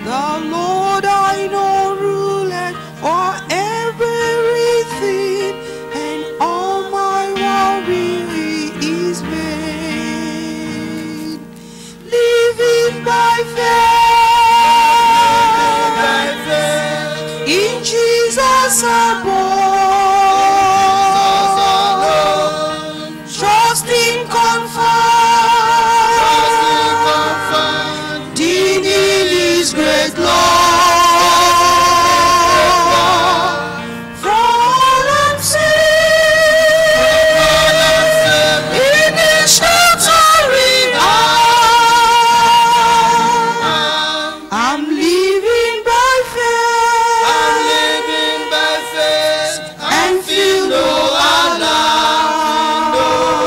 The Lord I know ruleth for everything, and all my worry is made. Living by faith in Jesus above, trusting confident in His great love. For all I'm saved in His sheltering arms. I'm living by faith. And feel no alarm.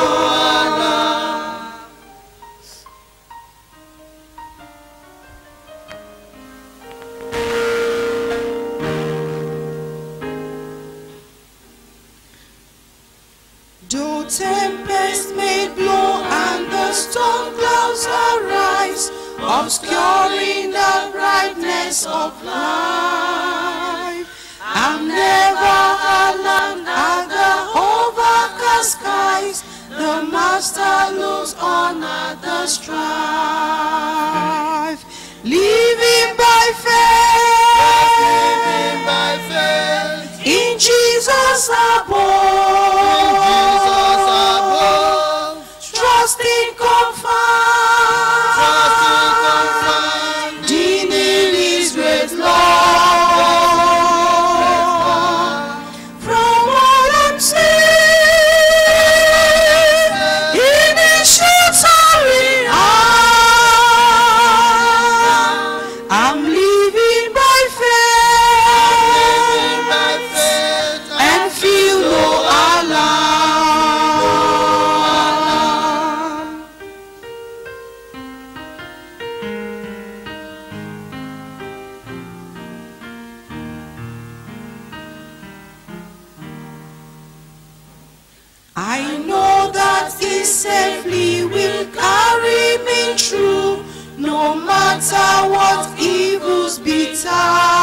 Though tempest may blow and the storm clouds arise, obscuring the brightness of life, I'm never alone at the overcast skies. The Master looks on at the strife, living by faith in Jesus above, trusting confident in His great love. From all I'm saved in His sheltering arms. I'm living by faith and feel no alarm. I know that He safely will carry me through, no matter what evils betide.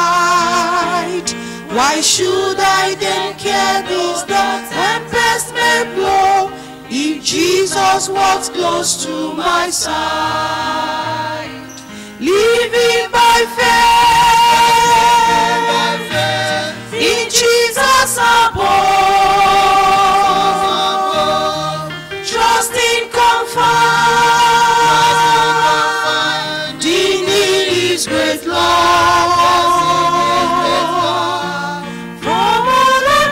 Why should I then care this the tempest may blow, if Jesus walks close to my side? Living by faith in Jesus above, trusting confident in His great love. From all I'm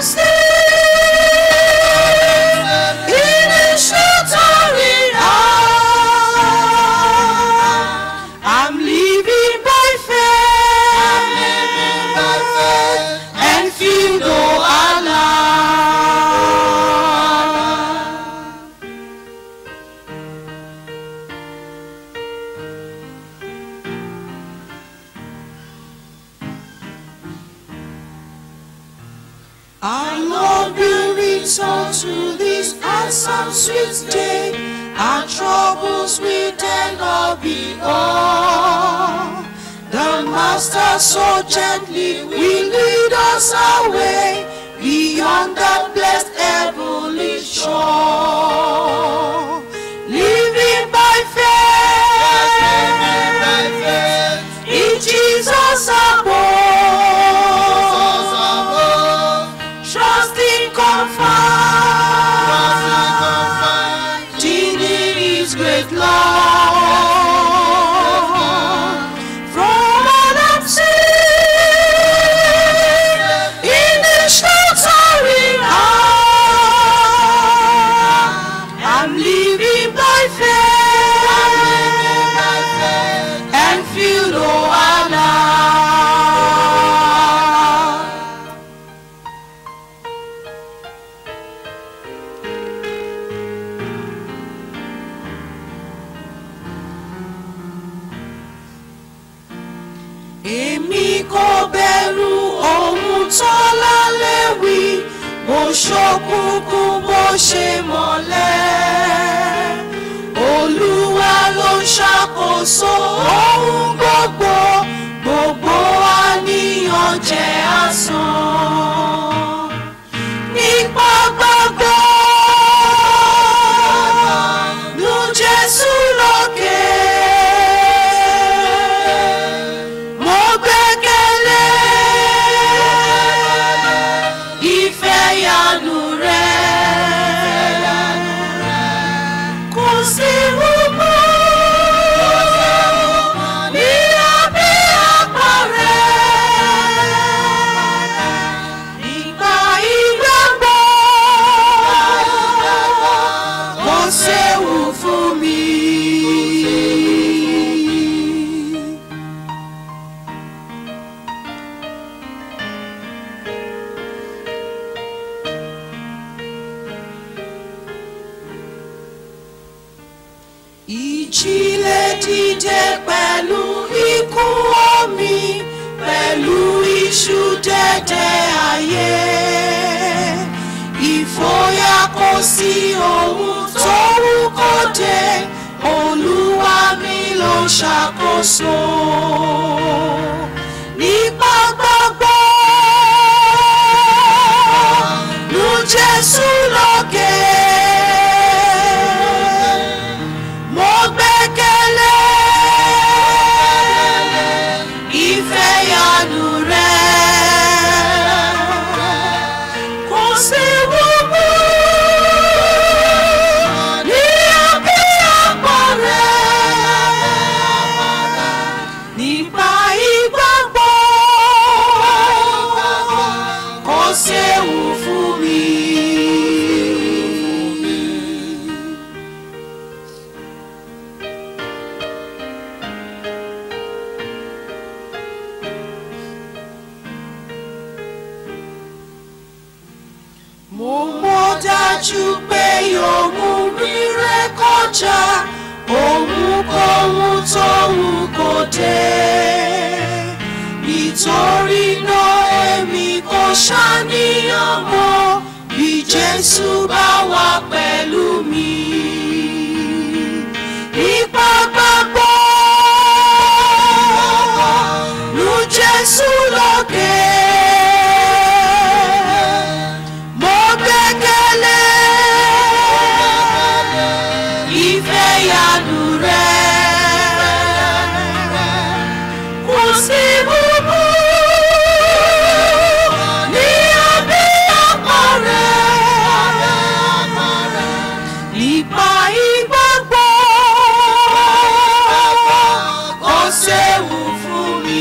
saved in His sheltering arms. I'm living by faith and feel no alarm. Our Lord will return to this and some sweet day. Our troubles will then all be o'er. The Master so gently will lead us away beyond the blessed heavenly shore. Living by faith in Jesus above, trusting confident in His great love. From all I'm saved in His sheltering arms, I'm living by faith and feel no alarm. Èmi kò bẹ̀rù ohun tó lálẹ́ wí, bó ṣókùnkùn bó ṣe mọ́lẹ̀. Olúwa ló ń ṣàkóso ohun gbogbo, bó dìde pẹ̀lú ikú omi pẹ̀lú iṣu dẹ́dẹ́ ayé ìfòyà kò sí ohun tó wù kó dé olúwa mi ló ń ṣàkóso nípa gbàgbọ́ lu jésù lókè mo gbẹ́kẹ̀lé ìfẹ́ yanu rẹ̀ kò sí wúwo ní abẹ́ àpò rẹ̀ nípa ìgbàgbọ́ kò séwu fún mi. mo mọ̀ dájú pé yóò mú rírẹ kọjá ohunkóhun tó wù kó dé nítorí náà èmi kò ṣàníyàn mọ́ bí jésù bá wà pẹ̀lú mi nípa gbàgbọ́ lu jésù lókè. Mo gbẹ́kẹ̀lé ìfẹ́ yanu rẹ̀. Kò sí búburú ní abẹ́ àpò rẹ̀. Nípa ìgbàgbọ́ kò séwu fún mi.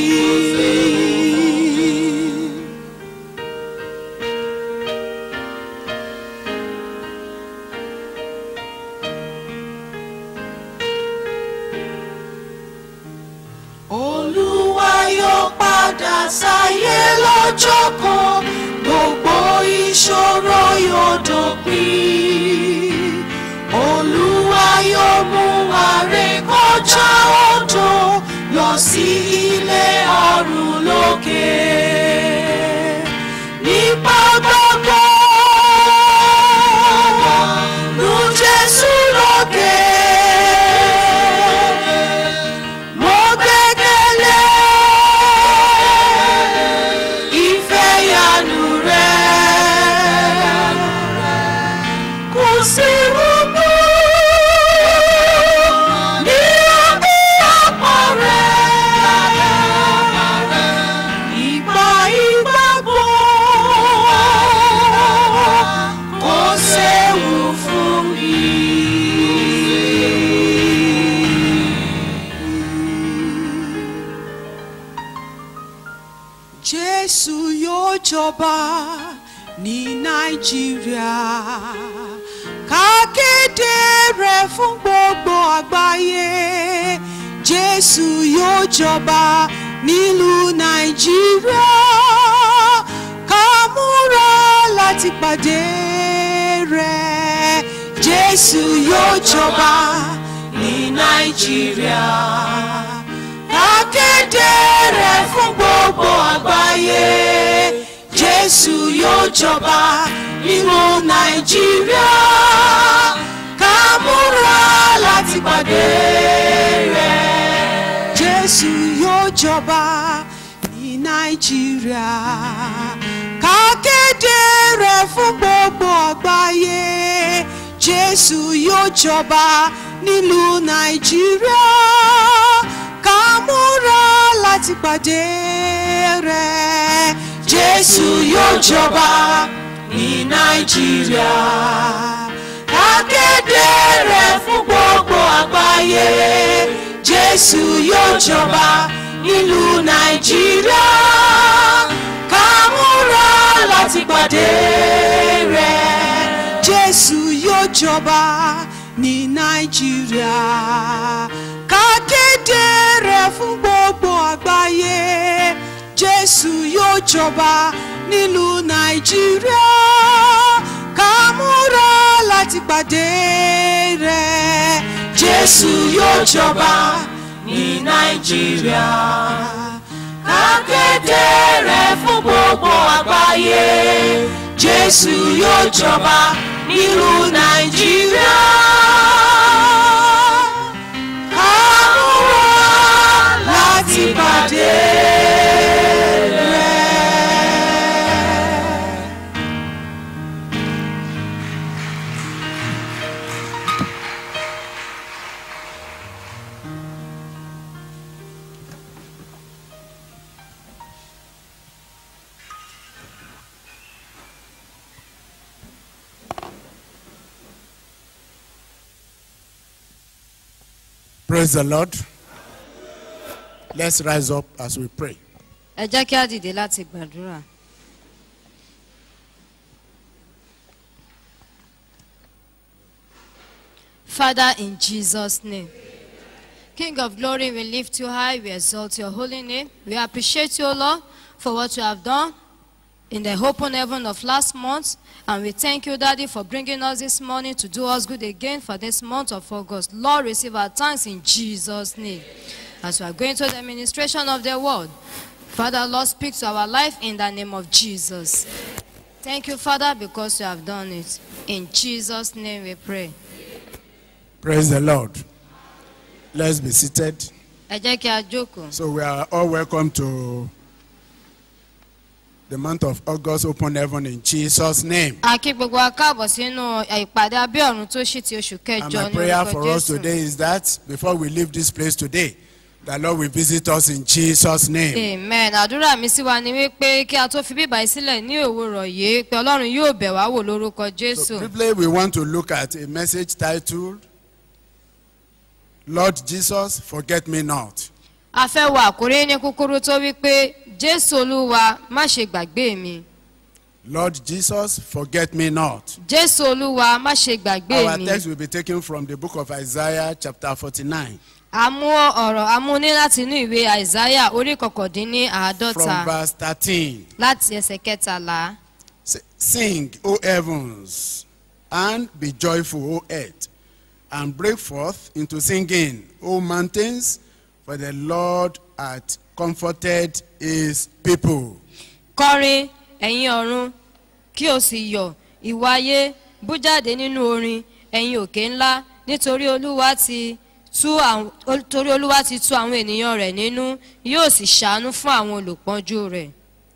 Olúwa yóò padà sáyé lọ́jọ́ kan gbogbo ìṣòro yóò dópin. Olúwa yóò mú wa ré kọjá odò lọ sí ilé ọ̀run lókè. Nípa gbàgbọ́ lu Jésù lókè. Mo gbẹ́kẹ̀lé ìfẹ́ yanu rẹ̀. Kò sí rúbú ní abẹ́ àpò rẹ̀. Ìgbà ìgbàgbọ́ kò séwu fún mi. Jésù yóò jọba ní Nàìjíríà ká kéde rẹ̀ fún gbogbo àgbáyé Jésù yóò jọba nílùú Nàìjíríà ká múra láti pàdé rẹ̀ Jésù yóò jọba ní Nàìjíríà akéde rẹ̀ fún gbogbo àgbáyé jésù yóò jọba nínú nàìjíríà ká múra láti pàdé rẹ̀ jésù yóò jọba ní nàìjíríà ká kéde rẹ̀ fún gbogbo àgbáyé jésù yóò jọba nílùú nàìjíríà ká múra láti pàdé rẹ̀. Jésù yóò jọba ní Nàìjíríà. Ká kéde rẹ̀ fún gbogbo àgbáyé. Jésù yóò jọba nílùú Nàìjíríà. Ká múra láti pàdé rẹ̀. Jésù yóò jọba ní Nàìjíríà. Ká kéde rẹ̀ fún gbogbo àgbáyé. Jésù yóò jọba nílùú Nàìjíríà. Ká múra láti pàdé rẹ̀. jésù yóò jọba ní nàìjíríà kákéde rẹ̀ fún gbogbo àgbáyé jésù yóò jọba nílùú nàìjíríà. àmúwá láti pàdé rẹ̀. Praise the Lord. Let's rise up as we pray. ẹ jẹ́ kí á dìde láti gbàdúrà. Father, in Jesus' name. King of glory, we lift you high, we exalt your holy name. We appreciate you, O Lord, for what you have done in the open heaven of last month. And we thank you, Daddy, for bringing us this morning to do us good again for this month of August. Lord, receive our thanks in Jesus' name. As we are going to the administration of the word, Father, Lord, speak to our life in the name of Jesus. Thank you, Father, because you have done it. In Jesus' name we pray. Praise the Lord. Let's be seated. Ẹ jẹ́ kí a jókòó. So we are all welcome to the month of August open heaven in Jesus' name. A kí gbogbo wa káàbọ̀ sínú ìpàdé abẹ́ ọ̀run tó ṣì ti oṣù And kẹjọ my ní prayer orúkọ for us Jésù. today is that before we leave this place today, the Lord will visit us in Jesus' name. Amen. Àdúrà mi sí wa ni wípé kí a tó fi bíbá yìí sílẹ̀ ní òwúrọ̀ yìí pé Ọlọ́run yóò bẹ̀ wá wò lórúkọ Jésù. So briefly, we want to look at a message titled, Lord Jesus, forget me not. A fẹ́ wo àkórí ní kúkúrú tó wípé Jésù Olúwa má ṣe gbàgbé mi. Lord Jesus, forget me not. Jésù Olúwa má ṣe gbàgbé Our mi. text will be taken from the book of Isaiah, chapter 49, A mú ọ̀rọ̀ a mú ní láti inú ìwé Àìsáyà orí kọkàndínní from àádọ́ta verse 13. láti ẹsẹ̀ kẹtàlá. S- Sing, O heavens, and be joyful, O earth, and break forth into singing, O mountains, for the Lord hath comforted his people. kọrin ẹ̀yin ọ̀run kí o sì yọ̀ ìwọ ayé bú jáde nínú orin ẹ̀yin òkè ńlá nítorí olúwa ti tú àwọn torí olúwa ti tú àwọn ènìyàn rẹ̀ nínú yóò sì ṣàánú fún àwọn olùpọ́njú rẹ̀.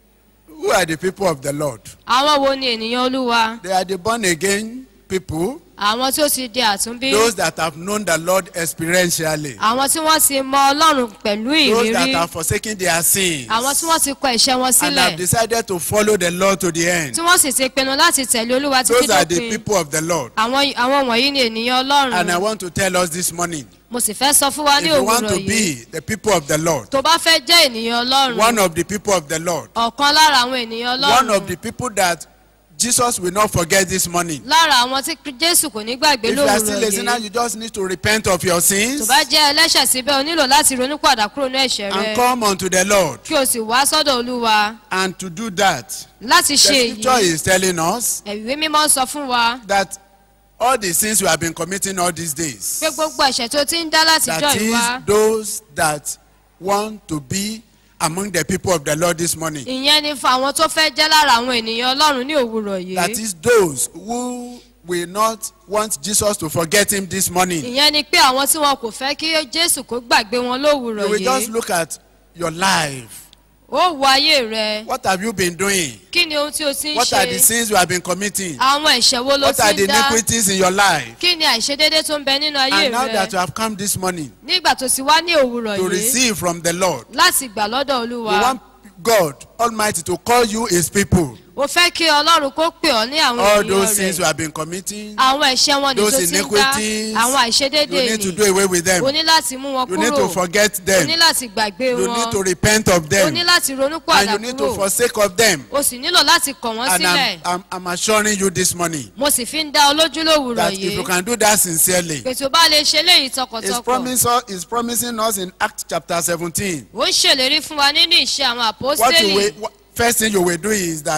Who are the people of the Lord? àwọn wo ni ènìyàn olúwa They are the born again people, àwọn tí ó ti di àtúnbí those that have known the Lord experientially, àwọn tí wọ́n ti mọ ọlọ́run pẹ̀lú those that ìrírí have forsaken their sins, àwọn tí wọ́n ti kọ ẹ̀ṣẹ̀ wọn and have sílẹ̀ decided to follow the Lord to the end. tí wọ́n sì ti pinnu láti tẹ̀lé olúwa títí Those are the dópin people of the Lord. àwọn àwọn wọ̀nyí ni ènìyàn ọlọ́run And I want to tell us this morning mo sì fẹ́ sọ fún wa if ní you want òwúrọ̀ to yìí be the people of the Lord, tó bá fẹ́ jẹ́ ènìyàn ọlọ́run one of the people of the Lord, ọ̀kan lára àwọn ènìyàn one of ọlọ́run the people that Jesus will not forget this morning. lára àwọn tí jésù kò ní gbàgbé If you are still lówùrọ̀ a sinner, yìí you just need to repent of your tó sins bá jẹ́ ẹlẹ́ṣẹ̀ síbẹ̀ o nílò láti ronú padà kúrò ní ẹ̀ṣẹ̀ rẹ and come unto the Lord. kí o sì wá sọ́dọ̀ olúwa And to do that, láti the ṣe scripture èyí is telling us ìwé mímọ́ sọ fún wa that all the sins we have been committing all these days, pé gbogbo ẹ̀ṣẹ̀ tó ti ń dá látijọ́ that ìwá is those that want to be among the people of the Lord this morning. ìyẹn ni fún àwọn tó fẹ́ jẹ́ lára àwọn ènìyàn ọlọ́run ní òwúrọ̀ That yìí is those who will not want Jesus to forget him this morning. ìyẹn ni pé àwọn tí wọn kò fẹ́ kí jésù kó gbàgbé wọn You lówùrọ̀ will just yìí look at your life. ó wo ayé rẹ What have you been doing? kí ni ohun tí o ti ń What are the ṣe sins you have been committing? àwọn ẹ̀ṣẹ̀ wo ló What are ti the ń dá iniquities in your life? kí ni àìṣedédé tó ń bẹ nínú ayé And now rẹ that you have come this morning nígbà tó ti wá ní òwúrọ̀ to yìí receive from the Lord, láti gbà lọ́dọ̀ you olúwa want God Almighty to call you his people. o fẹ́ kí ọlọ́run kó pè ọ́ ní àwọn All ènìyàn those sins you rẹ̀ have been committing, àwọn ẹ̀ṣẹ̀ wọn ni those tó ti ń dá iniquities, àwọn you àìṣedédé need to ni do away with them. o ní láti mú wọn You need to kúrò forget o them. ní láti gbàgbé You need wọn to repent of o them. ní láti ronú And padà you need to kúrò forsake of them. o sì nílò láti kọ̀ wọ́n And sílẹ̀ I'm, I'm, I'm assuring you this morning mo sì fi ń dá ọ lójú lówùrọ̀ that if you yìí can do that sincerely, pé tó bá lè ṣe léyìí He's, tọkàntọkàn promise us, he's promising us in Acts chapter 17. ó ń ṣèlérí fún wa nínú ìṣe àwọn What you àpọ́stélì will, what, first thing you will do is that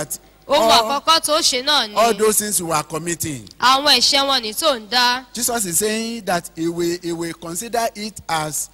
ohun all, àkọ́kọ́ tó ṣe náà ni all those things you are committing. àwọn ẹ̀ṣẹ̀ wọn ní tó ń dá Jesus is saying that he will, he will consider it as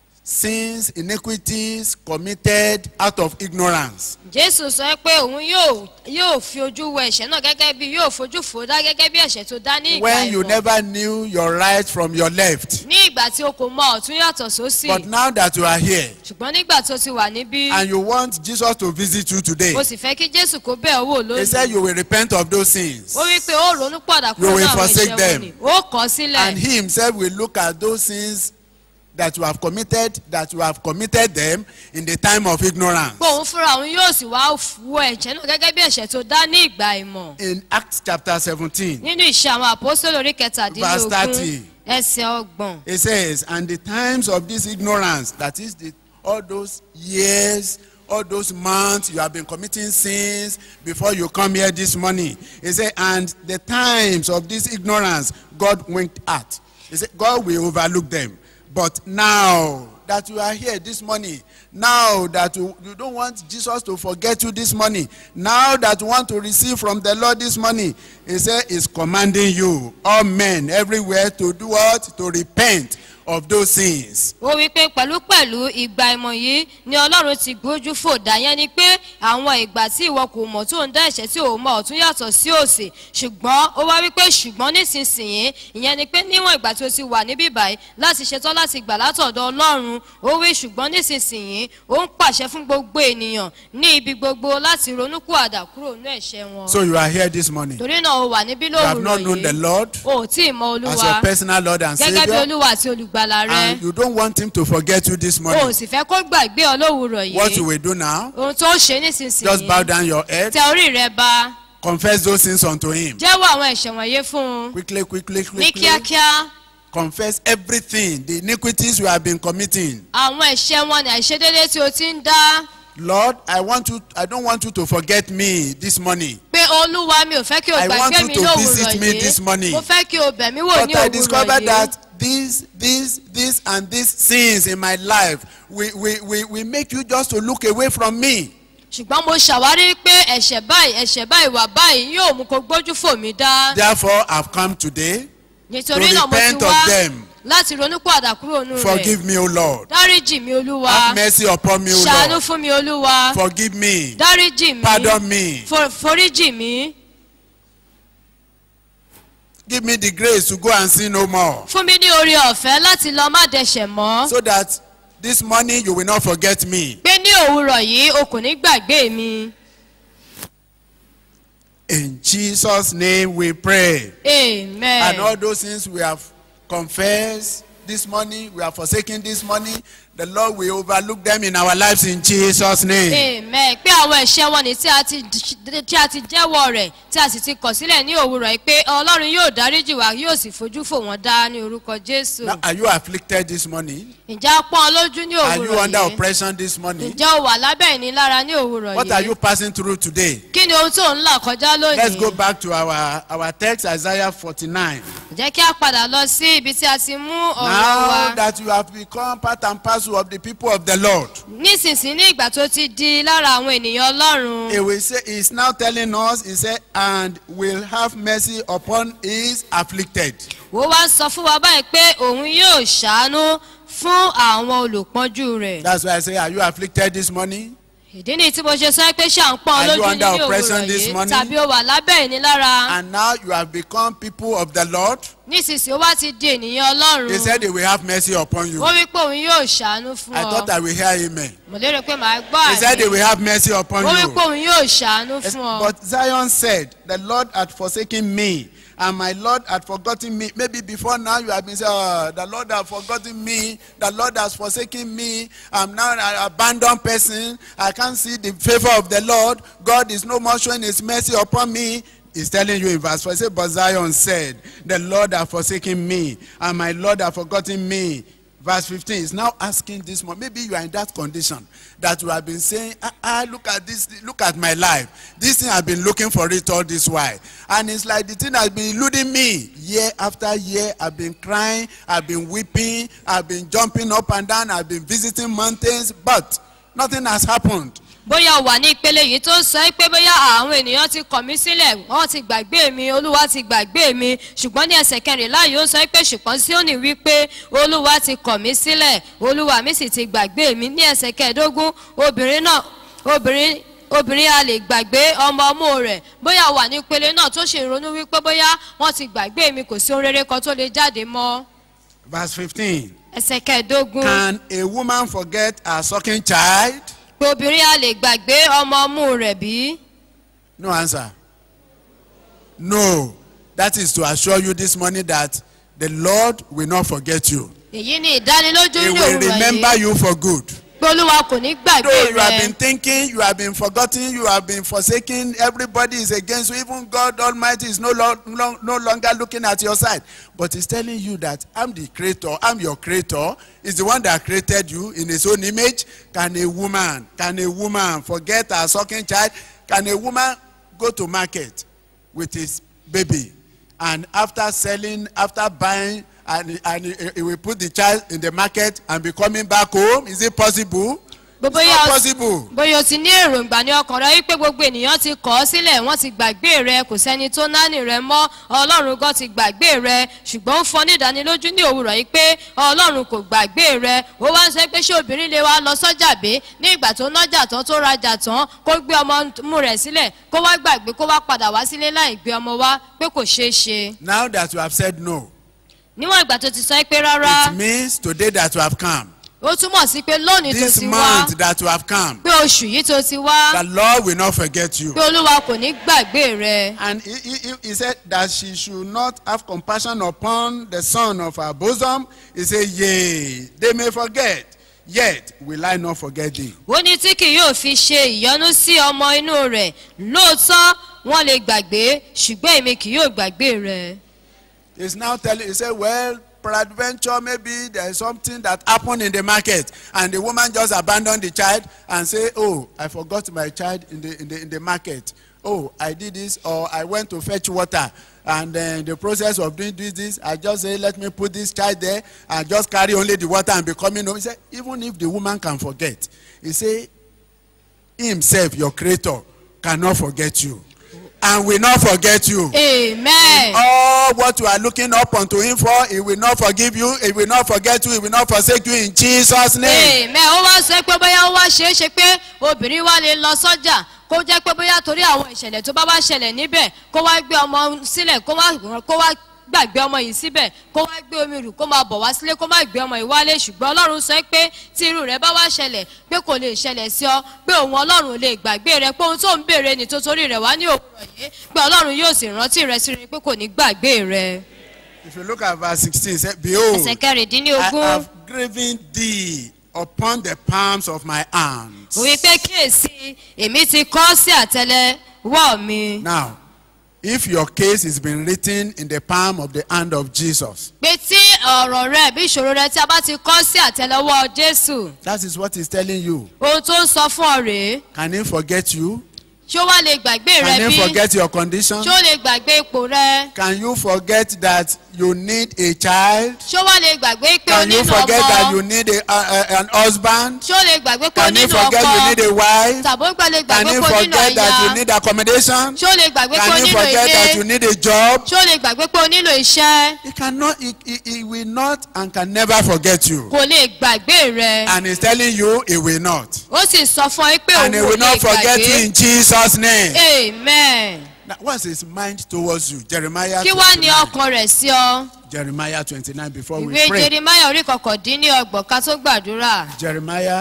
sins, iniquities committed out of ignorance. jésù sọ pé òun yóò yóò fi ojú wo ẹ̀ṣẹ̀ náà gẹ́gẹ́ bí yóò fojú fò ó dá gẹ́gẹ́ bí ẹ̀ṣẹ̀ tó dá ní ìgbà When you ìmọ̀ never knew your right from your left. ní ìgbà tí o kò mọ ọ̀tún yàtọ̀ sósì But now that you are here ṣùgbọ́n nígbà tó ti wà níbí and you want Jesus to visit you today, o sì fẹ́ kí jésù kó bẹ̀ ọ́ wò he said lónìí you will repent of those sins. ó wí pé ó ronú padà You kúrò will ní àwọn forsake ẹ̀ṣẹ̀ them. wọn ni ó kọ̀ ọ́ sílẹ̀ And he himself will look at those sins that you have committed, that you have committed them in the time of ignorance. pé òun fúnra òun yóò sì wá wo ẹ̀jẹ̀ náà gẹ́gẹ́ bí ẹ̀ṣẹ̀ tó dá ní ìgbà ìmọ̀ In Acts chapter 17, nínú ìṣe àwọn àpòsílẹ̀ orí Verse kẹtàdínlógún 30. ẹsẹ̀ ọgbọ̀n it says, And the times of this ignorance, that is the, all those years, all those months you have been committing sins before you come here this morning. He said, And the times of this ignorance, God winked at. He said, God will overlook them. But now that you are here this morning, now that you, you don't want Jesus to forget you this morning, now that you want to receive from the Lord this morning, He said, He's commanding you, all men everywhere, to do what? To repent of those sins. ó wí pé pẹ̀lúpẹ̀lú ìgbà ìmọ̀ yìí ni ọlọ́run ti gbójú fò dáyẹn ni pé àwọn ìgbà tí ìwọ kò mọ̀ tó ń dá ẹ̀ṣẹ̀ tí ò mọ̀ ọ̀tún yàtọ̀ sí òsì ṣùgbọ́n ó wá wí pé ṣùgbọ́n nísinsìnyí ìyẹn ni pé níwọ̀n ìgbà tí o ti wà níbí báyìí láti ṣetán láti gbà látọ̀dọ̀ ọlọ́run ó wí ṣùgbọ́n nísinsìnyí ó ń pàṣẹ fún gbogbo ènìyàn ní ibi gbogbo láti ronúkúàdà kúrò ní ẹ̀ṣẹ̀ wọn So you are here this morning. You torí náà o wà níbí have lówùrọ̀ not known the yìí Lord o ò tí ì mọ as olúwa your personal Lord and gẹ́gẹ́ bí Savior, olúwa àti olùgbàlà rẹ and you don't want Him to forget you this o ò morning. sì fẹ́ kó gbàgbé ọ lówùrọ̀ What you yìí will do now, ohun tó ṣe just bow nísinsìnyí down your head, tẹ orí rẹ ba confess those sins unto Him. jẹ́wọ́ àwọn ẹ̀ṣẹ̀ wọ̀nyí fún un Quickly, quickly, ní quickly. kíákíá Confess everything, the iniquities you have been committing. àwọn ẹ̀ṣẹ̀ wọn ni àìṣedéédé tí o ti ń dá Lord, I want you, I don't want you to forget me this morning. pé olúwa mi ò fẹ́ kí o I want gbàgbé you mi to lówùrọ̀ visit me this yìí morning. mo fẹ́ kí o bẹ̀ mí wò ní But I òwúrọ̀ discovered yìí that these, these, these, and these sins in my life will, will, will, will make you just to look away from me. ṣùgbọ́n mo ṣàwárí pé ẹ̀ṣẹ̀ báyìí ẹ̀ṣẹ̀ báyìí wà báyìí yóò mú kó gbójú fò mí dá Therefore, I've come today. nítorí to náà mo ti repent of wá them. láti ronúpìwàdà kúrò nù rẹ̀ Forgive me, O Lord. dáríjì mi olúwa Have mercy upon me, O ṣàánú Lord. fún mi olúwa Forgive me. dáríjì mi Pardon me. for- foríjì mi Give me the grace to go and sin no more. fún mi ní oore ọ̀fẹ́ láti lọ má dẹ̀ṣẹ̀ mọ́ So that this morning you will not forget me. pé ní òwúrọ̀ yìí o kò ní gbàgbé mi In Jesus' name we pray. amen. And all those things we have confessed this morning, we have forsaken this morning, the Lord will overlook them in our lives in Jesus' name. amen pé àwọn ẹ̀ṣẹ̀ wọn ni tí a ti tí a ti jẹ́wọ́ rẹ̀ tí a sì ti kọ̀ sílẹ̀ ní òwúrọ̀ yìí pé ọlọ́run yóò dáríjì wá yóò sì fojú fò wọ́n dá ní orúkọ jésù Now, are you afflicted this morning? ǹjẹ́ a pọ́n ọ lójú ní Are you òwúrọ̀ under yìí oppression this morning? ǹjẹ́ o wà lábẹ́ ìnilára ní òwúrọ̀ What are you yìí passing through today? kí ni ohun tó ń là kọjá Let's go lónìí back to our, our text, Isaiah 49. jẹ́ kí a padà lọ sí ibi tí a ti mú ọ̀rọ̀ Now wa that you have become part and parcel of the people of the Lord, nísinsìnyí ní ìgbà tó ti di lára àwọn ènìyàn ọlọ́run he will say, he's now telling us, he said, and will have mercy upon his afflicted. ó wá sọ fún wa báyìí pé òun yóò ṣàánú fún àwọn olùpọ́njú rẹ̀ That's why I say, are you afflicted this morning? ìdí ni tí mo ṣe sọ pé ṣà ń pọ́n Are you lójú under ní oppression òwúrọ̀ this yìí morning? tàbí o wà lábẹ́ ìnilára And now you have become people of the Lord. nísinsìnyí ó wá ti di ènìyàn ọlọ́run He said he will have mercy upon you. ó wí pé òun yóò ṣàánú fún I thought ọ I will hear amen. mo lérò pé màá gbọ́ He said he àmì will have mercy upon ó wí you. pé òun yóò ṣàánú Yes, fún ọ But Zion said, The Lord had forsaken me, and my Lord had forgotten me. Maybe before now you have been saying, oh, The Lord has forgotten me, the Lord has forsaken me. I'm now an abandoned person. I can't see the favor of the Lord. God is no more showing his mercy upon me. He's telling you in verse 4, he said, But Zion said, The Lord has forsaken me, and my Lord has forgotten me. Verse 15 is now asking this one. Maybe you are in that condition that you have been saying, ah, ah, look at this, look at my life. This thing I've been looking for it all this while. And it's like the thing has been eluding me. Year after year, I've been crying, I've been weeping, I've been jumping up and down, I've been visiting mountains, but nothing has happened. bóyá o wà ní ìpele yìí tó ń sọ pé bóyá àwọn ènìyàn ti kọ̀ mí sílẹ̀ wọ́n ti gbàgbé mi olúwa ti gbàgbé mi ṣùgbọ́n ní ẹsẹ̀ kẹrìnlá yìí ó sọ pé ṣùgbọ́n Síónì wí pé olúwa ti kọ̀ mí sílẹ̀ olúwa mi sì ti gbàgbé mi ní ẹsẹ̀ kẹẹ̀ẹ́dógún obìnrin náà obìnrin obìnrin a lè gbàgbé ọmọ ọmú rẹ̀ bóyá o wà ní ìpele náà tó ṣe ìrònú wípé bóyá wọ́n ti gbàgbé mi kò sí ohun rere kan tó lè jáde mọ́ Verse 15. ẹsẹ̀ kẹẹ̀ẹ́dógún Can a woman forget her sucking child? pé obìnrin a lè gbàgbé ọmọ ọmú rẹ̀ bí? No answer. No. That is to assure you this morning that the Lord will not forget you. èyí ni ìdánilójú He ní will òwúrọ̀ remember yìí you for good. pé olúwa kò ní gbàgbé Though you have rẹ been thinking, you have been forgotten, you have been forsaken, everybody is against you, even God Almighty is no, lo- no, no longer looking at your side. But He's telling you that I'm the creator, I'm your creator, He's the one that created you in His own image. Can a woman, can a woman forget her sucking child? Can a woman go to market with his baby and after selling, after buying, and, and he, he will put the child in the market and be coming back home? Is it possible? It's bóyá not o- possible. bóyá o ti ní èròǹgbà ní ọkàn rẹ wípé gbogbo ènìyàn ti kọ̀ ọ́ sílẹ̀ wọ́n ti gbàgbé rẹ kò sẹ́ni tó náni rẹ mọ́ ọlọ́run gan ti gbàgbé rẹ ṣùgbọ́n ó fọ́ ní ìdánilójú ní òwúrọ̀ yìí pé ọlọ́run kò gbàgbé rẹ ó wá ń sọ pé ṣé obìnrin lè wá lọ sọ́jà bé ní ìgbà tó nájà tán tó rajà tán kó gbé ọmọ mú rẹ̀ sílẹ̀ kó wá gbàgbé kó wá padà wá sílé láì gbé ọmọ wá pé kò ṣeé ṣe Now that you have said no, níwọ̀n ìgbà tó ti sọ pé rárá it means today that you have come, ó túmọ̀ sí pé lónìí tó this ti wá month that you have come, pé oṣù yìí tó ti wá the Lord will not forget you. pé olúwa kò ní gbàgbé rẹ. And he, he, he- he said that she should not have compassion upon the son of her bosom. He said, Yea, they may forget, yet will I not forget thee. ó ní tí kì yóò fi ṣe ìyọnu sí ọmọ inú rẹ̀ lóòótọ́ wọ́n lè gbàgbé ṣùgbọ́n èmi kì yóò gbàgbé rẹ̀. He's now telling, he said, Well, peradventure, maybe there is something that happened in the market, and the woman just abandoned the child and say, Oh, I forgot my child in the, in the, in the market. Oh, I did this, or I went to fetch water. And then the process of doing this, this, I just say, let me put this child there and just carry only the water and be coming home. He said, even if the woman can forget, he say, himself, your creator, cannot forget you and will not forget you. amen. all what you are looking up unto him for he will not forgive you he will not forget you he will not forsake you in jesus name. amen ó wá sọ pé bóyá ó wá ṣeé ṣe pé obìnrin wa lè lọ sọ́jà kó jẹ́ pé bóyá torí àwọn ìṣẹ̀lẹ̀ tó bá wá ṣẹlẹ̀ níbẹ̀ kó wá gbé ọmọ sílẹ̀ kó wá kó wá gbàgbé ọmọ yìí síbẹ̀ kó wá gbé omi rù kó máa bọ̀ wá sílé kó má gbé ọmọ yìí wálé ṣùgbọ́n ọlọ́run sọ pé tí irú rẹ̀ bá wá ṣẹlẹ̀ pé kò lè ṣẹlẹ̀ sí ọ pé òun ọlọ́run ò lè gbàgbé rẹ pé ohun tó ń béèrè ní tó torí rẹ̀ wá ní òwúrọ̀ yìí pé ọlọ́run yóò sì rántí rẹ sí rẹ pé kò ní gbàgbé rẹ. if you look at verse sixteen say behold ẹsẹ̀ i kẹrìndínlógún have graven thee upon the palms of my hands. òwe pé kíyèsí èmi ti kọ́ sí àtẹlẹwọ́ mi. now if your case is been written in the palm of the hand of jesus pé tí ọ̀rọ̀ rẹ bí ìṣòro rẹ tí a bá ti kọ́ sí àtẹlẹwọ́ jésù that is what he's telling you ohun tó ń sọ fún ọ rèé can he forget you ṣó wá lè gbàgbé rẹ can he bí forget your condition ṣó lè gbàgbé ipò rẹ can you forget that you need a child ṣó wá lè gbàgbé pé o can you nílò forget that you ọmọ need a, uh, an husband ṣó lè gbàgbé pé o Can you nílò forget you need ọkọ a wife? tàbí ó gbà lè Can gbàgbé you pé o nílò forget that you ìyá need accommodation? ṣó lè gbàgbé pé o Can you nílò forget that you ilé need a job? ṣó lè gbàgbé pé o nílò iṣẹ́ He cannot, he, he, he will not and can never forget you. kò lè gbàgbé rẹ And he's telling you he will not. ó sì sọ fún ọ pé And he òun will ò lè not forget you gbàgbé in Jesus' name. amen Now, what's his mind towards you? Jeremiah kí wá ní 29. ọkàn rẹ̀ sí ọ. Jeremiah 29 before we ìwé pray. jerimaya orí kọkàndínlọ́gbọ̀n ká tó gbàdúrà Jeremiah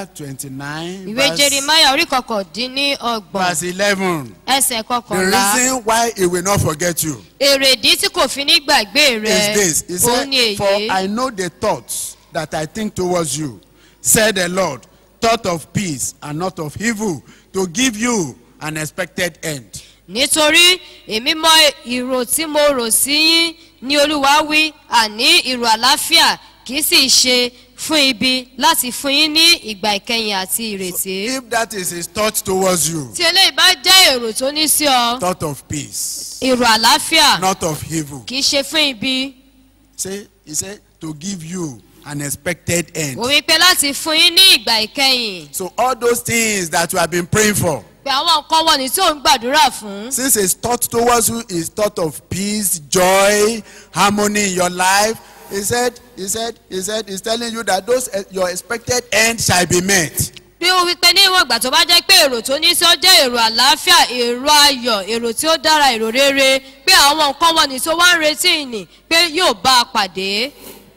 29 ìwé verse, jerimaya orí kọkàndínlọ́gbọ̀n verse 11. ẹsẹ̀ The kọkànlá reason why he will not forget you èrèdí tí kò fi ní gbàgbé rẹ is this. He òun ni said, For èyí I know the thoughts that I think towards you, said the Lord, thought of peace and not of evil, to give you an expected end. nítorí èmi mọ ìrò tí mo rò sí yín ní olúwa wí àní ìrò àlàáfíà kì í sì ṣe fún ibi láti fún yín ní ìgbà ìkẹyìn àti ìrètí If that is his thought towards you, tí eléyìí bá jẹ́ èrò tó ní sí ọ thought of peace, ìrò àlàáfíà not of evil. kì í ṣe fún ibi Say, he said, to give you an expected end. ó wí pé láti fún yín ní ìgbà ìkẹyìn So all those things that you have been praying for, pé àwọn nǹkan wọ̀nyí tí ò ń gbàdúrà fún since his thought towards you is thought of peace, joy, harmony in your life, he said, he said, he said, he's telling you that those eh, your expected end shall be met. bí ó wí pé ní ìwọ̀n ìgbà tó bá jẹ́ pé èrò tó ní sí ó jẹ́ èrò àlàáfíà èrò ayọ̀ èrò tí ó dára èrò rere pé àwọn nǹkan wọ̀nyí tó wá ń retí ìní pé yóò bá a pàdé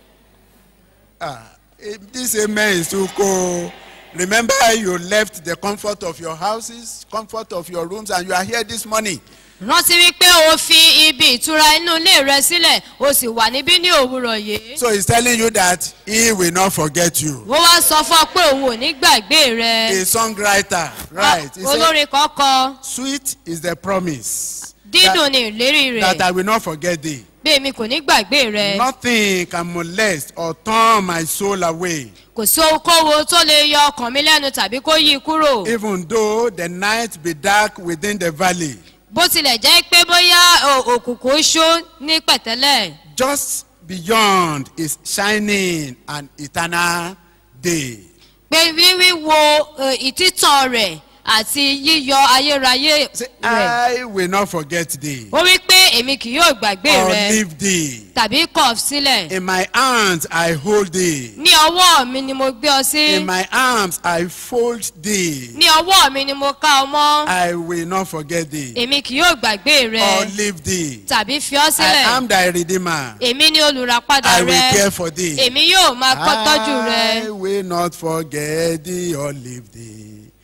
Ah, eh, this amen is too cool. Remember you left the comfort of your houses, comfort of your rooms, and you are here this morning. rántí wípé o fi ibi ìtura inú ilé rẹ sílẹ̀ o sì wà níbí ní òwúrọ̀ yìí So he's telling you that he will not forget you. ó wá sọ fún ọ pé òun ò ní gbàgbé rẹ A songwriter, right? He said, olórin kan kọ Sweet is the promise dídùn ní ìlérí that rẹ I will not forget thee. bí èmi kò ní gbàgbé rẹ Nothing can molest or turn my soul away, kò sí ohunkóhun tó lè yọ ọkàn mi lẹ́nu tàbí kó yí i kúrò even though the night be dark within the valley. bó tilẹ̀ jẹ́ pé bóyá o- òkùnkùn ṣó ní pẹ̀tẹ́lẹ̀ Just beyond is shining an eternal day. pé wíwí wo eh, ìtítàn rẹ̀ àti yíyọ ayérayé Say, rẹ̀ I will not forget thee ó wí pé èmi kì yóò gbàgbé or rẹ leave thee. tàbí kọ̀ ọ́ sílẹ̀ In my hands I hold thee. ní ọwọ́ mi ni mo gbé ọ sí In my arms I fold thee. ní ọwọ́ mi ni mo ká ọ mọ́ I will not forget thee èmi kì yóò gbàgbé or rẹ leave thee. tàbí fi ọ́ I sílẹ̀ am thy redeemer. èmi ni olùràpadà I will rẹ care for thee. èmi yóò máa kọ́ tọ́jú rẹ. I will not forget thee or leave thee.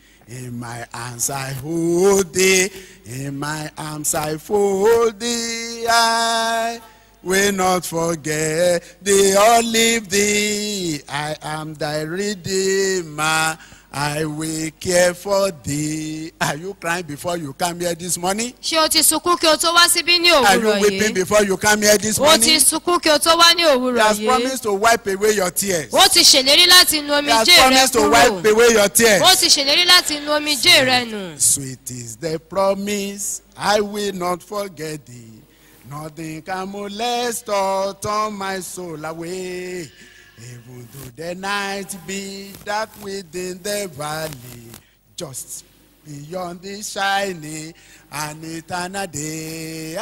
In my hands I hold thee. In my arms I fold thee. I will not forget thee or leave thee. I am thy redeemer. I will care for thee. Are you crying before you come here this morning? ṣé o ti sunkún kí o tó wá síbí ní Are you òwúrọ̀ weeping yìí before you come here this o ti morning? sunkún kí o tó wá ní He òwúrọ̀ has yìí promised to wipe away your tears. o ti ṣèlérí láti nu He has omijé rẹ promised to wipe kúrò away your tears. o ti ṣèlérí láti nu omijé rẹ nù. Sweet is the promise, I will not forget thee. Nothing can molest or turn my soul away. Even though the night be dark within the valley, just beyond the shining and eternal day,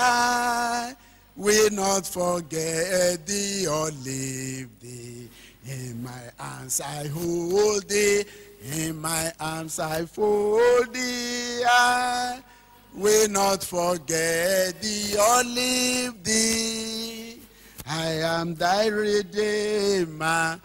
I will not forget thee or leave thee. In my hands I hold thee, in my arms I fold thee. I will not forget thee or leave thee. I am thy redeemer.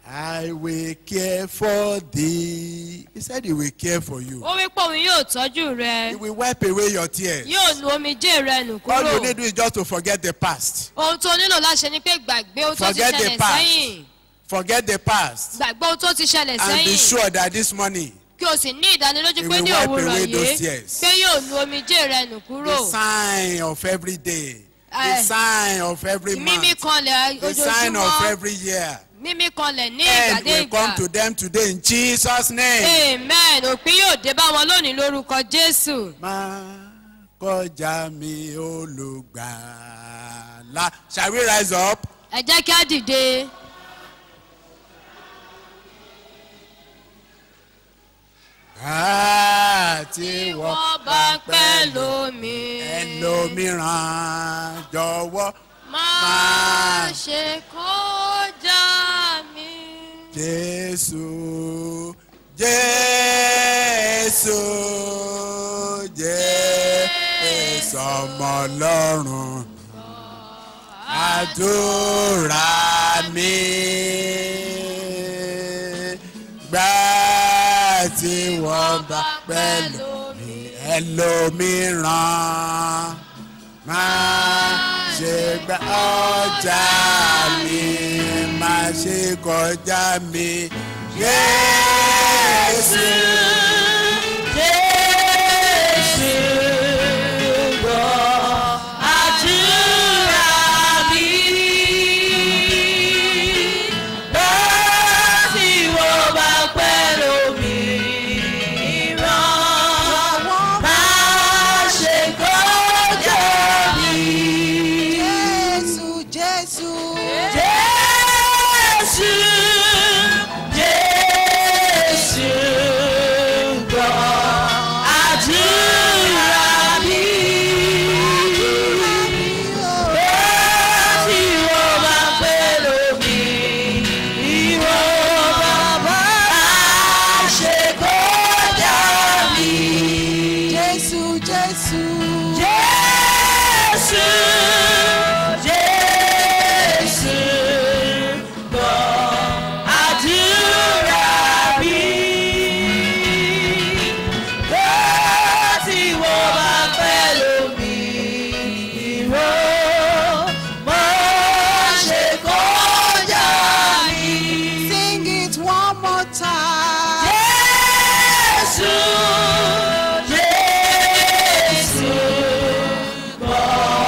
I will care for thee. He said he will care for you. ó wí pé òun yóò tọ́jú rẹ He will wipe away your tears. yóò nu omijé rẹ nù All you kúrò need to do is just to forget the past. ohun tó nílò láti ṣe ni pé gbàgbé ohun tó ti Forget the ṣẹlẹ̀ past. sẹ́yìn Forget the past. gbàgbé ohun tó ti ṣẹlẹ̀ And be sẹ́yìn sure that this morning, kí o sì ní ìdánilójú He pé will ní wipe òwúrọ̀ away those yìí tears. pé yóò nu omijé rẹ nù kúrò the sign of every day, the Eh, sign of every mímí month, kanlẹ̀ the sign of ojoojúmọ́ every year. mímí kanlẹ̀ ní End ìgbàdé will come ìgbà to them today in Jesus' name. amen òpin yóò dé bá wọn lónìí lórúkọ jésù Má kọjá mi olùgbàlà. Shall we rise up? ẹ jẹ́ kí á dìde Àti tí wọ́n wọ́n bá ń pẹ́ lómi ẹlòmíràn jọ̀wọ́ máa ṣe kọjá mi. Jésù Jésù Jésù ọmọ Ọlọ́run àdúrà mi gbà tí wọ́n bá pẹ̀lú mi ẹlòmíràn máa ṣe gbà ọjà mi máa ṣe kọjá mi Jésù. Jésù gbọ́ àdúrà mi. Bẹ́ẹ̀ tí wọ́n bá pẹ́ lómi rán, máa ṣe kọjá mi. Jésù Jésù Jésù Jésù, Jésù, gbọ́ àdúrà mi. Láti wọ́n bá pẹ́ lómi, ìwọ máa ṣe kọjá mi. Sing it one more time. Jésù, Jésù, gbọ́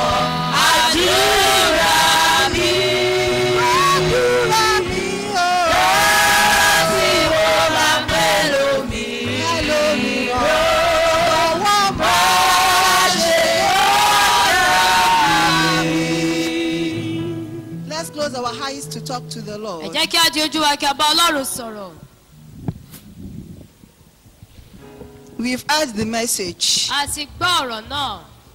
àdúrà mi. Àdúrà mi o. Láti wọ́n bá pẹ́ lómi, Ọwọ́ mọ́. máa ṣe Let's close our eyes to talk to the ẹ Lord. jẹ́ kí á di ojú wa kí a bá ọlọ́run sọ̀rọ̀ We've heard the message. a ti gbọ́ ọ̀rọ̀ náà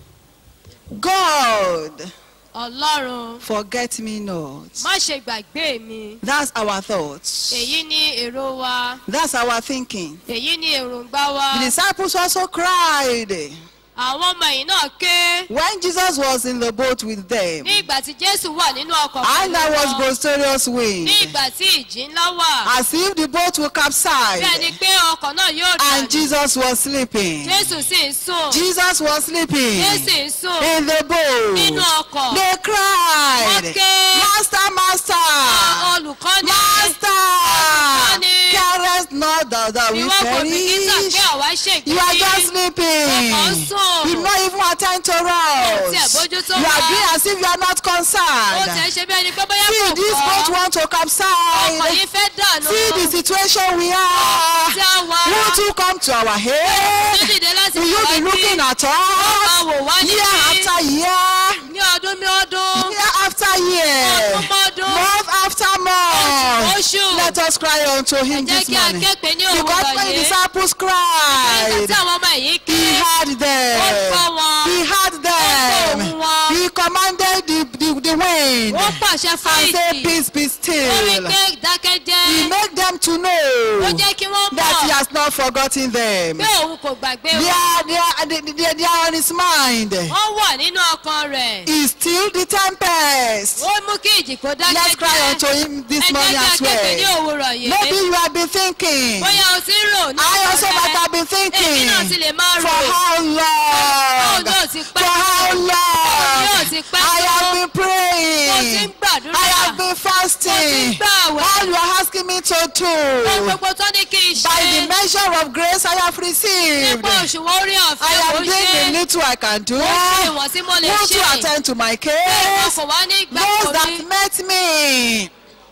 God, ọlọ́run forget me not. má ṣe gbàgbé mi That's our thoughts. èyí ni èrò wa That's our thinking. èyí ni èròǹgbà wa The disciples also cried àwọn ọmọ yìí náà ké when Jesus was in the boat with them. ní ìgbà tí jésù wà nínú ọkọ̀ And there was wọn boisterous wind. ní ìgbà tí ìjì ńlá wà As if the boat will bí ẹni capsize. pé ọkọ̀ náà yóò And dànù Jesus was sleeping. jésù sì ń sùn Jesus was sleeping jésù ń sùn in the nínú boat. ọkọ̀ They cried, Okay. Master, Master, olùkọ́ni Master, Olùkọ́ni. carest not thou that we ìwọ kò bìkítà perish. pé àwa You are just ṣègbè sleeping. Ọkọ̀ ń sùn. You not even attend to Ó tiẹ̀ us. bójú tó You are wa. doing as if you are not ó tẹ̀ concerned. ń ṣe bí ẹni pé bóyá See, kò this boat kọ́ want to ọkọ̀ capsize. yìí fẹ́ dànù See the situation we are. tí a wà Won't you come to our tó aid? dìde láti Will you wá be sí looking at máa us? wò wá ní Year after year, ní ọdún ní ọdún year after year, ọdún mọ́dún month after month. oṣù Let us cry unto ẹ him jẹ́ this kí a morning. ké pè ní Because òwúrọ̀ when the yìí disciples nígbà cried, tí àwọn ọmọ yìí ké he heard ó them. gbọ́ wọn He heard them. ohùn wọn. He commanded the, the, the wind ó pàṣẹ fún and said, ìjì Peace be ó wí still. pé dákẹ́jẹ́ He made them to ó know jẹ́ kí wọ́n that he mọ̀ has not forgotten them. pé òun kò gbàgbé They wọn are, they are, they, they, they are on his mind. wọ́n wà nínú ọkàn rẹ̀ He still the tempest. ó mú kí ìjì kó Let's cry dákẹ́jẹ́ unto him ẹ this jẹ́ morning kí a as ké pè ní well. òwúrọ̀ yìí Maybe you have been thinking. bóyá o ti ń rò ní I also ọkàn might rẹ have been èmi thinking. náà ti lè máa For rò how long? Báwo yóò ti pẹ́ For how tó? long? yóò ti pẹ́ I tó? have been mo ti ń praying. gbàdúrà I have been mo ti ń fasting. gbààwẹ̀ All you are asking me to ohun do. gbogbo tó ní kí n By the ṣe measure of grace I have received. nípa òṣùwọ̀n orí I ọ̀fẹ́ am mo doing the ṣe little I can do. mo ṣe ìwọ̀n tí mo lè Won't ṣe you attend to my bẹ́ẹ̀ wọn case? kò wá ní Those gbàgbọ́ that mi met me.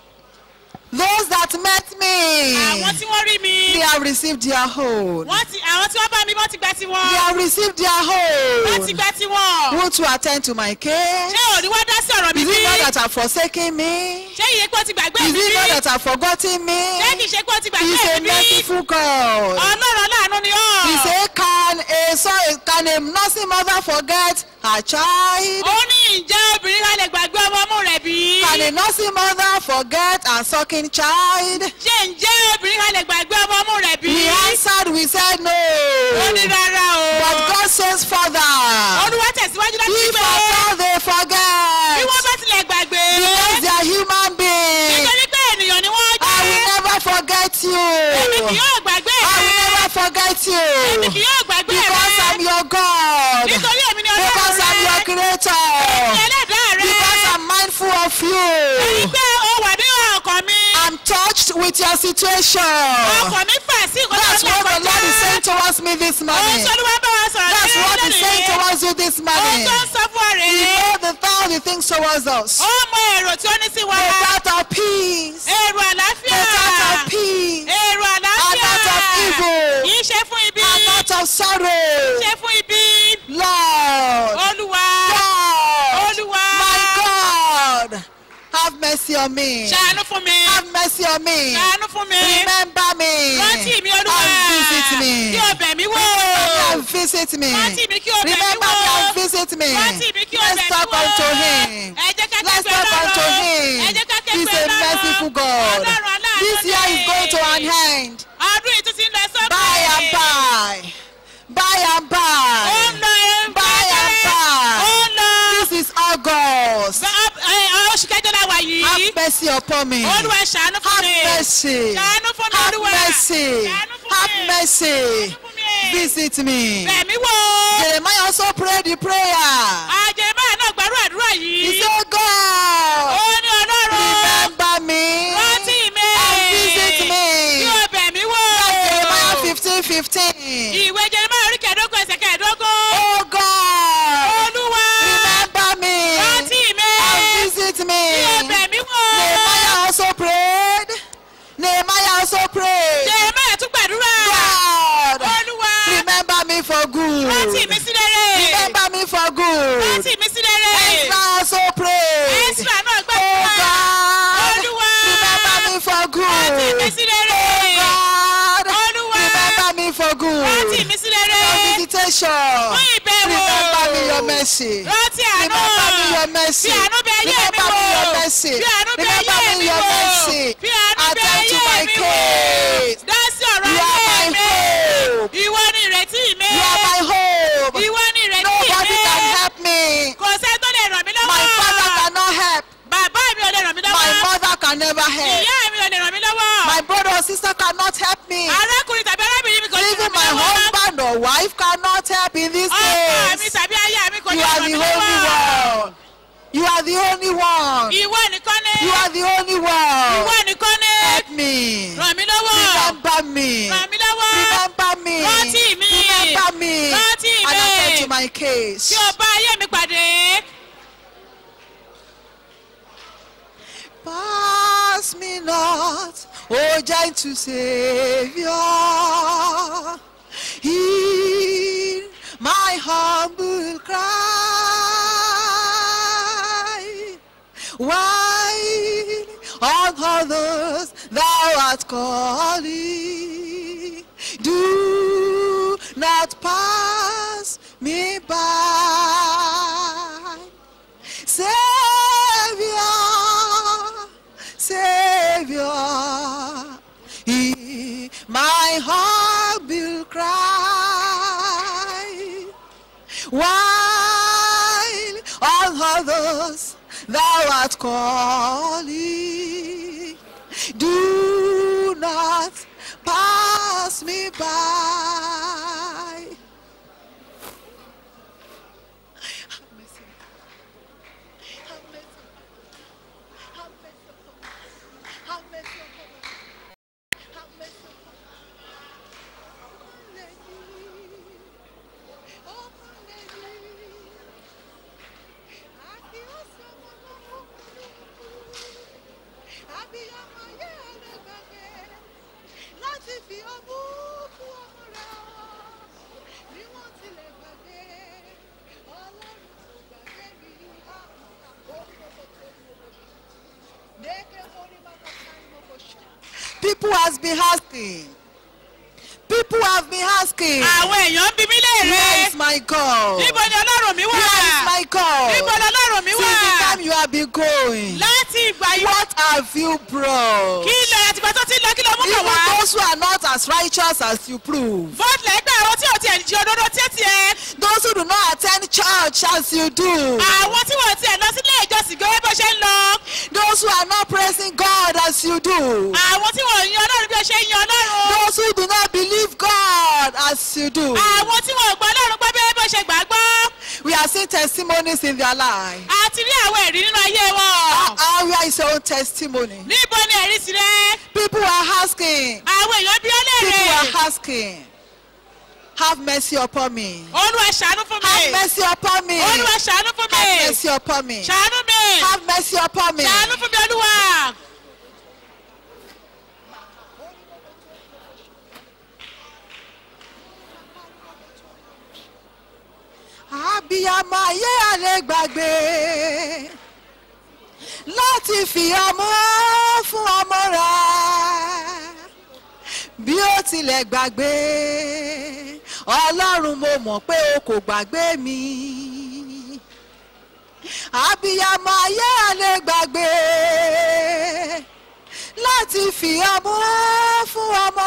Those that met me. àwọn tí wọ́n rí mi They have received their own. wọ́n ti àwọn tí wọ́n bá mi wọ́n ti gba They tiwọn have received their wọ́n ti own. gba tiwọn Won't you attend to my case? ṣé òní wá dá sí ọ̀rọ̀ mi Is bí it not that have forsaken me? ṣé iye pé ó ti gbàgbé Is mi it bí not that have forgotten me? ṣé kìí ṣe pé ó ti He is gbàgbé a mi bí merciful God. ọlọ́run láàánú ni ọ́ He say, can a sorry, can a nursing mother forget her child? ó ní ìjẹ́ obìnrin ká lè gbàgbé ọmọ ọmú rẹ̀ bí Can a nursing mother forget her sucking child? ṣé ǹjẹ́ obìnrin ká lè gbàgbé ọmọ ọmú rẹ̀ bí We answered, we said ó no. ní rárá o But God says further. olúwa tẹ̀síwájú láti If pé after they bí forget, wọ́n bá tilẹ̀ gbàgbé because they are human beings, nítorí pé ènìyàn ni wọ́n I will jẹ́ never forget èmi kì you. yóò gbàgbé I will rẹ̀ never forget èmi kì you. yóò gbàgbé Because I'm rẹ̀ your God. nítorí èmi ni Because ọlọ́run I'm your rẹ̀ creator. èmi ẹlẹ́dàá rẹ̀ Because I'm mindful of èyí you. pé ó wà nínú ọkàn mi I'm touched with your situation. ọkàn mi fà sí nǹkan That's tó ń what the lọ Lord is kọjá saying towards me this ohun morning. tó ní wọ́n bá wa sọ̀rọ̀ That's ní what He's saying lónìí towards you this ohun morning. tó ń sọ fún ọ He rèé know the thought He thinks towards us. ó mọ èrò tí ó ní sí wa A thought of peace. èrò A àlàáfíà thought of peace. èrò A àlàáfíà thought of evil. kì í ṣe fún ibi A thought of sorrow. ṣe fún ibi Lord. olúwa God. olúwa My God. Have mercy on me. ṣàánú fún mi Have mercy on me. ṣàánú fún mi Remember me. rántí mi olúwa And visit me. kí o bẹ̀ mí wò And visit me. rántí mi kí o bẹ̀ mí Remember wò me and visit me. rántí mi kí o Let's bẹ̀ mí talk wò unto him. ẹ jẹ́ ká Let's kẹ́gbẹ́ talk unto ọlọ́run him. ẹ jẹ́ ká He's kẹ́gbẹ́ a ọlọ́run merciful God. ọlọ́run aláàánú This year is going to an ni. end. ọdún yìí tún ti ń lọ sókè By and by. By and ó ń by. lọ ẹ By and by. ó ń lọ This yìí mercy upon me. olúwa ṣàánú fún Have mi mercy. ṣàánú fún mi Have olúwa mercy. ṣàánú fún Have mi mercy. ṣàánú fún mi Visit me. bẹ̀mí wò Jeremiah also prayed the prayer. àjẹmọ́ náà gbàrú àdúrà He yìí said, God, ó ní ọlọ́run remember me rántí mi and visit me. kí o bẹ̀mí wò Jeremiah fifteen fifteen. ìwé Jeremiah orí kẹẹ̀ẹ́dógún ẹsẹ̀ kẹẹ̀ẹ́dógún Oh God, olúwa remember me rántí mi and visit me. kí o bẹ̀mí wò Nehemiah also prayed. Nehemiah also prayed. Jeremiah tún gbàdúrà God, olúwa remember me for good. rántí mi sí rere Remember me for good. rántí mi sí rere Ezra also prayed. Ezra náà Oh gbàdúrà God, olúwa remember me for rántí mi good. sí rere God, Olúwa, remember me for rántí good. mi sí rere For visitation. fún ìbẹ̀wò Remember me your mercy. rántí àánú Remember me your mercy. fi àánú bẹ ayé mi Remember wò me your mercy. fi àánú bẹ Remember ayé me mi your wò mercy. fi àánú bẹ Attend to my ayé mi wò case. dá sí ọ̀rọ̀ You are ayé my mi hope. ìwọ ni ìrètí mi You are my hope. ìwọ ni ìrètí Nobody mi can help me. kò sẹ́ni tó lè ràn mí lọ́wọ́ My father cannot help. bàbá mi ò lè ràn mí My lọ́wọ́ mother can never help. ìyá mi ò lè ràn mí lọ́wọ́ My brother or sister cannot help me. arákùnrin tàbí arábìnrin mi kò lè Even ràn mí my lọ́wọ́ husband or wife cannot help in this ọkọ mi case. tàbí aya mi kò You lè are ràn the mí only lọ́wọ́ one. You are the only one. ìwọ nìkan ni You are the only ìwọ one. nìkan ni Help me. ràn mí lọ́wọ́ Remember me. ràn mí lọ́wọ́ Remember me. Rántí mi. Remember me. Rántí And mi. attend to my case. kí o bá ayé mi pàdé Pass me not, O gentle Savior. Hear my humble cry. Why on others thou art calling? Do not pass me by. Savior, Savior, hear my humble cry. While all others thou art calling, do not pass me by. Have mercy. Have mercy. Have mercy upon me. Have mercy upon me. Have mercy upon me. Oh, hallelujah. Àkí ọ̀sẹ̀ mọ́mọ́ fún Abiyamọ ayé rẹ̀ gbàgbé láti fi ọmú fún ọmọ rẹ̀ ọ́. Bí wọ́n tilẹ̀ gbàgbé, Ọlọ́run kò gbàgbé mi. People has been asking. People have been asking. àwọn èèyàn ń bi mí Where léèrè is my God? níbo ni ọlọ́run mi wà Where is my God? níbo ni ọlọ́run mi Since wà the time you have been going, láti ìgbà yìí what have you brought? kí lọ àtìgbà tó ti lọ kí lọ mú kàn Even wá those who are not as righteous as you prove, bọ́ọ̀lù ẹgbẹ́ àwọn tí ò tiẹ̀ jí òdodo tí ó tiẹ̀ those who do not attend church as you do, àwọn tí wọ́n tiẹ̀ lọ sílé ìjọsìn gẹ́gẹ́ bó ṣe ń lọ those who are not praising God as you do, àwọn tí wọ́n yan ọlọ́run bí ó ṣe ń yan ọlọ́run those who do not believe God as you do. àwọn tí wọ́n gbọ́ ọlọ́run gbọ́ bí bó ṣe gbàgbọ́ We are seeing testimonies in their life. àti rí àwọn ẹ̀rí nínú ayé wọn How where is your own testimony? níbo ni ẹ̀rí tirẹ̀ People are asking. àwọn èèyàn bí ó People léèrè are asking. Have mercy upon me. olúwa ṣàánú fún mi Have mercy upon me. olúwa ṣàánú fún mi Have mercy upon me. ṣàánú mi Have mercy upon me. ṣàánú fún mi olúwa. Abiyamọ ayé alẹ́ gbàgbé láti fi ọmọ fún ọmọ rẹ̀. Bí ó tilẹ̀ gbàgbé, Ọlọ́run mo mọ̀ pé o kò gbàgbé mi. Abiyamọ ayé alẹ́ gbàgbé láti fi ọmọ fún ọmọ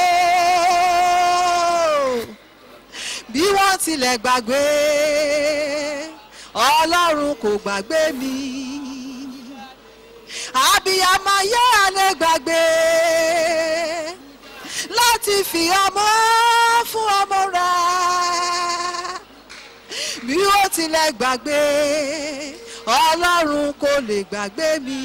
rẹ̀ o bí wọ́n tilẹ̀ gbàgbé ọlọ́run kò gbàgbé mi àbíyamọ ayé alẹ́ gbàgbé láti fi ọmọ fún ọmọ rẹ̀ bí ó tilẹ̀ gbàgbé ọlọ́run kò lè gbàgbé mi.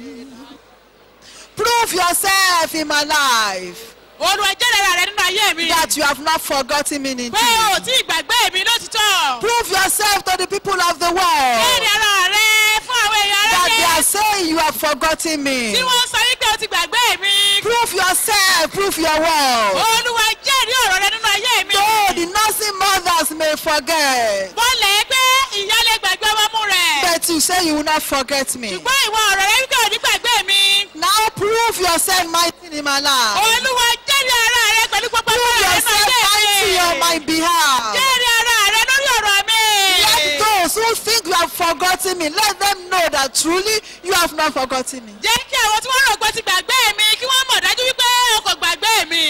prove yourself in my life olúwa jẹ́rẹ̀ ara rẹ nínú ayé mi. that you have not forgotten me pé o indeed. tí ìgbàgbé mi lótìtọ́. prove yourself to the people of the world jẹ́rẹ̀ ara rẹ fún àwọn èèyàn that they aráyé. are saying you have forgotten me. tí wọ́n sọ wípé o ti gbàgbé mi. prove yourself prove your word. olúwa jẹ́rìí ọ̀rọ̀ rẹ nínú ayé mi. though the nursing mothers may forget wọ́n lè pé ìyá lè gbàgbé ọmọ rẹ̀. but you say you will not forget me. ṣùgbọ́n ìwọ ọ̀rọ̀ rẹ wípé ò ní gbàgbé mi. now prove yourself mighty in my life. olúwa jẹ́rìí ara rẹ pẹ̀lú gbogbo prove agbára rẹ yourself nínú ayé mighty mi. on my behalf. jẹ́rìí ara rẹ lórí ọ̀rọ̀ mi. Let those who think you have forgotten me, let them know that truly you have not forgotten me. jẹ́ kí àwọn tí wọ́n rò pé o ti gbàgbé mi kí wọ́n mọ̀ dájú wípé o kò gbàgbé mi.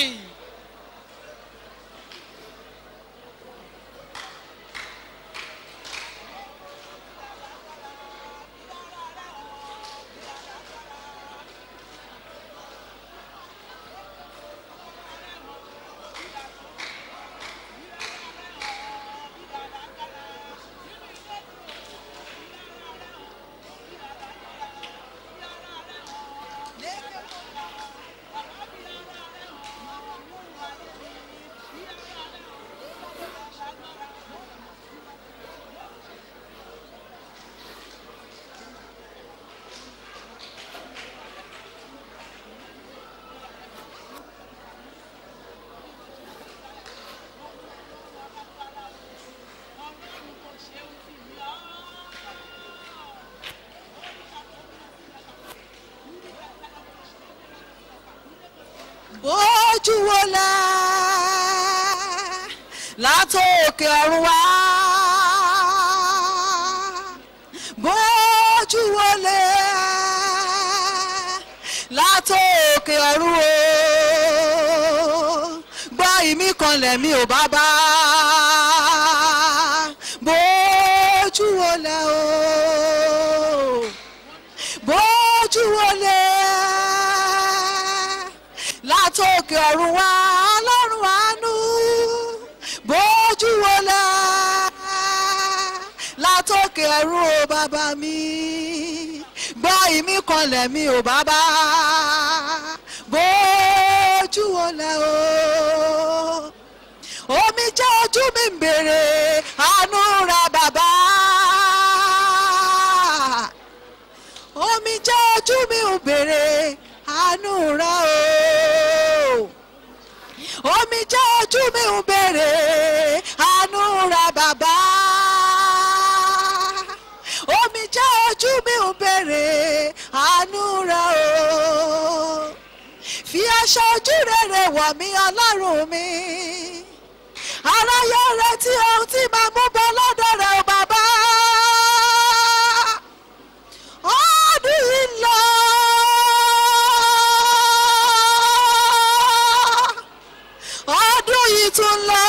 Bójú wo lẹ látòkè ọ̀run wá. Bójú wo lẹ látòkè ọ̀run o. Gbọ́ ìmí kan lẹ̀mí ò bá bá. Bójú wo lẹ o. Bójú wo lẹ látòkè ọ̀run wá ọlọ́run àánú bójú wọlé látòkè ọ̀run o bàbá mi gbọ́ ìmí kan lẹ̀mí o bàbá bójú wọlé o omi jẹ́ ojú mi ń bèrè àánú ra bàbá omi jẹ́ ojú mi ń bèrè àánú rẹ o omi jẹ́ ojú mi ń bèrè àánú rẹ bàbá omi jẹ́ ojú mi ń bèrè àánú rẹ o fi aṣọ ojú rere wọ̀ mí ọlọ́run mi aráyé retí ohun tí màá mú bọ́ lọ́dọ̀ rẹ o bàbá ọdún yìí lọ. ọdún yìí tún lọ.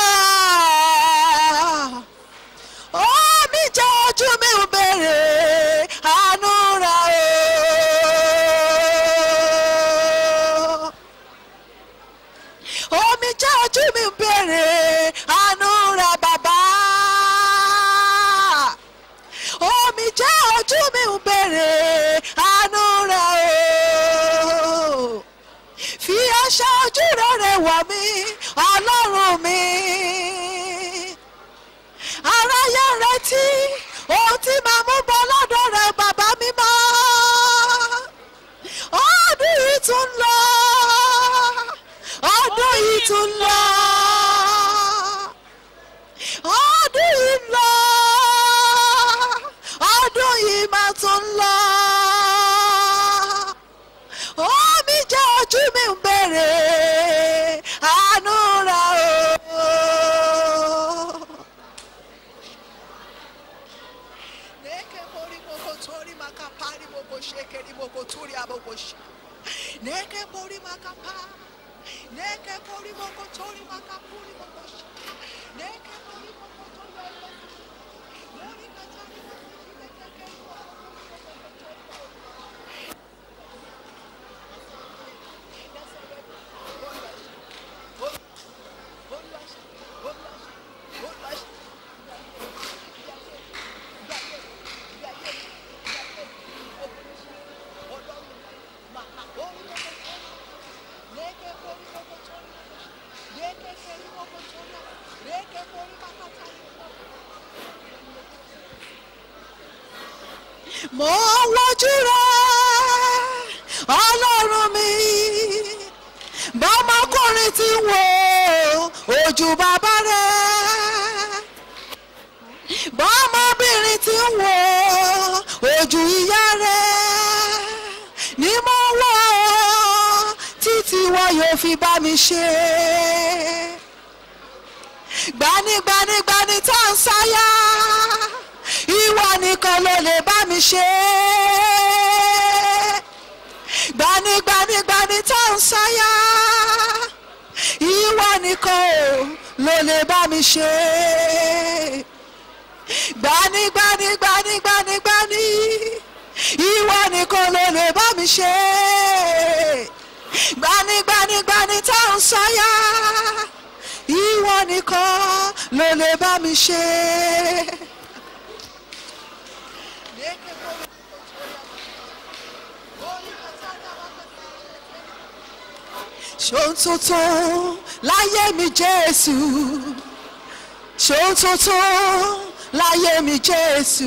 omi jẹ́ ojú mi ò béèrè àánú rẹ̀ o. omi jẹ́ ojú mi ò béèrè àánú rẹ̀ bàbá. omi jẹ́ ojú mi ò béèrè àánú rẹ̀ o fi aṣọ ojú rere wọ̀ mí ọlọ́run mi. aráyé ń retí ohun tí màá mú bọ́ lọ́dọ̀ rẹ̀ bàbá mi mọ́. ọdún yìí tún lọ ọdún yìí tún lọ ọdún yìí lọ ọdún yìí máa tún lọ omi jẹ́ ojú mi ń bèrè àánú rẹ̀ o. Neke pori moko tori maka pari moko shekeri moko turi aboko shi. Neke pori maka pa. Neke pori moko tori maka puri moko shi. Neke pori moko tori moko shi. Nori katari moko shi. Neke pori moko tori moko shi. mo ń wojú rẹ ọlọ́run mi bọ́mọkùnrin ti ń wo ojú bàbá rẹ bọ́mọbìnrin ti ń wo ojú ìyá rẹ ni mo wò títí wọn yóò fi bá mi ṣe gbanigbanigbani tá à ń sáyà ìwọ nìkan ló lè bá mi ṣe gbanigbanigbani tá à ń sáyà ìwọ nìkan ló lè bá mi ṣe gbanigbanigbanigbanigbani ìwọ nìkan ló lè bá mi ṣe gbanigbanigbani tá à ń sáyà ìwọ nìkan ló lè bá mi ṣe. ṣòun tuntun láyé mi jésù ṣòun tuntun láyé mi jésù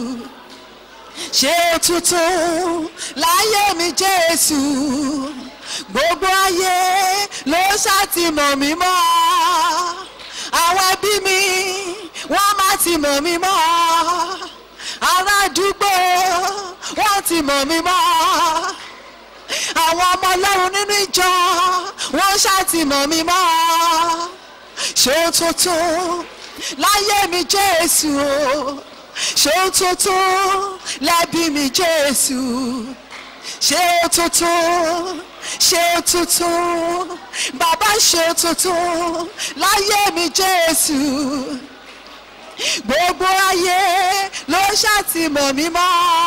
ṣe tuntun láyé mi jésù gbogbo ayé ló ṣàtìmọ̀ mí mọ́ àwọn ẹbí mi wọ́n má ti mọ̀ mí mọ́ ará àdúgbò wọ́n ti mọ̀ mí mọ́ àwọn ọmọ ọlọ́run nínú ìjọ wọ́n ṣàtìmọ̀ mí mọ́ ṣé tuntun láyé mi jésù o ṣé tuntun lẹ́bí mi jésù ṣé tuntun ṣé tuntun bàbá ṣé tuntun láyé mi jésù gbogbo ayé ló ṣàtìmọ̀ mí mọ́.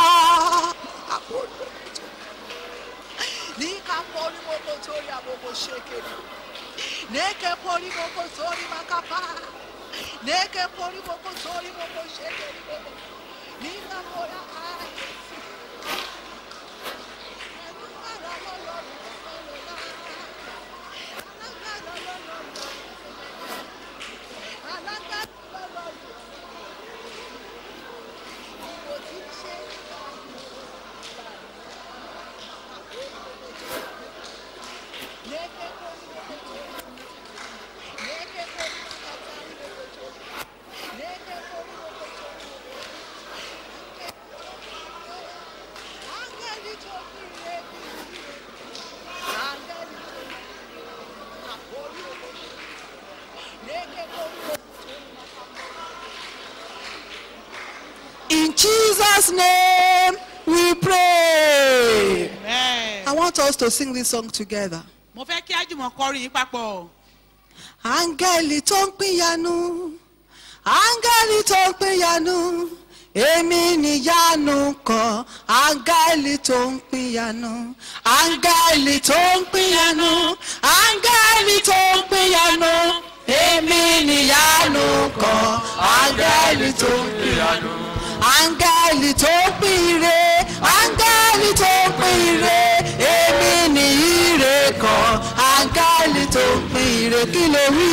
Nika pori moko tori aboko shekeri. Neke pori moko tori makapa. Neke pori moko tori moko shekeri moko. Nika pora aye. In Jesus' name we pray. I want us to sing this song together. mo fẹ́ kí ájùmọ̀ kọrin yìí papọ̀. áńgẹ́lì tó ń pínyanu áńgẹ́lì tó ń pínyanu èmi níyanu kan áńgẹ́lì tó ń pínyanu áńgẹ́lì tó ń pínyanu áńgẹ́lì tó ń pínyanu èmi níyanu kan áńgẹ́lì tó ń pínyanu áńgẹ́lì tó ń pín ire áńgẹ́lì tó ń pín ire èmi ní ire kan áńgẹ́lì tó ń pín ire kí ló wí.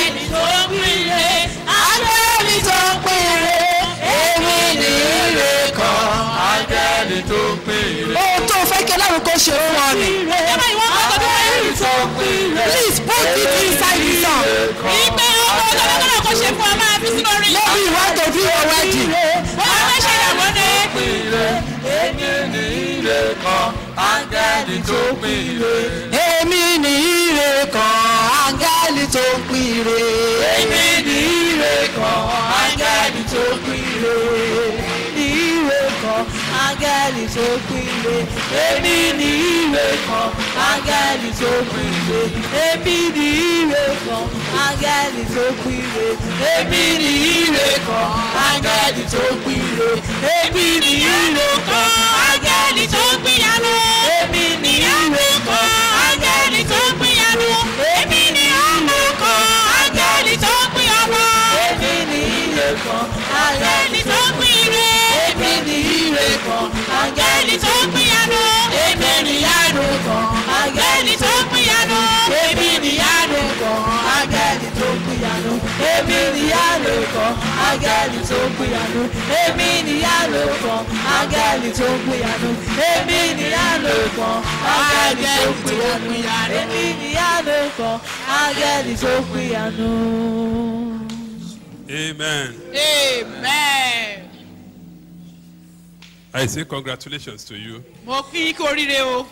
áńgẹ́lì tó ń pín ire èmi ní ire kan Áńgẹ́lì tó ń pín ire. ohun tó fẹ́ kí ọlọ́run kó ṣe fún ọ ni. ẹ máa ìwọ́n kọ́ tó fẹ́ rí. tó ń pín ire. please put it inside the song. ìgbẹ́ ọmọ tó fẹ́ kọ́nà kó ṣe fún ọ máa fi sínú orin. maybe you want to do your wedding. wọ́n fẹ́ ṣe ìyàwó ni. Pín ire. Èmi ní ire kan. Áńgẹ́lì tó ń pín ire. èmi ní ire kan áńgẹ́lì tó ń pín ire. Èmi ní ire kan. Áńgẹ́lì tó ń pín ire. ire kan áńgẹ́lì tó ń pín ire. Èmi ní ire kan. Áńgẹ́lì tó ń pín ire. èmi ní ire kan áńgẹ́lì tó ń pín ire. Èmi ní ire kan. Áńgẹ́lì tó ń pín ire. èmi ní ire kan áńgẹ́lì tó ń pínyanu. èmi ní ire kan áńgẹ́lì tó ń pínyanu. èmi ni àánú kan. áńgẹ́lì tó ń pín ọmọ. èmi ní ire kan áńgẹ́lì tó ń pín ire. èmi ní ire kan áńgẹ́lì tó ń pínyanu. èmi ní àánú kan áńgẹ́lì tó ń pínyanu. èmi ní àánú kan áńgẹ́lì níyàlò kan áńgẹ́lì tó ń pìyànú èmi níyàlò kan áńgẹ́lì tó ń pìyànú èmi níyàlò kan áńgẹ́lì tó ń pìyànú èmi níyàlò kan áńgẹ́lì tó ń pìyànú. Amen. amen. I say congratulations to you. mo kí yín kú oríire o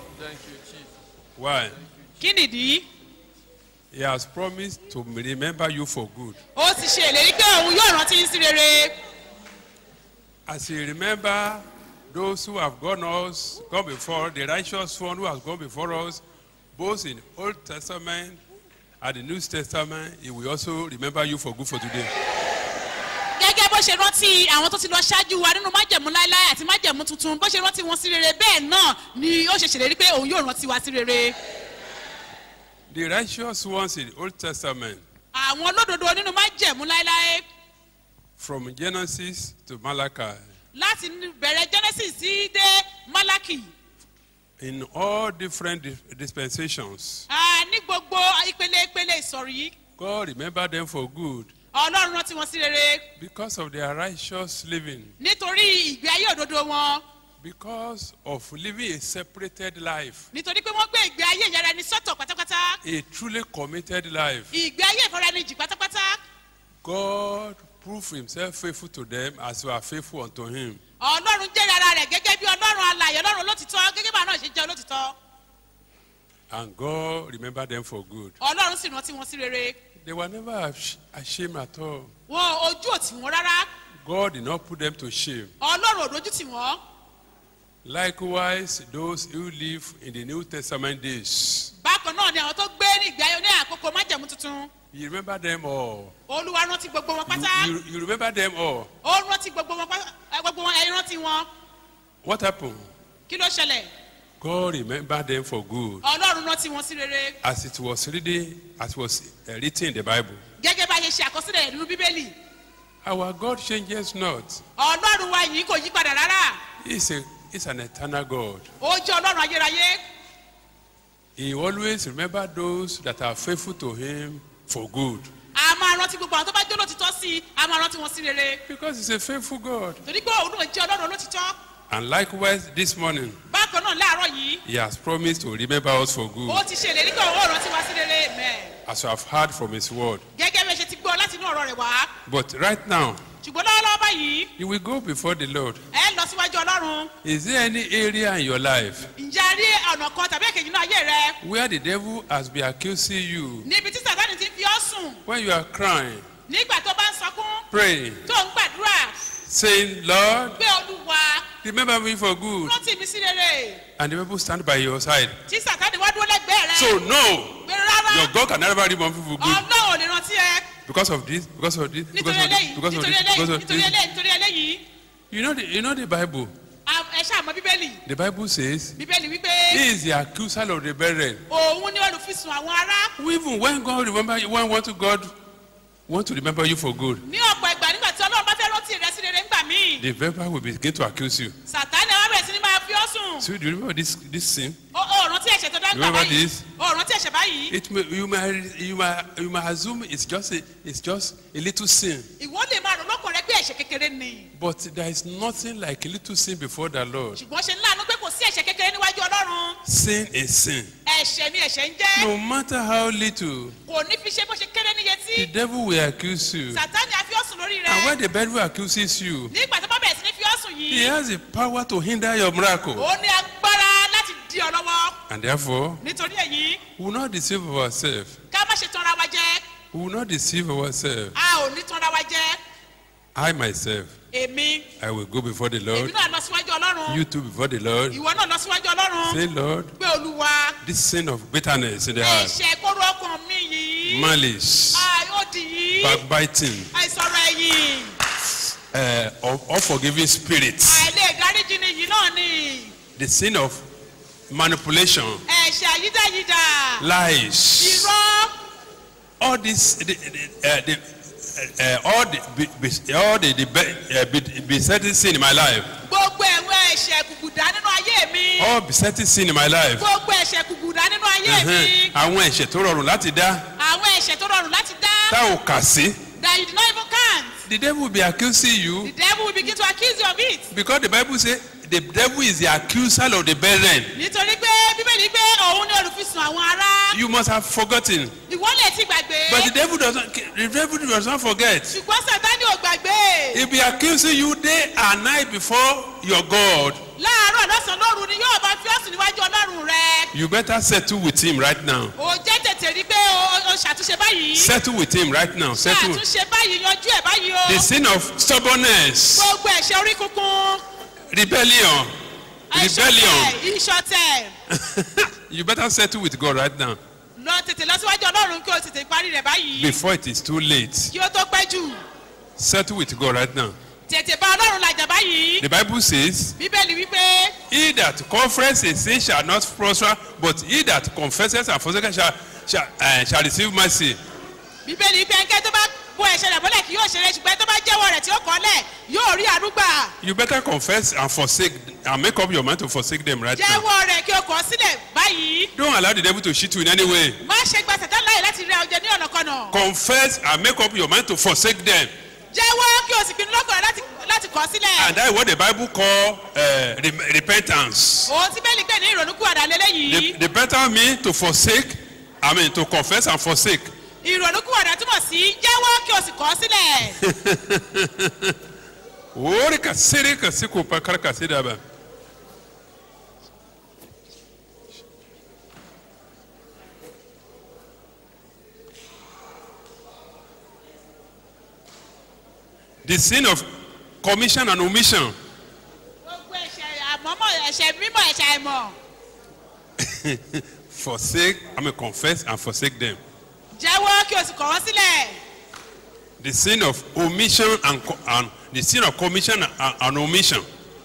Why? kí nìdí He has promised to remember you for good. ó ti ṣe ìlérí pé òun yóò rántí yín sí rere As he remember those who have gone us, gone before, the righteous one who has gone before us, both in Old Testament and the New Testament, he will also remember you for good for today. gẹ́gẹ́ bó ṣe rántí àwọn tó ti lọ ṣáájú wa nínú májẹ̀mú láéláé àti májẹ̀mú tuntun bó ṣe rántí wọn sí rere bẹ́ẹ̀ náà ni ó ṣe ṣèlérí pé òun yóò rántí wa sí rere The righteous ones in the Old Testament, àwọn olódodo nínú májẹ̀mú láéláé from Genesis to Malachi, láti bẹ̀rẹ̀ genesis sí dé malaki in all different dis- dispensations, Ah, ní gbogbo ìpele ìpele ìsọ̀rí God remember them for good ọlọ́run rántí wọn sí rere because of their righteous living, nítorí ìgbé ayé òdodo wọn because of living a separated life, nítorí pé wọ́n gbé ìgbé ayé ìyára ẹni sọ́tọ̀ pátápátá a truly committed life. ìgbé ayé ìfọ̀rọ̀ẹnijì pátápátá God proved himself faithful to them as you are faithful unto him. ọlọ́run jẹ́rìí ara rẹ̀ gẹ́gẹ́ bí ọlọ́run alàyè ọlọ́run olótìtọ́ gẹ́gẹ́ bá náà ṣe jẹ́ olótìtọ́ And God remembered them for good. ọlọ́run sì rántí wọn sí rere They were never ash- ashamed at all. wọn ojú ò tì wọ́n rárá God did not put them to shame. ọlọ́run ò dojú tì wọ́n Likewise, those who live in the New Testament days, bákan náà ni àwọn tó gbé ní ìgbé ayé ní àkókò májẹ̀mú tuntun you remember them all. olúwa rántí gbogbo wọn You, pátá you, you remember them all. ó rántí gbogbo wọn pátá ẹ, gbogbo wọn ẹ̀yin rántí wọn What happened? kí ló ṣẹlẹ̀ God remembered them for good. ọlọ́run rántí wọn sí rere As it was reading, as was uh, written in the Bible. gẹ́gẹ́ bá a ṣe ṣe àkọsílẹ̀ nínú bíbélì Our God changes not. ọlọ́run wa yìí kò yí padà rárá He's, a, he's an eternal God. ó jẹ́ ọlọ́run ayérayé He always remember those that are faithful to him for good. a máa rántí gbogbo àwọn tó bá jẹ́ olótìtọ́ sí i a máa rántí wọn sí rere Because he's a faithful God. torí pé òun náà jẹ́ ọlọ́run olótìtọ́ And likewise, this morning, bákan náà láàárọ̀ yìí he has promised to remember us for ó good. ti ṣe ìlérí pé òun ò rántí wa sí rere mẹ́ As you have heard from his word. gẹ́gẹ́ bí ẹ ṣe ti gbọ́ láti inú ọ̀rọ̀ rẹ̀ wá But right now, ṣùgbọ́n lọ́wọ́lọ́wọ́ báyìí you will go before the Lord. ẹ lọ síwájú ọlọ́run Is there any area in your life ǹjẹ́ a rí ọ̀nà kan tàbí èkejì náà ayé rẹ where the devil has been accusing you níbi tí sàtánì ti fi ọ́ sùn when you are crying, nígbà tó bá ń sọkún praying, tó ń gbàdúrà saying, Lord, pé olúwa remember me for good? rántí mi sí rere And the people stand by your side. tí sàtánì wá dúró lẹ́gbẹ̀ẹ́ rẹ So, no, pé rárá your God can never remember people for good. ọlọ́run ò lè rántí ẹ Because of this, because of this, because nítorí of this, eléyìí because of nítorí this, eléyìí because of nítorí this. eléyìí nítorí eléyìí You know the, you know the Bible. a- ẹ ṣáà mọ bíbélì The Bible says bíbélì wípé he is the accuser of the brethren. òun ni olùfisùn àwọn ará Even when God remember you, when want to God want to remember you for good, ní ọ̀pọ̀ ìgbà nígbà tí ọlọ́run bá fẹ́ rántí rẹ sí rere ńgbà míì the devil will begin to accuse you. sàtánì àwọn bẹ̀rẹ̀ sí ni máa fi ọ́ sùn So do you remember this this sin? ó ó rántí ẹ̀ṣẹ̀ tó dá ńgbà Remember báyìí this? ó rántí ẹ̀ṣẹ̀ báyìí It may, you may you may you may assume it's just a it's just a little sin, ìwọ lè máa rò lọ́kàn rẹ pé ẹ̀ṣẹ̀ kékeré ni but there is nothing like a little sin before the Lord. ṣùgbọ́n ṣe ńláàánú pé kò sí ẹ̀ṣẹ̀ kékeré níwájú ọlọ́run Sin is sin. ẹ̀ṣẹ̀ ni ẹ̀ṣẹ̀ ń jẹ́ No matter how little, kò ní fi ṣe bó ṣe kéré níye tí the devil will accuse you. sàtánì á fi ọ́ sùn lórí And when rẹ the devil accuses you, nígbà tó bá bẹ̀rẹ̀ sí ní fi ọ́ sùn he yìí has the power to hinder your miracle. ó ní agbára láti di ọ lọ́wọ́ And therefore, nítorí èyí we will not deceive ourselves. ká má ṣe tanra wa jẹ We will not deceive ourselves. a ò ní tanra wa jẹ I myself, èmi I will go before the èmi Lord. náà lọ síwájú ọlọ́run You too before the Lord. ìwọ náà lọ síwájú ọlọ́run Say, Lord, pé olúwa this sin of bitterness in the heart, ẹ̀ṣẹ̀ kóró ọkàn mi yìí malice, àìòdì yìí backbiting, àìsọ̀rọ̀ ẹ̀yìn uh, of unforgiving spirits, àìlè ìdáríjì ni yìí náà ni the sin of manipulation, ẹ̀ṣẹ̀ àyídáyídá lies, irọ́ all this, the, the, uh, the, uh, all the, be, be, all the, the be, uh, be, besetting sin in my life, gbogbo ẹ̀wọ̀n ẹ̀ṣẹ̀ kùkùdá nínú ayé mi all besetting sin in my life, gbogbo ẹ̀ṣẹ̀ kùkùdá nínú ayé mi ẹ̀hẹ́n, àwọn ẹ̀ṣẹ̀ tó rọrùn láti dá àwọn ẹ̀ṣẹ̀ tó rọrùn láti dá tá ò kà sí that you did not even count. the devil will be accusing The you devil will begin to accuse you of it. because the bible say the devil is the accuser of the brethren nítorí pé bíbélì pé òun ni olùfisùn àwọn ará. you must have forgotten ìwọ lè ti gbàgbé. but the devil does not the devil does not forget ṣùgbọ́n sátani ò gbàgbé. he be accusing you day and night before your god láàárọ̀ lọ́sàn-án lóru ni yóò bá fi ọ̀sùn níwájú ọlọ́run rẹ. you better settle with him right now ò jẹ́ tètè rí pé o o ṣàtúnṣe báyìí. settle with him right now settle ṣàtúnṣe báyìí yanjú ẹ̀ báyìí o. the sin of stubbornness gbogbo ẹ̀ṣẹ̀ orí kunkun. rebellion rebellion ìṣọ̀tẹ̀ ìṣọ̀tẹ̀. you better settle with god right now lọ tètè lọ síwájú ọlọ́run kí o tètè parí rẹ̀ báyìí. before it is too late kí o tó pẹ́ jù. settle with god right now tètè bá ọlọ́run làjà báyìí. the bible says bíbélì wípé he that confesses a sin shall not prosper but he that confesses and forsakes shall shall, uh, shall receive mercy bíbélì wípé ẹnikẹ́ni tó bá bo ẹ̀ṣẹ̀ rẹ̀ mọ́lẹ̀ kì yóò ṣeré ṣùgbọ́n tó bá jẹ́wọ́ rẹ̀ tí ó kọ́ lẹ̀ yóò rí àdúgbà. you better confess and forsake and make up your mind to forsake them right now jẹ́wọ́ rẹ̀ kí o kọ́ sílẹ̀ báyìí. don't allow the devil to cheat you in any way má ṣe gba sẹ̀tán láyè láti rẹ ọjọ́ ní ọ̀nàkọ̀nà. confess and make up your mind to forsake them jẹ́wọ́ kí o sì pinnu lọ́kàn rẹ láti láti kọ́ sílẹ̀. and that is what the bible call uh, re repentance òun tí bẹ́ẹ̀lì pè ní ìrònúkú àdá the, lélẹ́yìí. the better mean to forsake i mean to confess and forsake ìrònúkú àdá túmọ̀ sí jẹ́wọ́ kí o sì kọ́ sílẹ̀. ori ka sere ka se ko pa kar ka se da ba the sin of commission and omission gbogbo ẹ̀ṣẹ̀ àmọ́mọ́ ẹ̀ṣẹ̀ mímọ́ ẹ̀ṣẹ̀ àìmọ̀. forsake i mean confess and forsake them jẹ́wọ́ kí o sì kọ́ wọ́n sílẹ̀. the sin of omission and, co- and the sin of commission and, and omission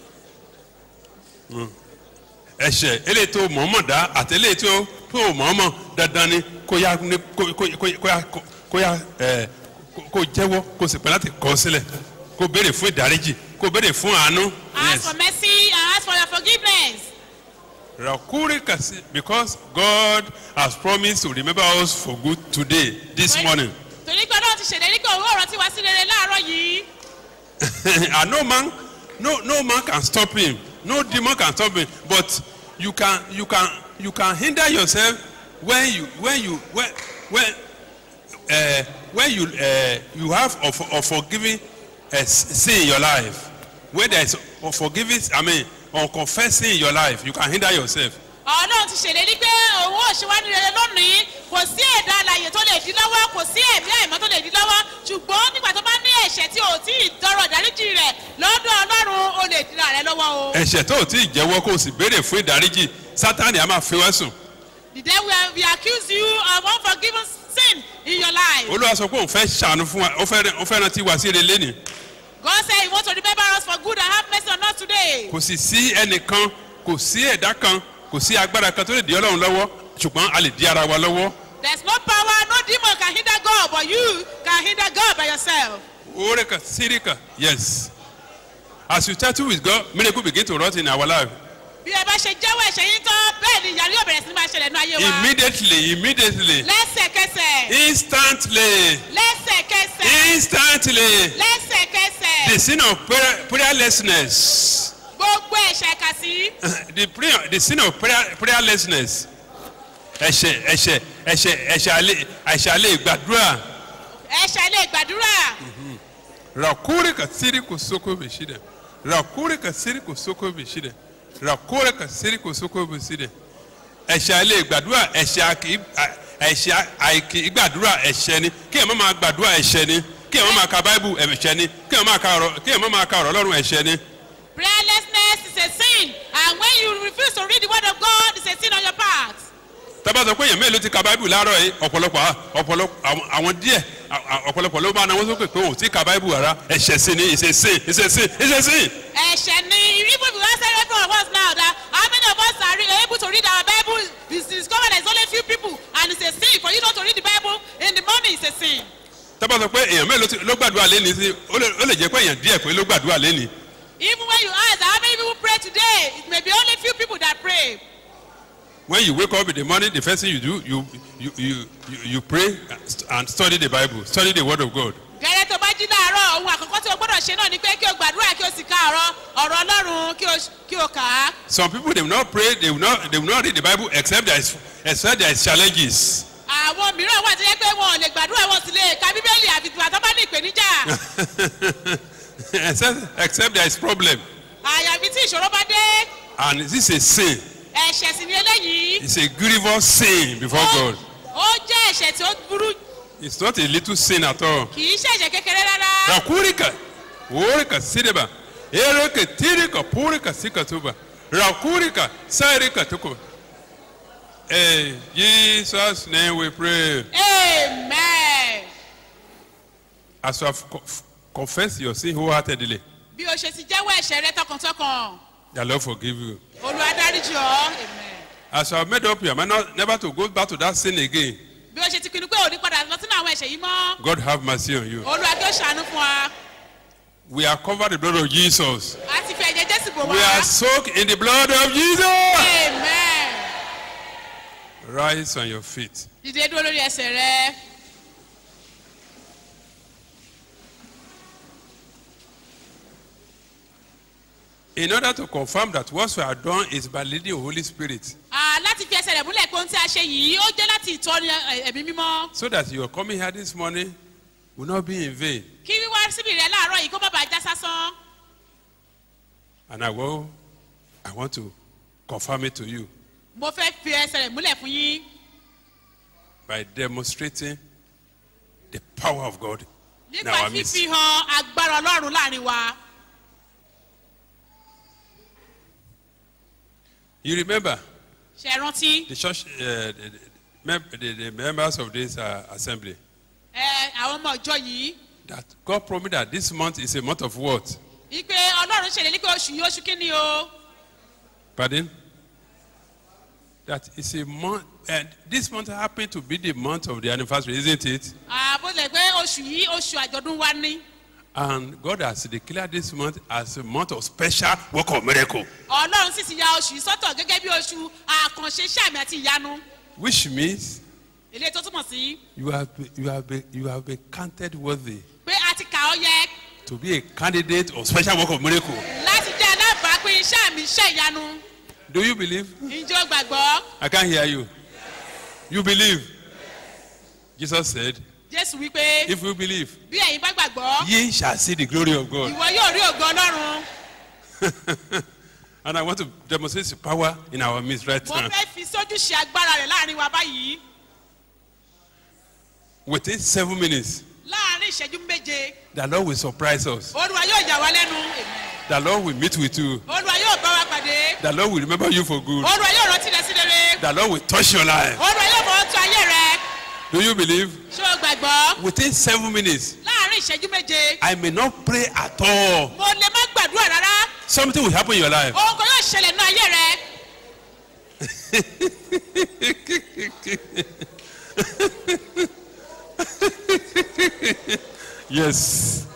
Mm. ẹ̀ṣẹ̀ eléyìí tó mọ̀ọ́mọ̀ dá àti eléyìí tó tó mọ̀ọ́mọ̀ dandan ni kó yá ní kó kó kó kó yá kó- kó yá ẹ̀ kó- kó jẹ́wọ́ kó sì pẹ́ láti kọ́ sílẹ̀ kó béèrè fún ìdáríjì kó béèrè fún àánú. ask for mercy and ask for your forgiveness. rakuri kasi because God has promised to remember us for good today this morning torí pé ọlọ́run ti ṣèlérí pé òun ọ̀rọ̀ tí wá sí rere láàárọ̀ yìí. and no man no no man can stop him no demon can stop him but you can you can you can hinder yourself when you when you when when uh, when you uh, you have of of forgiving uh, sin in your life when there is forgiving i mean unconfessed sin in your life you can hinder yourself ọlọ́run ti ṣèlérí pé òun ò ṣe wá ní rere lónìí kò sí ẹ̀dá alàyè tó lè dí lọ́wọ́ kò sí ẹ̀mí àìmọ́ tó lè dí lọ́wọ́ ṣùgbọ́n nígbà tó bá ní ẹ̀ṣẹ̀ tí ò tí ì tọrọ ìdáríjì rẹ̀ lọ́dọ̀ ọlọ́run ó lè dira rẹ̀ lọ́wọ́ o. ẹ̀ṣẹ̀ tó o ti jẹ́wọ́ kó o sì béèrè fún ìdáríjì sátani a máa fi wá sùn the day we, we accuse you of unforgiven sin in your life. olúwa sọ pé òun fẹ́ ṣàánú fún wa ó fẹ́ ó fẹ́ rántí wá sí ire lẹ́nìí. God say he want to remember us for good and have mercy on us today. kò sì sí ẹnìkan kò sí ẹ̀dá kan kò sí agbára kan tó lè di ọlọ́run lọ́wọ́ ṣùgbọ́n a lè di ara wa lọ́wọ́. There's no power, no demon can hinder God, but you can hinder God by yourself. oreka sirika yes as you settle with God miracle begin to rot in our life Bí ẹ bá ṣe jẹ́wọ́ ẹ̀ṣẹ̀ yín tán, bẹ́ẹ̀ ni ìyàrá yóò bẹ̀rẹ̀ sí ní máa ṣẹlẹ̀ ní ayé wa. immediately immediately Lẹ́sẹ̀kẹsẹ̀. instantly Lẹ́sẹ̀kẹsẹ̀. instantly the Lẹ́sẹ̀kẹsẹ̀. sin of prayer, prayerlessness Gbogbo ẹ̀ṣẹ̀ kà sí. the prayer the sin of prayer, prayerlessness ẹ̀ṣẹ̀ ẹ̀ṣẹ̀ ẹ̀ṣẹ̀ ẹ̀ṣẹ̀ alẹ́ ẹ̀ṣẹ̀ alẹ́ gbàdúrà. Ẹ̀ṣẹ̀ lè gbàdúrà. rakuri ka siri ko soko be shida rakuri ka siri ko soko be shida rakuri ka siri ko soko be shida ẹ̀ṣẹ̀ alẹ́ gbàdúrà ẹ̀ṣẹ̀ àkì ẹ̀ṣẹ̀ àìkì gbàdúrà ẹ̀ṣẹ̀ ni kí ẹ̀ má máa gbàdúrà ẹ̀ṣẹ̀ ni kí ẹ̀ má máa ka báíbù ẹ̀ṣẹ̀ ni kí ẹ̀ má máa ka ọ̀rọ̀ kí ẹ̀ má máa ka ọ̀rọ̀ ọlọ́run ẹ̀ṣẹ̀ ni. Prayerlessness is a sin. And when you refuse to read the word of God, it's a sin on your part. tábà sọ pé èèyàn mélòó ti ka báíbù láàárọ̀ yìí ọ̀pọ̀lọpọ̀ à- ọ̀pọ̀lọpọ̀ àwọn- àwọn díẹ̀ à- à- ọ̀pọ̀lọpọ̀ ló máa náwó sókè pé òun ti ka báíbù rárá ẹ̀ṣẹ̀ sí ni ìṣesìn ìṣesìn ìṣesìn. Ẹ̀ṣẹ̀ ni even if you ask every one of us now that how many of us are re- able to read our Bible you discover there is only few people and it's a sin for you not to read the Bible in the morning it's a sin. tábà sọ pé èèyàn mélòó ti- ló gbàdúrà lẹ́ni sí ó lè ó lè jẹ́ pé èèyàn díẹ̀ pé ló gbàdúrà lẹ́ni. Even when you ask how many people pray today it may be only few people that pray. when you wake up in the morning the first thing you do you you you you, you pray and study the bible study the word of god Gẹ́gẹ́ láàárọ̀ ohun àkọ́kọ́ tí o gbọ́dọ̀ ṣe náà ni pé kí o gbàdúrà kí o sì ka ọ̀rọ̀ ọ̀rọ̀ ọlọ́run kí o kí o kà á. Some people they will not pray, they will not they will not read the Bible except there is except there is challenges. àwọn mìíràn wà tó yẹ pé wọn ò lè gbàdúrà wọn sì lè ka bíbélì àfi ìgbà tó bá ní ìpèníjà. except except there is problem. àyàfi tí ìṣòro bá dé And this is a sin. ẹ̀ṣẹ̀ sì ni eléyìí. It's a grievous sin before Ó- God. ó jẹ́ ẹ̀ṣẹ̀ tí ó burú It's not a little sin at all. kì í ṣe ẹ̀ṣẹ̀ kékeré rárá. Rakurika, worika sideba, erika tirika purika sikatuba, rakurika sarika tuko. In Jesus' name we pray. amen. As you have co- confessed your sin wholeheartedly, bí o ṣe ti jẹ́wọ́ ẹ̀ṣẹ̀ rẹ tọkàntọkàn the Lord forgive you. olúwa dáríjì ọ́ amen. As you have made up your mind not, never to go back to that sin again, bí o ṣe ti pinnu pé òní padà lọ sínú àwọn ẹ̀ṣẹ̀ yìí mọ́ God have mercy on you. olúwa kí ó ṣàánú fún wa We are covered in the blood of Jesus. a ti fi ẹ̀jẹ̀ jésù bò We wá are soaked in the blood of Jesus. amen. Rise on your feet. dìde dúró lórí ẹsẹ̀ rẹ In order to confirm that what we have done is by leading the Holy Spirit, Ah, láti fi ẹsẹ̀ rẹ̀ múlẹ̀ pé ohun tí a ṣe yìí ó jẹ́ láti ìtọ́ni ẹ̀- ẹ̀mí mímọ́ so that your coming here this morning will not be in vain. kí wíwá síbi rẹ láàárọ̀ yìí kó má bàa já sásán And I will, I want to confirm it to you mo fẹ́ fi ẹsẹ̀ rẹ̀ múlẹ̀ fún yín by demonstrating the power of God in nípa our midst. fífi hàn agbára ọlọ́run láàrin wa You remember ṣe é rántí the church, uh, the, the, mem- the, the members of this uh, assembly, ẹ àwọn ọmọ ìjọ yìí that God promised that this month is a month of what? ipe ọlọ́run ṣèlérí pé oṣù yìí oṣù kínní o Pardon? That is a month, and this month happened to be the month of the anniversary, isn't it? àbúlẹ̀ pé oṣù yìí oṣù àjọ̀dún wa ní And God has declared this month as a month of special work of miracle, ọlọ́run sì ti ya oṣù yìí sọ́tọ̀ gẹ́gẹ́ bí oṣù àkànṣe sàmì àti ìyanu which means eléyìí tó túmọ̀ sí you have been, you have been, you have been counted worthy pé a ti kà ọ́ yẹ to be a candidate of special work of miracle. láti jẹ́ alábàápín sàmì iṣẹ́ ìyanu Do you believe? ǹjẹ́ o gbàgbọ́ I can't hear you. You believe? Jesus said, jésù wípé if you believe, bí ẹ̀yin bá gbàgbọ́ ye shall see the glory of God. ìwọ yóò rí ògo ọlọ́run and I want to demonstrate the power in our midst right mo now. fẹ́ fi sójú ṣe agbára rẹ̀ láàrin wa báyìí Within seven minutes, láàrin ìṣẹ́jú méje the Lord will surprise us. olúwa yóò yà wá lẹ́nu The Lord will meet with you. olúwa yóò bá wa pàdé The Lord will remember you for good. olúwa yóò rántí rẹ sí rere The Lord will touch your life. olúwa yóò fọwọ́ tún ayé rẹ Do you believe? ṣé o gbàgbọ́ Within seven minutes, láàrin ìṣẹ́jú méje I may not pray at all. mo lè má gbàdúrà rárá Something will happen in your life. ohun kan yóò ṣẹlẹ̀ nínú ayé rẹ Yes.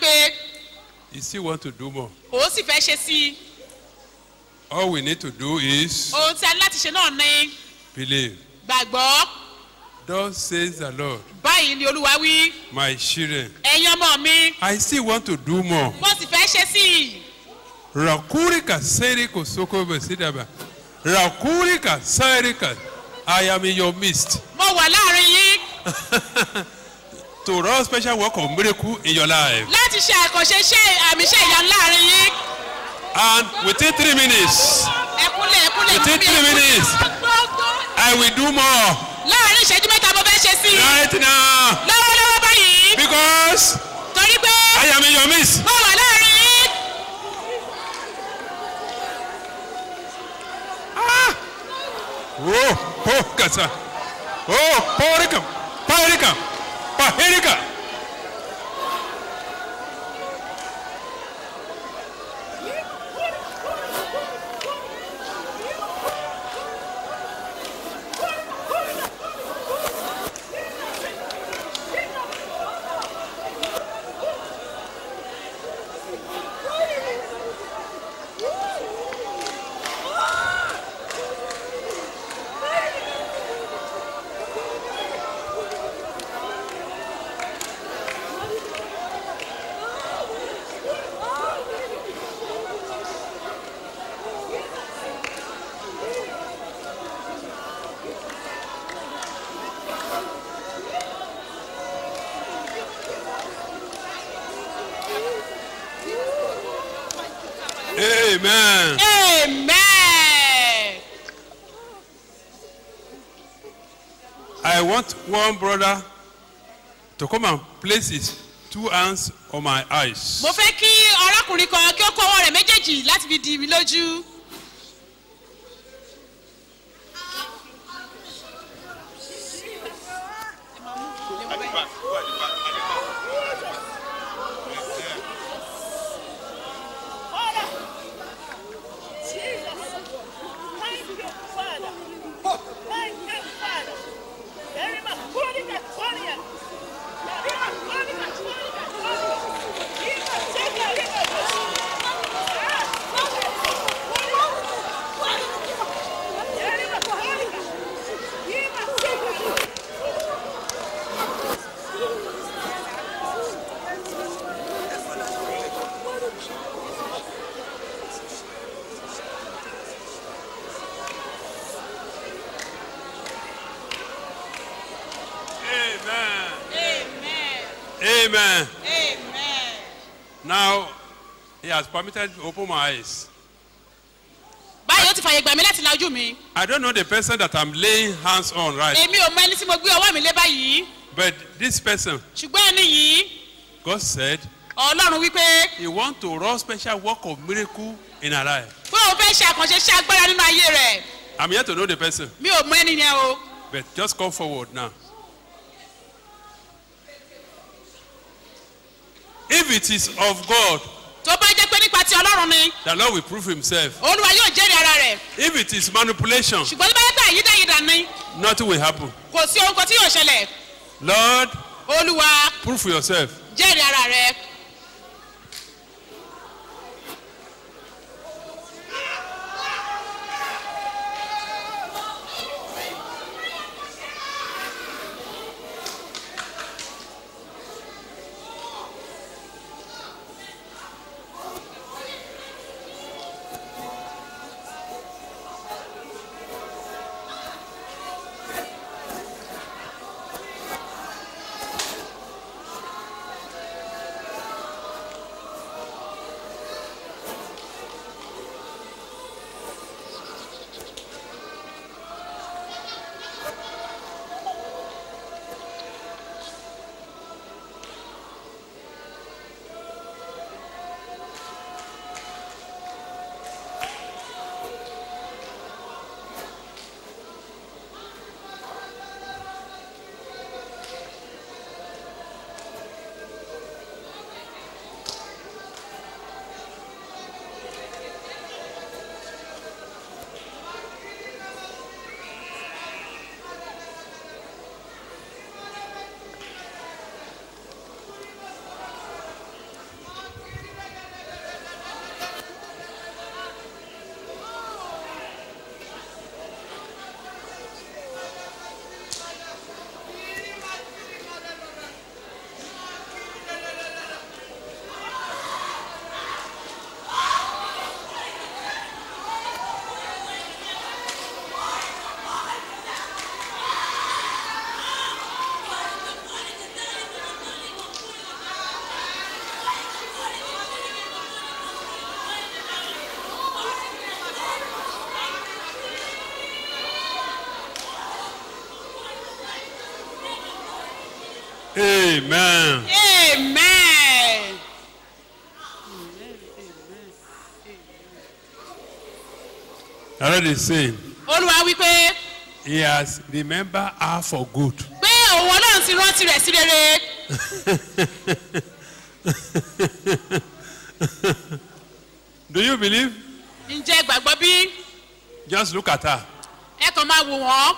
wípé you still want to do more. òun sì fẹ́ ṣe sí i All we need to do is ohun tí a ní láti ṣe náà ni believe. gbàgbọ́ Thus says the Lord, báyìí ni olúwa wí my children, ẹ̀yin ọmọ mi I still want to do more. mo sì fẹ́ ṣe sí i Rakurika seriko soko besidaba. Rakurika serika. I am in your midst. mo wà láàrin yín To run special work of miracle in your life. láti ṣe àkànṣe iṣẹ́ àmì iṣẹ́ ìyanu láàrin yín And within three minutes, ẹkúnlẹ̀ ẹkúnlẹ̀ Within mú mi, three ẹkúnlẹ̀. minutes. I will do more láàrin ìṣẹ́jú mẹ́ta mo fẹ́ ṣe sí i right now lọ́wọ́lọ́wọ́ báyìí because torí pé I am in your midst. mo wà láàrin yín Oh, oh, kasa. Oh, porika, porika, pahirika. Amen. amen. I want one brother to come and place his two hands on my eyes. mo fẹ́ kí arákùnrin kan kí ó kó ọwọ́ rẹ̀ méjèèjì láti fi di mi lójú. Amen. amen. Amen. amen. Now, he has permitted me to open my eyes. báyìí ó ti fàyè gbà mí láti la ojú mi. I don't know the person that I'm laying hands on right, èmi ò mọ ẹni tí mo gbé ọwọ́ mi lé báyìí. but this person, ṣùgbọ́n ẹni yìí God said, ọlọ́run wípé He want to run special work of miracle in her life. pé òun fẹ́ ṣe àkànṣe iṣẹ́ agbára nínú ayé rẹ̀ I'm here to know the person, mi ò mọ ẹni yẹn o. but just come forward now. If it is of God, tó bá jẹ́ pé nípa ti ọlọ́run ni the Lord will prove Himself. olúwa yóò jẹ́rìí ara rẹ̀ If it is manipulation, ṣùgbọ́n tó bá yẹ pé àyídáyídà ni nothing will happen. kò sí ohun kan tí yóò ṣẹlẹ̀ Lord, olúwa prove for yourself. jẹ́rìí ara rẹ̀. Amen. amen. I read is saying, olúwa wípé He has remembered her for good. pé òun ọlọ́run ti rántí rẹ̀ sí rere Do you believe? ǹjẹ́ gbàgbọ́ bí Just look at her. ẹ kàn máa wò wọ́n.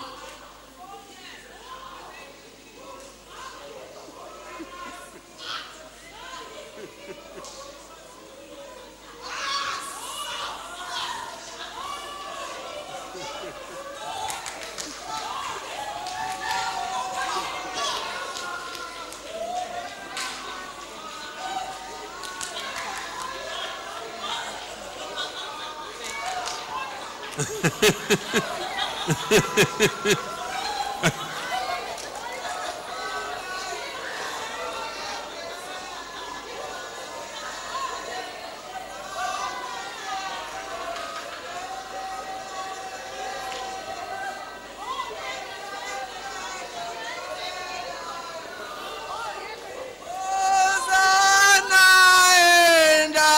Hosanna in the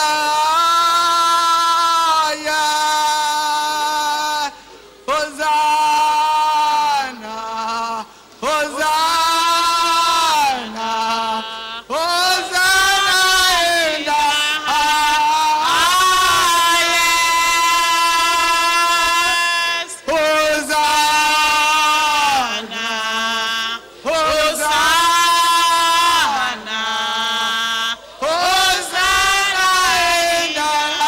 highest. Hosanna, Hosanna, Hosanna in the highest. Hosanna, Hosanna, Hosanna in the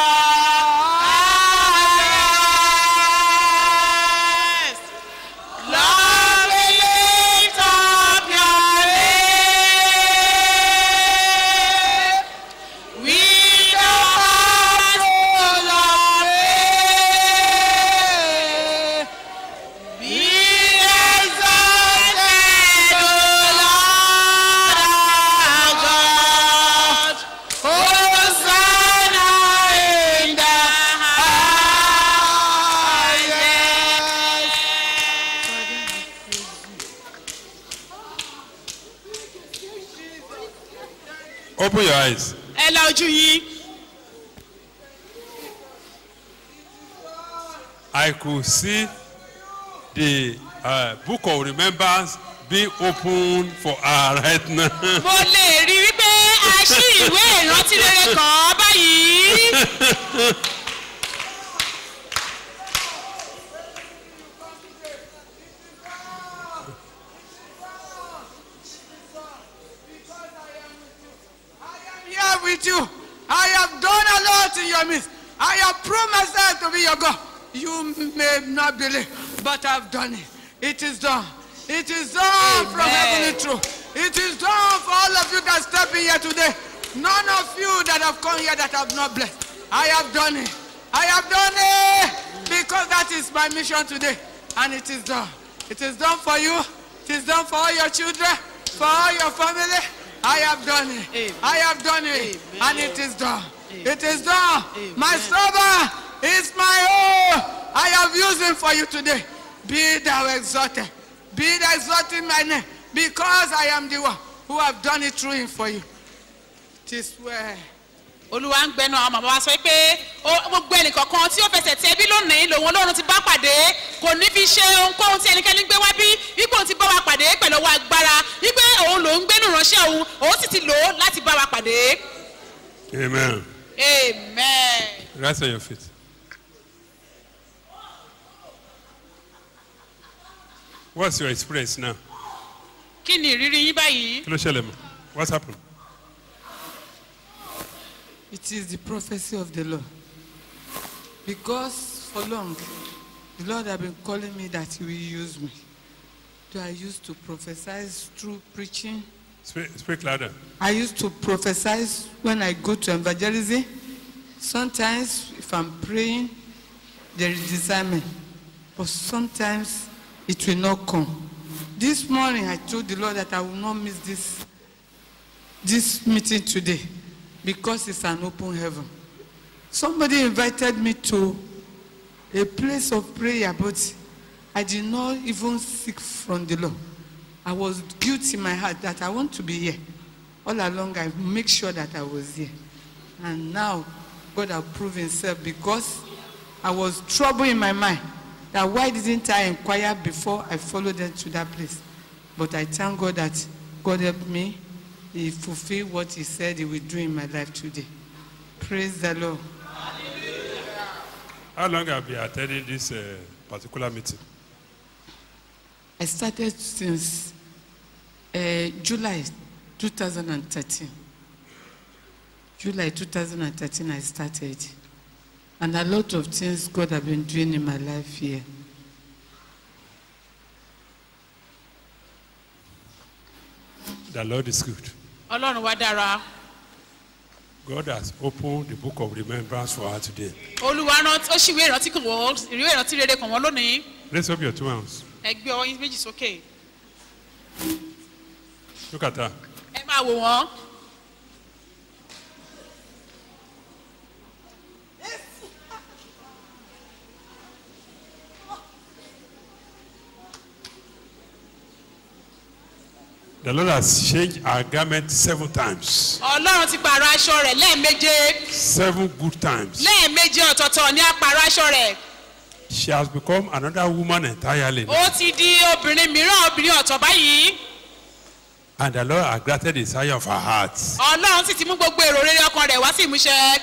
highest. Lord, we lift up your name. We know how to love it. Be exalted, O Lord our God. Hosanna in the highest. Open your eyes. ẹ la ojú yín. I could see the uh, book of remembrance being opened for her right now. mo lè rí wípé a ṣí ìwé ìrántí rere kàn án báyìí. here with you. I have done a lot in your midst. I have proved myself to be your God. You may not believe, but I've done it. It is done. It is done from heavenly truth. It is done for all of you that step in here today. None of you that have come here that have not blessed. I have done it. I have done it because that is my mission today. And it is done. It is done for you. It is done for all your children, for all your family. I have done it. I have done it. And it is done. It is done. My servant is my own. I have used him for you today. Be thou exalted. Be thou exalted in my name. Because I am the one who have done it through him for you. It is well. olúwa ń gbẹnu àwọn màmá wa sọ pé ó- gbogbo ẹnìkọ̀ọ̀kan tí ó fẹsẹ̀ tẹ bí lónìí lòun ọlọ́run ti bá pàdé kò ní fi ṣe ohunkóhun tí ẹnikẹ́ni gbé wá bí wípé òun ti bá wa pàdé pẹ̀lú ọwọ́ agbára wípé òun lòún gbénu ránṣẹ́ òun òun sì ti lò ó láti bá wa pàdé. Amen. amen. Rise on your feet. What's your experience now? kí ni ìrírí yín báyìí. Kí ló ṣẹlẹ̀ mọ́? What's happened? It is the prophecy of the Lord. Because for long, the Lord have been calling me that He will use me. So I used to prophesy through preaching. Speak, speak louder. I used to prophesy when I go to evangelism. Sometimes, if I'm praying, there is discernment. But sometimes, it will not come. This morning, I told the Lord that I will not miss this, this meeting today because it's an open heaven. Somebody invited me to a place of prayer, but I did not even seek from the Lord. I was guilt in my heart that I want to be here. All along, I make sure that I was here. And now, God has proved himself because I was trouble in my mind that why didn't I inquire before I followed them to that place? But I thank God that God helped me. He fulfilled what he said he will do in my life today. Praise the Lord. How long have you attended this uh, particular meeting? I started since uh, July 2013. July 2013, I started. And a lot of things God have been doing in my life here. The Lord is good. ọlọ́run wá dára God has opened the book of remembrance for her today. olúwa rántí ó ṣìwé ìrántí kan wọ́n ìwé ìrántí rere kan wọ́n lónìí Raise up your two hands. ẹ gbé ọwọ́ yín méjì sókè Look at her. ẹ máa wò wọ́n The Lord has changed her garment seven times. ọlọ́run ti pààrọ̀ aṣọ rẹ̀ lẹ́ẹ̀méje Seven good times. lẹ́ẹ̀méje ọ̀tọ̀ọ̀tọ̀ ní apààrọ̀ aṣọ rẹ̀ She has become another woman entirely. ó ti di obìnrin mìíràn obìnrin ọ̀tọ̀ báyìí And the Lord has granted the desire of her heart. ọlọ́run sì ti mú gbogbo èrò rere ọkàn rẹ̀ wá sí ìmúṣẹ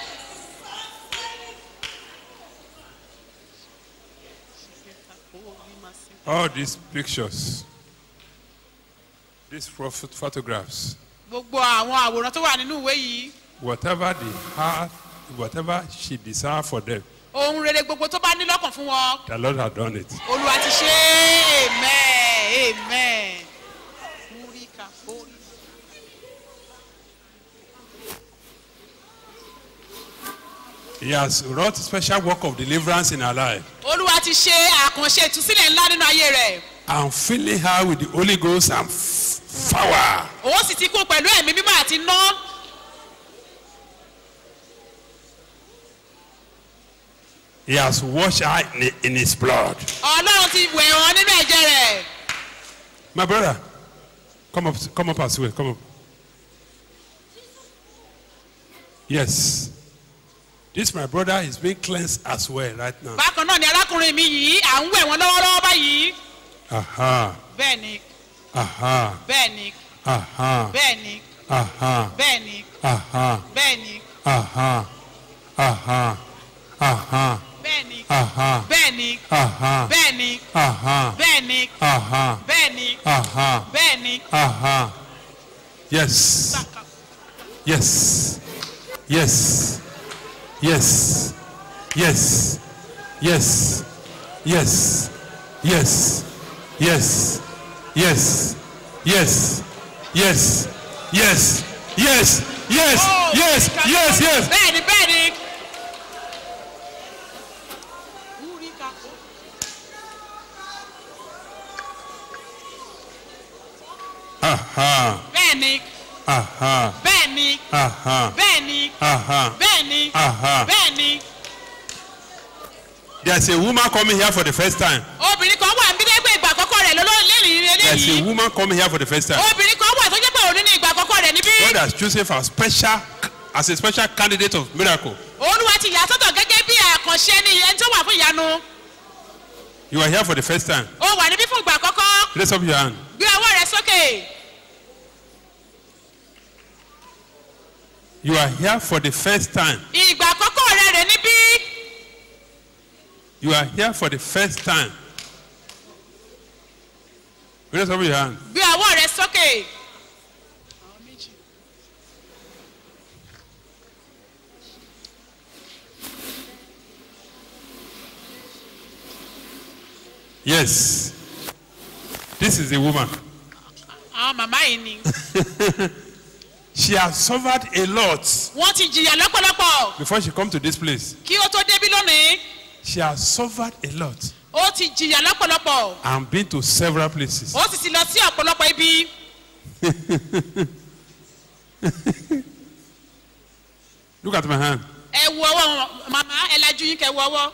All these pictures, these photo- photographs, gbogbo àwọn àwòrán tó wà nínú ìwé yìí whatever they had, whatever she desired for them, ohun rere gbogbo tó bá ní lọ́kàn fún wọn the Lord has done it. olúwa ti ṣe é amen amen. Múríkà, fórí. He has wrought special work of deliverance in her life olúwa ti ṣe àkànṣe ìtúsílẹ̀ ńlá nínú ayé rẹ̀ and filling her with the Holy Ghost and f- power. òun sì ti kún pẹ̀lú ẹ̀mí mímọ́ àti iná He has washed her in, in his blood. ọlọ́run ti wẹ̀ wọ́n nínú ẹ̀jẹ̀ rẹ̀ My brother, come up, come up as well. Come up. Yes. This my brother is being cleansed as well right now. bákan náà ni arákùnrin mi yìí à ń wẹ̀ wọ́n lọ́wọ́lọ́wọ́ báyìí Aha, bẹ́ẹ̀ ni aha, bẹ́ẹ̀ ni aha, bẹ́ẹ̀ ni aha, bẹ́ẹ̀ ni aha, bẹ́ẹ̀ ni aha, aha, aha, bẹ́ẹ̀ ni aha, bẹ́ẹ̀ ni aha, bẹ́ẹ̀ ni aha, bẹ́ẹ̀ ni aha, bẹ́ẹ̀ ni aha, bẹ́ẹ̀ ni. aha. Yes, yes, yes, yes, yes, yes, yes, yes, yes, yes, yes, yes, yes, yes, yes, Oh, yes, yes, yes. bẹ́ẹ̀ ni bẹ́ẹ̀ ni. Aha, bẹ́ẹ̀ ni aha, bẹ́ẹ̀ ni aha, bẹ́ẹ̀ ni aha. bẹ́ẹ̀ ni Aha. bẹ́ẹ̀ ni. There's a woman coming here for the first time. obìnrin kan wà níbi dẹ́gbẹ́ ìgbà àkọ́kọ́ rẹ̀ lọ́lọ́ lẹ́rìí There's a eléyìí. woman coming here for the first time. obìnrin kan wà tó jẹ́ pé òní ní ìgbà àkọ́kọ́ rẹ̀ níbí. God has chosen for a special, as a special candidate of miracle. olúwa ti yà sọ́tọ̀ gẹ́gẹ́ bí àkànṣe ní ẹni tó wà fún ìyanu. You are here for the first time. ó wà níbí fún ìgbà àkọ́kọ́. Raise up your hand. gbé ọwọ́ rẹ sókè. You are here for the first time. ìgbà àkọ́kọ́ rẹ rè níbí. You are here for the first time. Raise up your hand. gbé ọwọ́ rẹ sókè. Yes. This is the woman. àwọn màmá yìí ni. She has suffered a lot wọ́n ti jìyà lọ́pọ̀lọpọ̀ before she come to this place. kí ó tó débí lónìí. She has suffered a lot ó ti jìyà lọ́pọ̀lọpọ̀. and been to several places. ó sì ti lọ sí ọ̀pọ̀lọpọ̀ ibi. Look at my hand. ẹ wo ọwọ́ wọn, màmá ẹ lajú yín kẹ wo ọwọ́.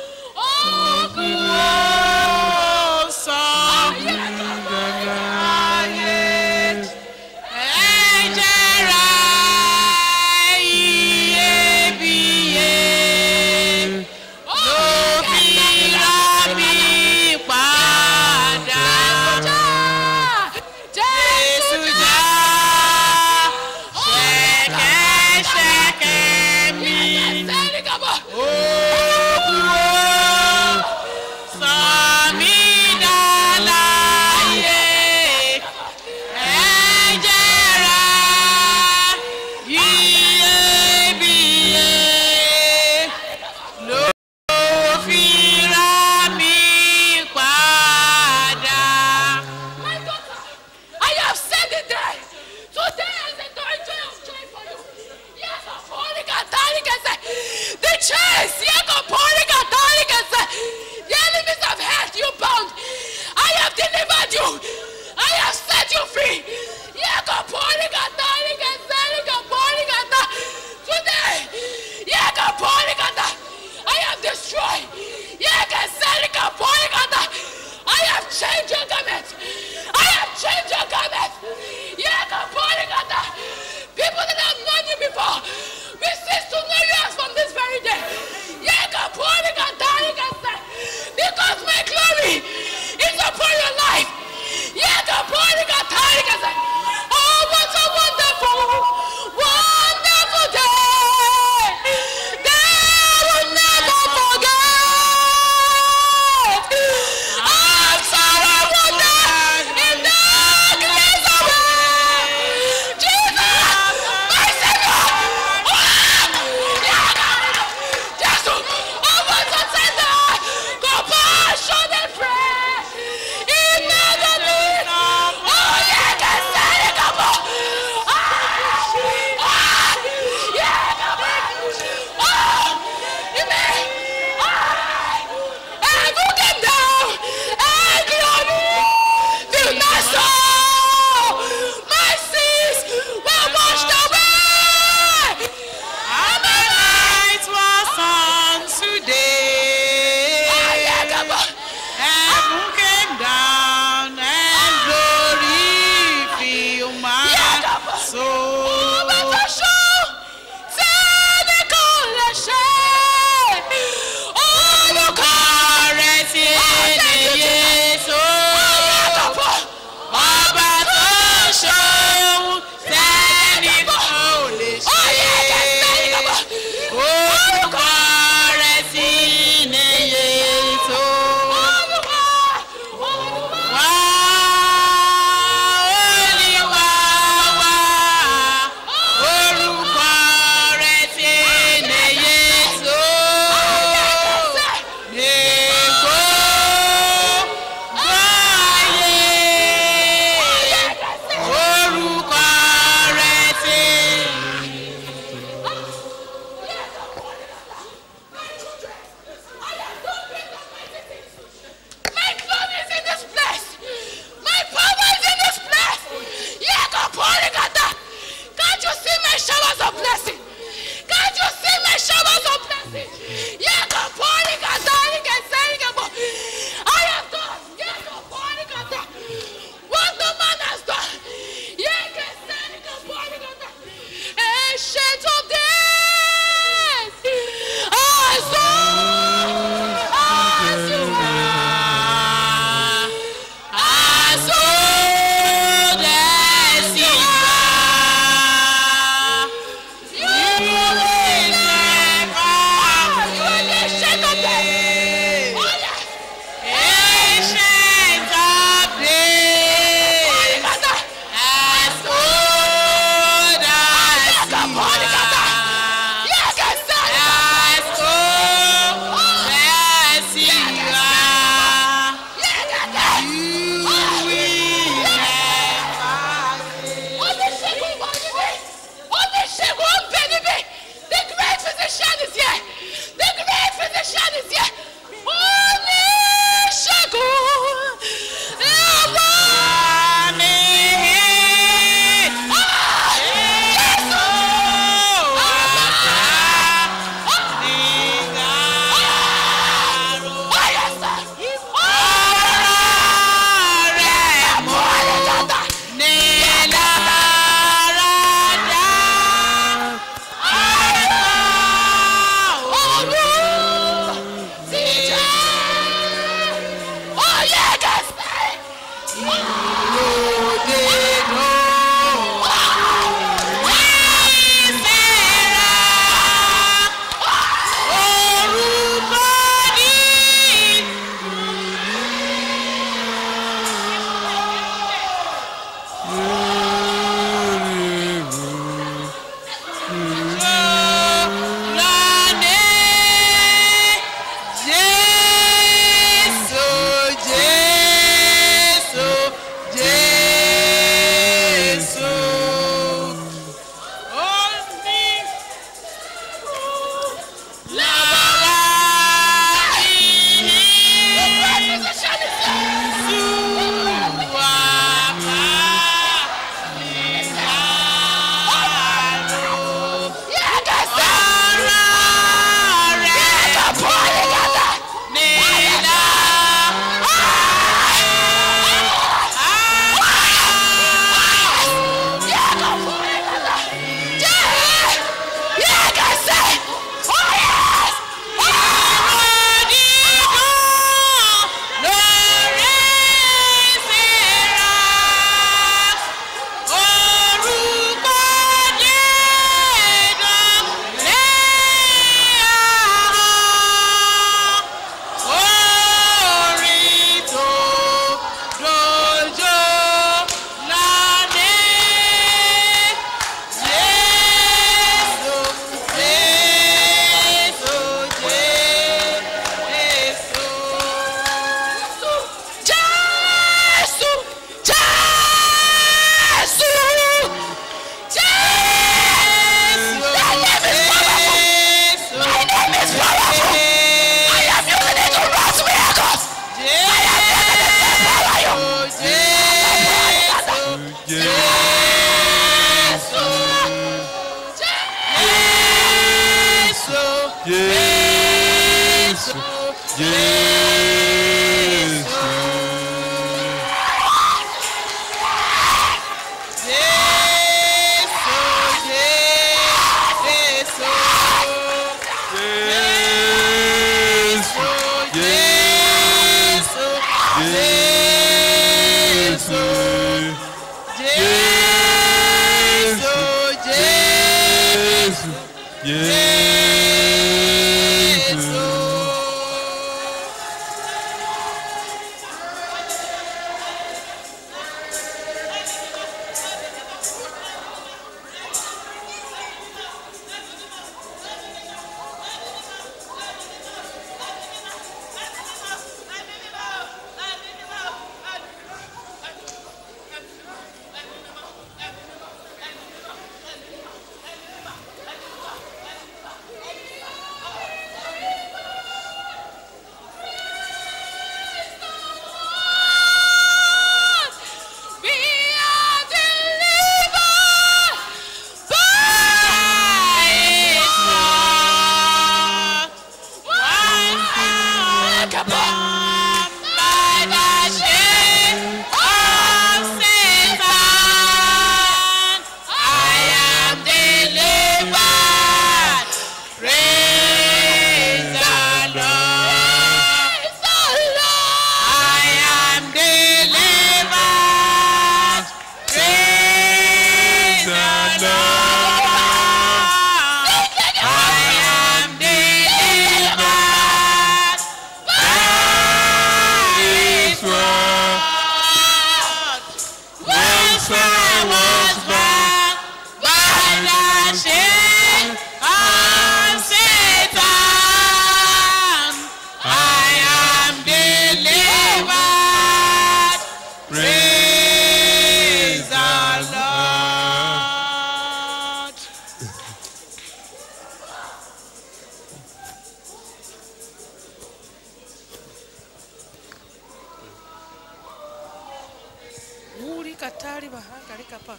Wuri katari bahanga likapa.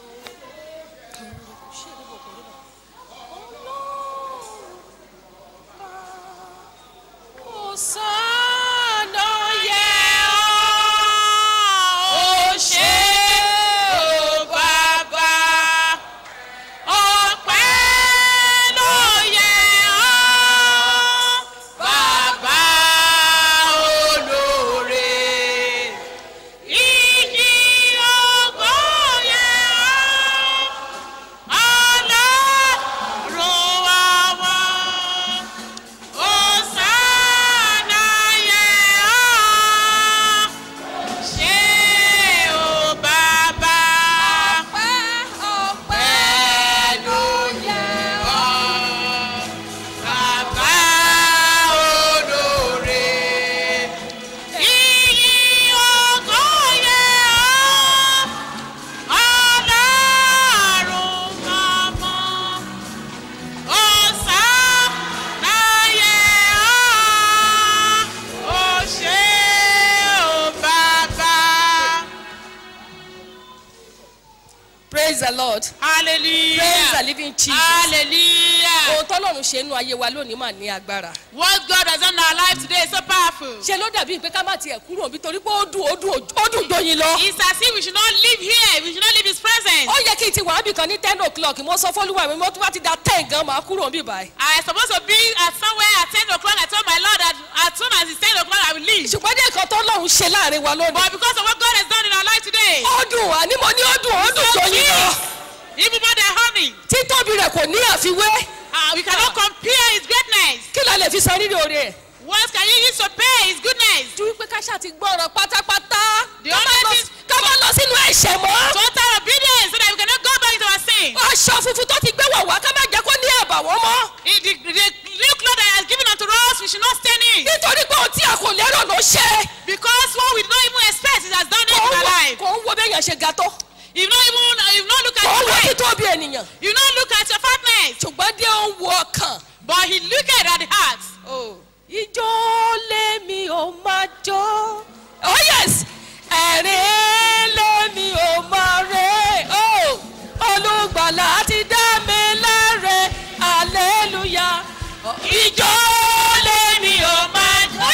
Osana yẹ ọ́, ó ṣe ó bàbá. Ọpẹ́ ló yẹ ọ́, bàbá olóore. Ìyí ògo yẹ ọ́, Ọlọ́run àwọn. Hosanna yẹ ọ́, ṣé o bàbá? Ọpẹ́ ló yẹ ọ́, bàbá olóore. Ìyí ògo yẹ ọ́, Ọlọ́run ọmọ. Hosanna yẹ ọ́, ó ṣé o bàbá. praise the lord Hallelujah. praise the living jesus Hallelujah. ohun tọ́lọ́run ṣe nínú ayé wa lónìí mà ní agbára What God has done in our life today is so powerful. ṣe ló dàbí pé ká má tiẹ̀ kúrò níbi torí pé ó dùn ó dùn ó dùn dóyin lọ. It's as if we should not live here. We should not leave His presence. ó yẹ kí n ti wà níbì kan ní ten o'clock mo sọ fọlúwa mi mo tún bá ti da ten gan máa kúrò níbí báyìí. I am supposed to be at somewhere at ten o'clock. I told my Lord that as soon as it's ten o'clock, I will leave. ṣùgbọ́n ní nǹkan tó lọ́run ṣe láàrin wa lónìí. But because of what God has done in our life today, ó dùn àní mo ní ó dùn ó dùn so dóyin lọ. sweet, even more than honey, títóbi rẹ̀ kò ní àfiwé. uh, we cannot compare His greatness. kí la lè fi san rírì oore ẹ̀. What can you use to pay His goodness? ju wípé ká ṣáà ti gbọ́ràn pátápátá. The ká má only lọ- thing- ká má lọ sínú ẹ̀ṣẹ̀ mọ́. Total obedience so that we cannot go back into our sin. aṣọ funfun tó ti gbé wọ̀ wá ká má jẹ́ kó ní àbàwọ́n mọ́. In the, the new cloth that He has given unto us, we should not stain it. nítorí pé ohun tí a kò lérò ló ṣe. Because what we don't even expect, He has done it kò in ń our wo life. kò ń wo bẹ́yàn ṣe ga tó. You not even, you not look at kò ń your wo weight. títóbi ènìyàn. You not look at your fatness. ṣùgbọ́n dé ó ń wo ọkàn. But He looked at the heart. ìjọ lèmi ò máa jó. oh yes ẹ̀rín lèmi ò máa rè. oh olùgbàlà ti dá mi láre hallelujah. ìjọ lèmi ò máa jó.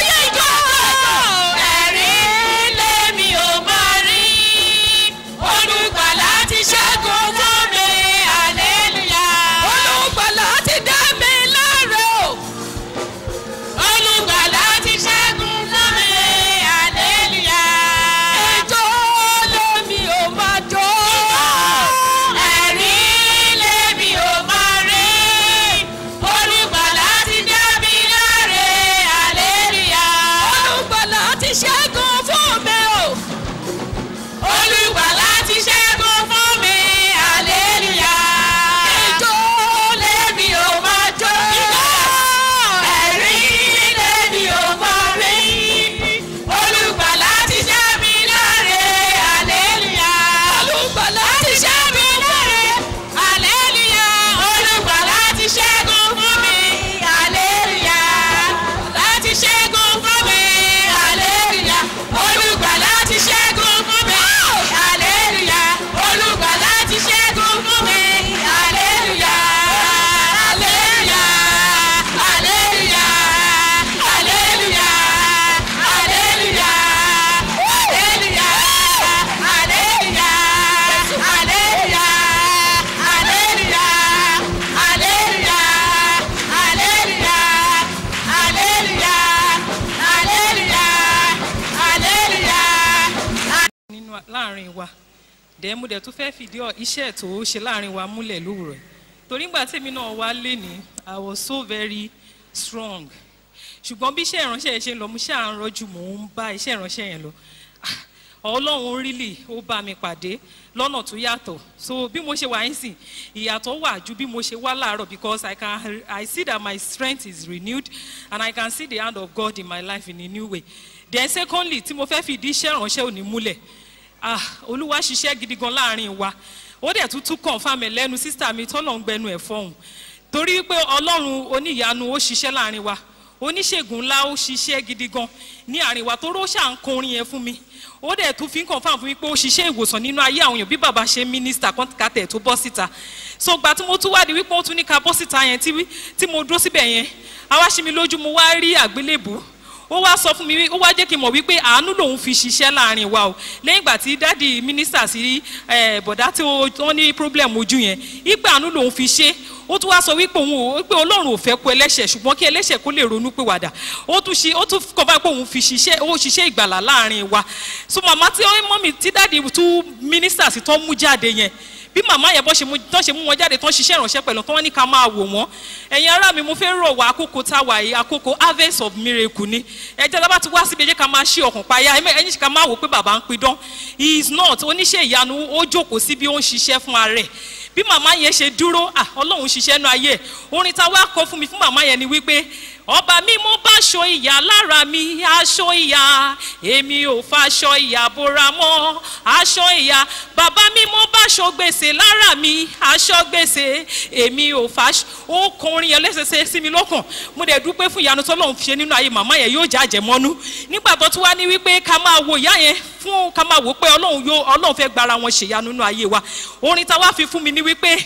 wa- láàrin wa dẹ̀ mo dẹ̀ tún fẹ́ fìdí ọ- iṣẹ́ tó ṣe láàrin wa múlẹ̀ lówùrọ̀ yìí. torí ngbà tèmi náà wá lé ní i was so very strong ṣùgbọ́n bí iṣẹ́ ìránṣẹ́ yẹn ṣe ń lọ mo ṣáà ń rọ́jú mò ń bá iṣẹ́ ìránṣẹ́ yẹn lọ Ah, ọlọ́run rílì ó bá mi pàdé lọ́nà tó yàtọ̀ so bí mo ṣe wà yín sìn ìyàtọ̀ wà ju bí mo ṣe wá láàárọ̀ because I can I see that my strength is renewed and I can see the hand of God in my life in a new way then secondly tí mo fẹ́ fìdí iṣẹ́ ìránṣẹ́ òní múlẹ̀ ah olúwa ṣiṣẹ́ gidi gan láàrin wa ó dẹ̀ tún tún confam ẹ̀ lẹ́nu sísá mi tọ́lọ̀ ń gbẹnu ẹ̀ fọ́hùn torí pé ọlọ́run oníyanu ó ṣiṣẹ́ láàrin wa oníṣègùn ńlá ó ṣiṣẹ́ gidi gan ní àárín wa tó róṣà ń kọrin yẹn fún mi ó dẹ̀ tún fi ń confam fún mi pé ó ṣiṣẹ́ ìwòsàn nínú ayé àwọn èèyàn bí bàbá ṣe mínísítà kọ́ńtàkàtẹ̀ tó bọ́ síta so gba tí mo tún wá di wípé ó tún ní ká bọ́ síta yẹn tí tí mo dúró síbẹ̀ yẹn àwa ṣe mi lójú mo wá rí àgbélébùú ó wá sọ fún mi wí- ó wá jẹ́ kí n mọ̀ wípé àánú lòun fi ṣiṣẹ́ láàrin wa o lẹ́yìn ìgbà tí dádì mínísítà sí eh, bọ̀dá tí ó- wọ́n ní problem ojú yẹn ìgbà àánú lòun fi ṣe ó tún wá sọ wípé òun ò pé ọlọ́run ò fẹ́ kó ẹlẹ́ṣẹ̀ ṣùgbọ́n kí ẹlẹ́ṣẹ̀ kó lè ronú pé wàdà ó tún ṣe ó tún kọ́ bá pé òun fi ṣiṣẹ́ ó ṣiṣẹ́ ìgbàlà láàrin wa so màmá tí ó mọ́ mi tí dádì tún mínísítà sí tó mú jáde yẹn bí màmá yẹn bọ́ ṣe mú tán ṣe mú wọn jáde tán ṣiṣẹ́ ìránṣẹ́ pẹ̀lú tán wọ́n ní ká máa wò wọ́n ẹ̀yin ará mi mo fẹ́ rọ̀ wá àkókò tá a wà yìí àkókò harvest of miracle ni ẹ̀jẹ̀ tá a bá ti wá síbi ẹ̀jẹ̀ ká máa ṣí ọkàn payá ẹ̀yìn ká máa wò pé bàbá ń pidán he is not oníṣẹ́ ìyanu ó jókòó sí bí ó ń ṣiṣẹ́ fún ara rẹ̀ bí màmá yẹn ṣe dúró ah ọlọ́run ṣiṣẹ́ nu ayé ẹ̀ orin tá a wá kọ fún mi fún màmá yẹn ni wípé ọba mi mo bá aṣọ ìyá lára mi aṣọ ìyá èmi ò faṣọ ìyá bora mọ́ aṣọ ìyá bàbá mi mo bá aṣọ gbèsè lára mi aṣọ gbèsè èmi ò faṣọ ó kọrin yẹn lẹ́sẹsẹ sí mi lọ́kàn mo dẹ̀ dúpẹ́ fún ìyanu tọ́lọ́run fi ṣe nínú ayé màmá yẹn yóò já àjẹmọ́nú nígbà tó tún wá ní wípé ká máa wo ìyá yẹn fún ká máa wò pé ọlọ́run yóò ọlọ́run fẹ́ gbára wọn ṣèyanu nínú ayé wa orin tá a wá fi fún mi ní wípé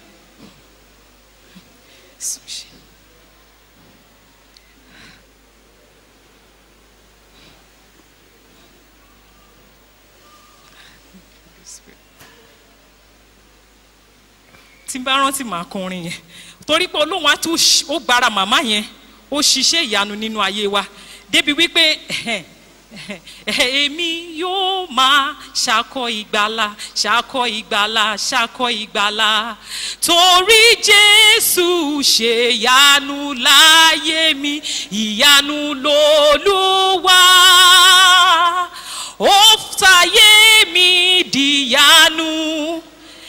tí n bá rántí màá kọrin yẹn torí pé olóhùn á tún ṣ- ó gbára màmá yẹn ó ṣiṣẹ́ ìyanu nínú ayé wa débi wípé èmi yóò máa ṣàkọ ìgbàlà ṣàkọ ìgbàlà ṣàkọ ìgbàlà torí jésù ṣe ìyanu láyé mi ìyanu lolúwa ó fàyè mi dìyanu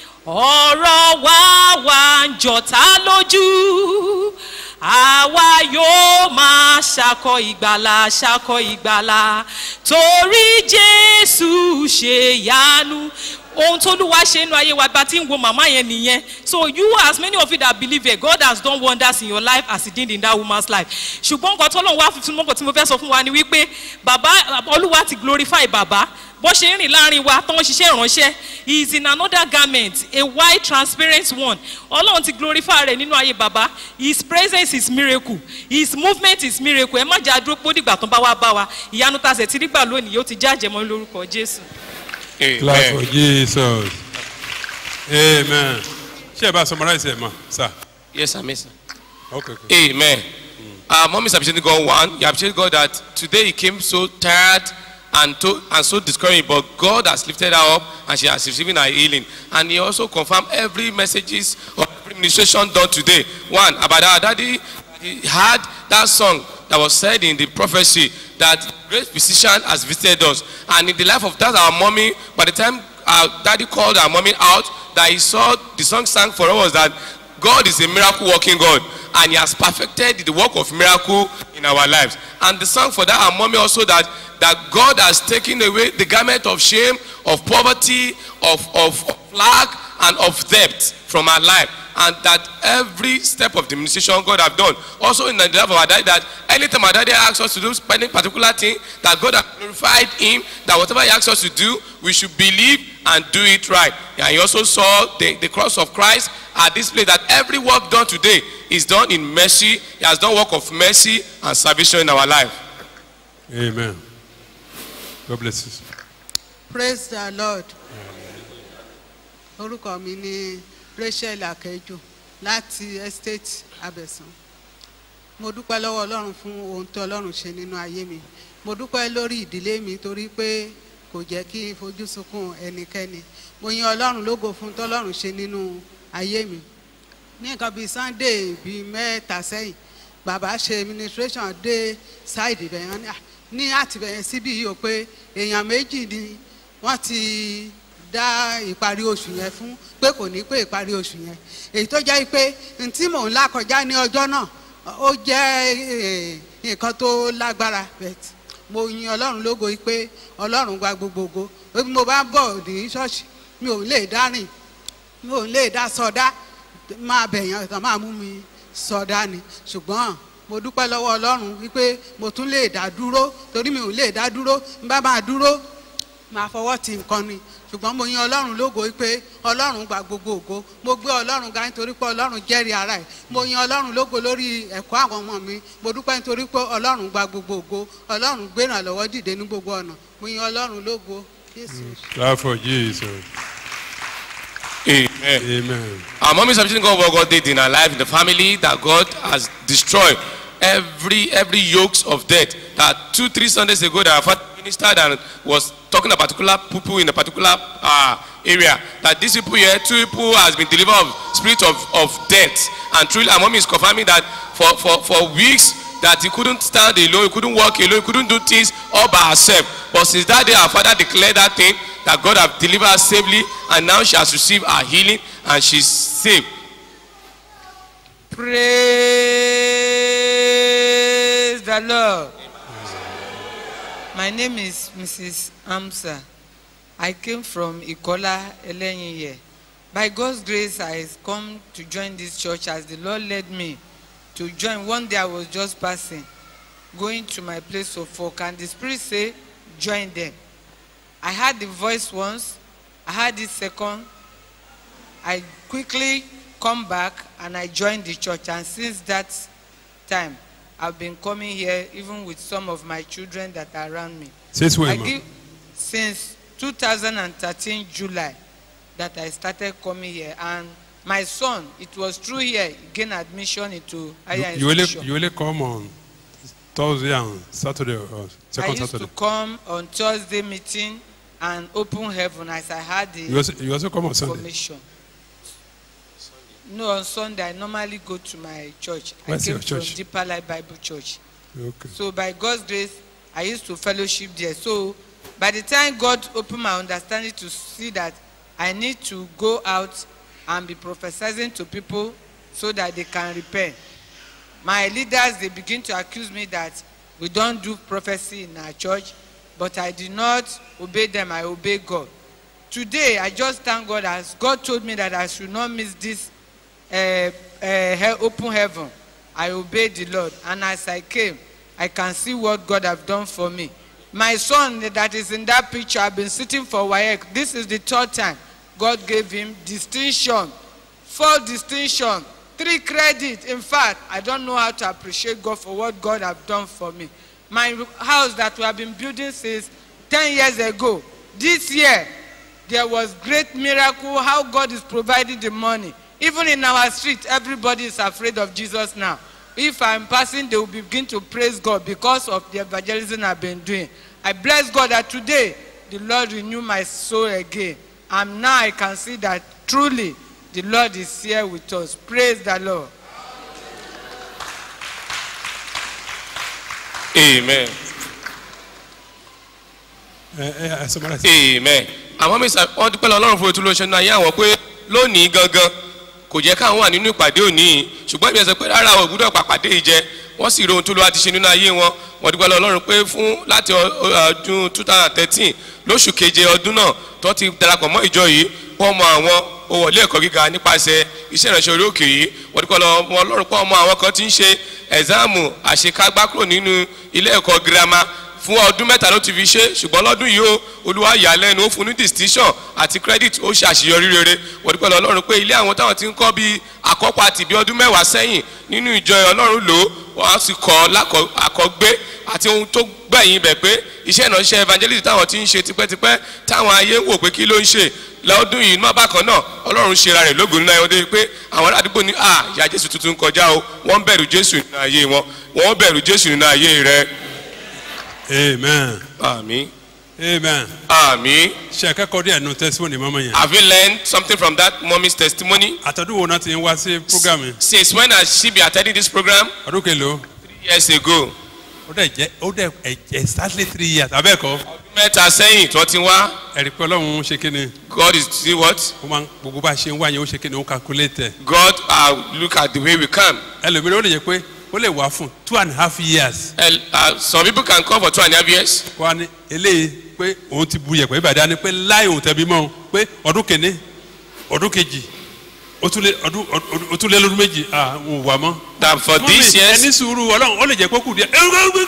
ọ̀rọ̀ wa wà ń jọ̀tá lójú àwa yóò máa ṣàkọ ìgbàlà ṣàkọ ìgbàlà torí jésù ṣe yánu ohun tó lúwa ṣe nínú ayé wa bá ti ń wo màmá yẹn nìyẹn so you as many of you that believe it God has done wonders in your life as he did in that woman's life ṣùgbọ́n nǹkan tó lóun wá fífi mọ́kàn tí mo fẹ́ sọ fún wa ni wípé bàbá olúwa ti glorify bàbá bó ṣe ń rìn láàrin wa tó ń ṣiṣẹ́ ìránṣẹ́ he is in another garment a white transparent one ọlọ́run ti glorify rẹ̀ nínú ayé bàbá his presence is miracle his movement is miracle ẹ má jà dúró pé ó dìgbà tó bá wá bá wa ìyanu ta sẹ̀ tí nígbà lónìí yóò ti jájẹ mọ́ lórúkọ jésù. Clap for Jesus. Amen. Ṣé ẹ bá summarize ẹ̀ mọ̀ sir? Yes, sir, miss. Okay, okay. Amen. Uh, Mom is appreciating God one. You appreciate God that today he came so tired and to, and so discouraged, but God has lifted her up and she has received her healing. And he also confirmed every messages or every ministration done today. One about our daddy, he had that song that was said in the prophecy that great physician has visited us. And in the life of that our mommy, by the time our daddy called our mommy out, that he saw the song sang for us was that God is a miracle working God and he has perfected the work of miracle in our lives. And the song for that our mommy also that that God has taken away the garment of shame, of poverty, of, of, of lack, and of debt from our life. And that every step of the administration God have done. Also in the life of our daddy, that anytime our daddy asks us to do any particular thing, that God has glorified him, that whatever he asks us to do, we should believe and do it right. And he also saw the, the cross of Christ at this place, that every work done today is done in mercy. He has done work of mercy and salvation in our life. Amen. God bless you. praise the lord orúkọ mi ni rachel akẹjọ láti estate abẹsán mo dúpẹ́ lọ́wọ́ ọlọ́run fún ohun tí ọlọ́run ṣe nínú ayé mi mo dúpẹ́ lórí ìdílé mi torí pé kò jẹ́ kí n fojú sunkún ẹnikẹ́ni mo yin ọlọ́run lógo fún tọ́lọ́run ṣe nínú ayé mi ní nǹkan bíi sunday bíi mẹ́ta sẹ́yìn bàbá ṣe administration dé side ibẹ̀ yẹn ní àtìbẹ̀yẹn síbí yìí ó pé èèyàn méjì ni wọ́n ti dá ìparí oṣù yẹn fún pé kò ní pé ìparí oṣù yẹn èyí tó jẹ́ pé n tí mò ń là kọjá ní ọjọ́ náà ó jẹ́ eh, nǹkan tó lágbára bet mo yin ọlọ́run lógo yìí pé ọlọ́run gba gbogbogbò bí mo bá ń bọ̀ ní ṣọ́ọ̀ṣì mi ò lè dá rìn mi ò lè dá sọdá máa bẹ̀yàn tán máa mú mi sọdá ni ṣùgbọ́n mo dúpẹ́ lọ́wọ́ ọlọ́run wípé mo tún lè dá dúró torí mi ò lè dá dúró n bá máa dúró máa fọwọ́ ti nǹkan ni ṣùgbọ́n mo yin ọlọ́run lógo wípé ọlọ́run gba gbogbo ògo mo gbé ọlọ́run ga nítorí pé ọlọ́run jẹ́rìí ara ẹ̀ mo yin ọlọ́run lógo lórí ẹ̀kọ́ àwọn ọmọ mi mo dúpẹ́ nítorí pé ọlọ́run gba gbogbo ògo ọlọ́run gbé ìrànlọ́wọ́ dìde ní gbogbo ọ̀nà mo yin ọlọ́run lógo jésù. Clap for Jesus. Amen. Amen. Our mom is appreciating God what God did in her life, in the family, that God has destroyed every every yokes of death. That two, three Sundays ago, that our father ministered and was talking about particular people in a particular uh, area. That these people here, two people has been delivered of spirit of, of death. And truly, our mom is confirming that for, for, for weeks, that he couldn't stand alone, he couldn't walk alone, he couldn't do things all by herself. But since that day, our father declared that thing, that God have delivered her safely, and now she has received her healing, and she's saved. Praise the Lord. My name is Mrs. Amsa. I came from Ikola Elenyeye. By God's grace, I come to join this church as the Lord led me to join. One day I was just passing, going to my place of work, and the Spirit say, join them. I heard the voice once, I heard it second. I quickly come back and I joined the church, and since that time, I've been coming here even with some of my children that are around me. Since when, I ma'am? give, since 2013 July that I started coming here, and my son, it was through here, he gained admission into higher You, you only institution. you only come on Thursday and Saturday or I second used Saturday. to come on Thursday meeting and open heaven as I had the You also, you also come on Sunday. information. No, on Sunday I normally go to my church. Where's I came your church? from Deeper Life Bible Church. Okay. So by God's grace, I used to fellowship there. So by the time God opened my understanding to see that I need to go out and be prophesying to people so that they can repent. My leaders, they begin to accuse me that we don't do prophecy in our church, but I did not obey them, I obey God. Today, I just thank God as God told me that I should not miss this uh, uh, he- open heaven. I obeyed the Lord, and as I came, I can see what God have done for me. My son that is in that picture, I've been sitting for WAEC. This is the third time God gave him distinction, four distinction, three credit. In fact, I don't know how to appreciate God for what God have done for me. My house that we have been building since 10 years ago, this year, there was great miracle how God is providing the money. Even in our street, everybody is afraid of Jesus now. If I'm passing, they will begin to praise God because of the evangelism I've been doing. I bless God that today the Lord renew my soul again. And now I can see that truly the Lord is here with us. Praise the Lord. Amen. ẹ ẹ ẹ sọ mọ́ra amen àwọn míín wọ́n dúpẹ́ lọ ọlọ́run fún ètò ìlọsẹ̀ náà yé àwọn pé lónìí gangan kò jẹ́ káwọn wà nínú ìpàdé òní yìí ṣùgbọ́n ìbí ẹ̀sẹ̀ pé rárá o gbúdọ̀ pàpàdé yìí jẹ wọ́n sì rí ohun tó lọ́wọ́ ti ṣe nínú ayé wọn wọ́n dúpẹ́ lọ ọlọ́run pé fún láti ọ- ọ- ọdún two thousand thirteen lóṣù keje ọdún náà tó ti darapọ̀ mọ́ ìjọ yìí wọ́n mọ àwọn òwòlé ẹ̀kọ́ gíga nípasẹ̀ iṣẹ́ ìránṣẹ́ orí òkè yìí wọ́n dúpẹ́ lọ ọmọ ọlọ́run pé ọmọ àwọn kan ti ń ṣe ẹ̀záàmù àṣekágbá kúrò nínú ilé ẹ̀kọ́ girama fún ọdún mẹ́ta ló ti fi ṣe ṣùgbọ́n lọ́dún yìí ó olúwa yà á lẹ́nu ó fún ní distinction àti credit ó ṣe àṣeyọrí rere wọ́n dúpẹ́ lọ ọlọ́run pé ilé àwọn táwọn ti ń kọ́ bíi àkọ́pọ̀ àti bí ọdún mẹ́wàá sẹ́yìn nínú ìjọ ọlọ́run lò ó wọ́n á sì kọ́ lákọ̀- àkọ́gbé àti ohun tó gbẹ̀yìn bẹ̀ pé iṣẹ́ ìránṣẹ́ evangelist táwọn ti ń ṣe tipẹ́tipẹ́ táwọn ayé ń wò pé kí ló ń ṣe lọ́dún yìí má bákan náà ọlọ́run ṣe ra rẹ̀ lógun nínú ayé wọn dé pé àwọn aládùúgbò ní à ìyá jésù tuntun kọjá o wọ́n bẹ̀rù jésù nínú ayé wọn wọ́n bẹ̀rù jésù nínú ayé rẹ̀ amen. àmì. amen. Àmì. ṣe akẹ́kọ̀ọ́ díẹ̀ nu testimony mọ́mọ́ yẹn. Have you learned something from that mommy's testimony? àtọ́dún wo náà ti ń wá sí program yẹn. Since when has she been attending this program? ọdún kelo. Three years ago. ó dẹ̀ jẹ́ ó dẹ̀ ẹ̀ exactly three years abẹ́ẹ̀kọ́. Mẹ́ta sẹ́yìn tí wọ́n ti wá. ẹ̀rí pé ọlọ́run ṣe kí ni. God is see what? ó máa ń gbogbo bá a ṣe ń wá yẹn ó ṣe kí ni ó calculate ẹ̀. God uh, look at the way we come. ẹlòmíràn ó lè jẹ́ pé ó lè wá fún two and a half years. And, uh, some people can come for two and a half years. wá ní eléyìí pé òun ti bu yẹ̀pẹ̀ ìbàdàn ni pé láì òun tẹ̀bí mọ́ pé ọdún kìíní ọdún kejì ó tún lé ọdún ọdún- ó tún lé lọ́dún méjì à ń wà mọ́. That for this years. ẹni sùúrù ọlọ́run ó lè jẹ́ pé kù díẹ̀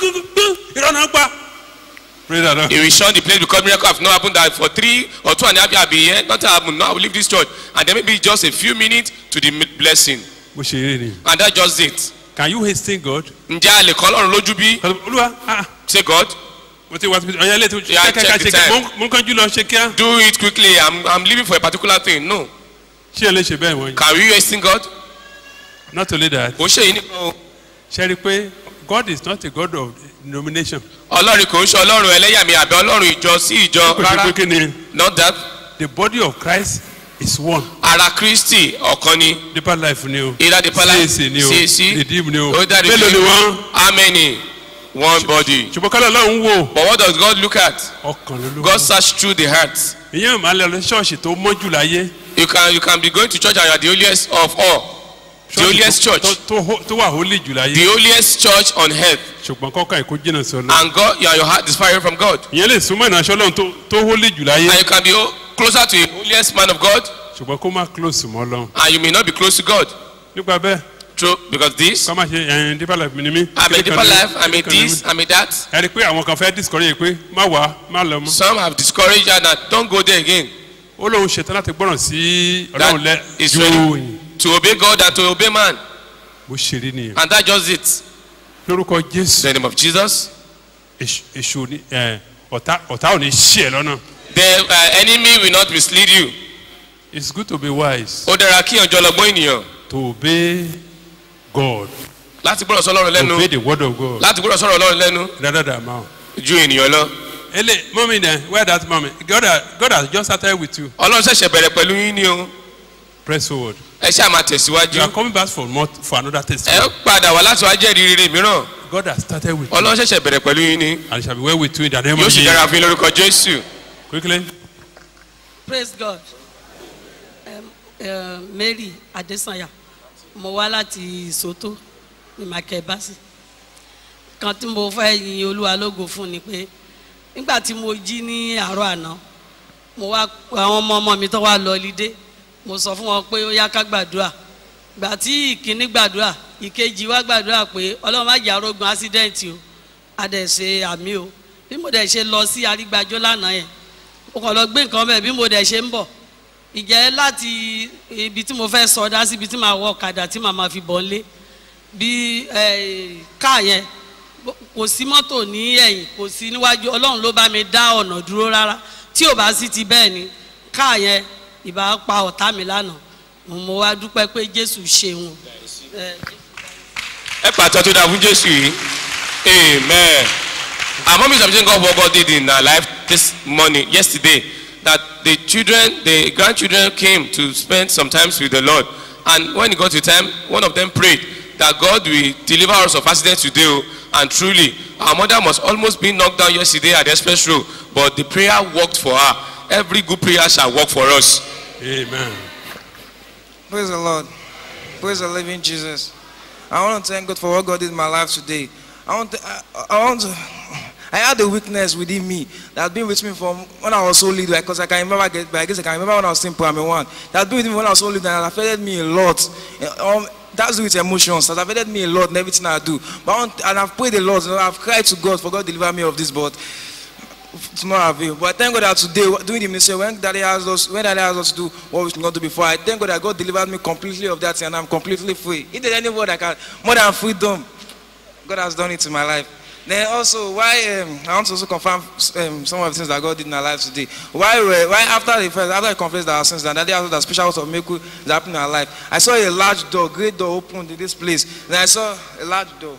irọ́ náà pa. Praise the Lord. He will shun the place because miracle have not happened that for three or two and a half years I be here. Nothing happen. Now I will leave this church. And then maybe just a few minutes to the blessing. bó ṣe rí ni. And that's just it. can you hasten God. Ǹjẹ́ a lè kọ́ Ọlọ́run lójú bí? olúwa ah Say God. mo ti wá síbi ọ̀yà ilé tó Yeah, kẹ́kẹ́ ká check ṣe the kí time. mo ń kánjú lọ ṣe kíá. Do it quickly. I'm I'm leaving for a particular thing. No. ṣé ẹ lè ṣe bẹ́ẹ̀ wọ̀nyí. Can we hasten God? not only that. Ó ṣe yìí nìkan o. ṣe rí i pé God is not a God of denomination. Ọlọ́run kò ń ṣe Ọlọ́run ẹlẹ́yàmí àbí Ọlọ́run ìjọ sí ìjọ kò ṣe pé rárá. kí ni. Not that. the body of Christ is one. Ara Kristi ọ̀kan ni. deeper life ni o. Either the palace. CAC ni o. CAC. redeem ni o. Ó dá mélòó ni wọ́n. How many? One body. ṣùgbọ́n kálọ̀ ọlọ́run wò. But what does God look at? ọkàn ló ló. God search through the heart. ìyẹn ò máa lọ lọ ṣọ́ọ̀ṣì tó mọ́jú láyé. You can you can be going to church and you are the holiest of all. The holiest church. tó tó ho- tó wà holy jù láyé. The holiest church on earth. ṣùgbọ́n kọ́kọ́ ẹ̀kọ́ jìnnà sí ọlọ́run. And God, your, your heart is far away from God. ìyẹn lè súnmọ́ ìránṣẹ́ ọlọ́run tó tó holy jù láyé. And you can be oh, closer to the holiest man of God. ṣùgbọ́n kó má close mọ́ ọlọ́run. And you may not be close to God. nípa bẹ́ẹ̀. True, because this. kọ́ máa ṣe ẹ̀yìn deeper life mi ni mí. I'm a deeper life. I'm a kíní kan ni this. mí. I'm a that. ẹ rí i pé àwọn kan fẹ́ discourage pé má wá má lọ mọ́. Some have discouraged her that don't go there again. ó lóun ṣetán láti gbọ́ràn sí ọlọ́run lẹ That is ju ready to obey God and to obey man. bó ṣe rí nìyẹn. And that's just it. lórúkọ jésù. In the name of Jesus. èṣù èṣù ni ẹ ọ̀tá ọ̀tá ò ní ṣí ẹ lọ́nà. The uh, enemy will not mislead you. it's good to be wise. Ó dára kí ọjọ́ lọ́gbọ́n ènìyàn. to obey God. Láti gbọ́dọ̀ sọ Ọlọ́run lẹ́nu. obey the word of God. Láti gbọ́dọ̀ sọ̀rọ̀ Ọlọ́run lẹ́nu. rather than mouth. Ju ènìyàn lọ. ele mọ́mí dẹ̀ where that mọ́mí God has God has just started with you. Ọlọ́run ṣẹ̀ṣẹ̀ bẹ̀rẹ̀ pẹ̀lú yín ni o. press forward. Ẹ ṣáà máa you tẹ̀síwájú. are coming back for more for another Ẹ testimony. padà wá láti wá jẹ́rìí rere mìíràn. God has started with you. Ọlọ́run ṣẹ̀ṣẹ̀ bẹ̀rẹ̀ pẹ̀lú yín ni. and it shall be well with you in the name Yóò of sì dára Jesus. fún yín lórúkọ Jésù. quickly. praise god um, uh, mary adesanya mo wá láti soto ní makebasi kan tí mo fẹ́ yin olúwa lógo fún ni pé nígbà tí mo jí ní àárọ̀ àná mo wá àwọn ọmọ ọmọ mi tó wá lọ lídé mo sọ fún wọn pé ó yá ká gbàdúrà gbà tí ìkíní gbàdúrà ìkejì wá gbàdúrà pé ọlọ́run má jà arógun ásídẹ́ǹtì o a dẹ̀ ṣe àmì o bí mo dẹ̀ ṣe lọ sí arígbájọ́ lánàá yẹn mo kàn lọ gbé nǹkan bẹ́ẹ̀ bí mo dẹ̀ ṣe ń bọ̀ ìjẹ́ láti ibi tí mo fẹ́ sọdá sí ibi tí màá wọ ọ̀kadà tí màá máa fi bọ̀ lé bí eh, káà yẹn bó- kò sí mọ́tò ní ẹ̀yìn kò sí níwájú ọlọ́run ló bá mi dá ọ̀nà dúró rárá tí ò bá sí ti bẹ́ẹ̀ ni káà yẹn ìbá pa ọ̀tá mi lánàá mo mo wá dúpẹ́ pé jésù ṣeun. Eh, ẹ pàtó tó dáa fún jésù yìí amen our mom is appreciating God for what God did in her life this morning yesterday that the children the grandchildren came to spend some time with the Lord and when it got to time one of them prayed that God will deliver us of accident today o and truly our mother must almost be knocked down yesterday at the express road but the prayer worked for her every good prayer shall work for us. amen. Praise the Lord. Praise the living Jesus. I want to thank God for what God did in my life today. I want to, I, I want to, I had a weakness within me that had been with me from when I was so little. Because I can remember, I guess- I guess I can remember when I was in primary one. That had been with me when I was so little and it affected me a lot. Um, that's with emotions. That affected me a lot in everything I do. But I want, and I've prayed a lot. You know, I've cried to God for God to deliver me of this. But it's not avail. But I thank God that today, doing the ministry, when Daddy asked us, when Daddy asked us to do what we should not do before, I thank God that God delivered me completely of that, and I'm completely free. If there's any word I can, more than freedom, God has done it in my life. Then also, why um, I want to also confirm um, some of the things that God did in our life today. Why, we- why after the first, after I confessed our sins, and Daddy asked us that special works of miracle that happened in our life. I saw a large door, great door opened in this place. Then I saw a large door.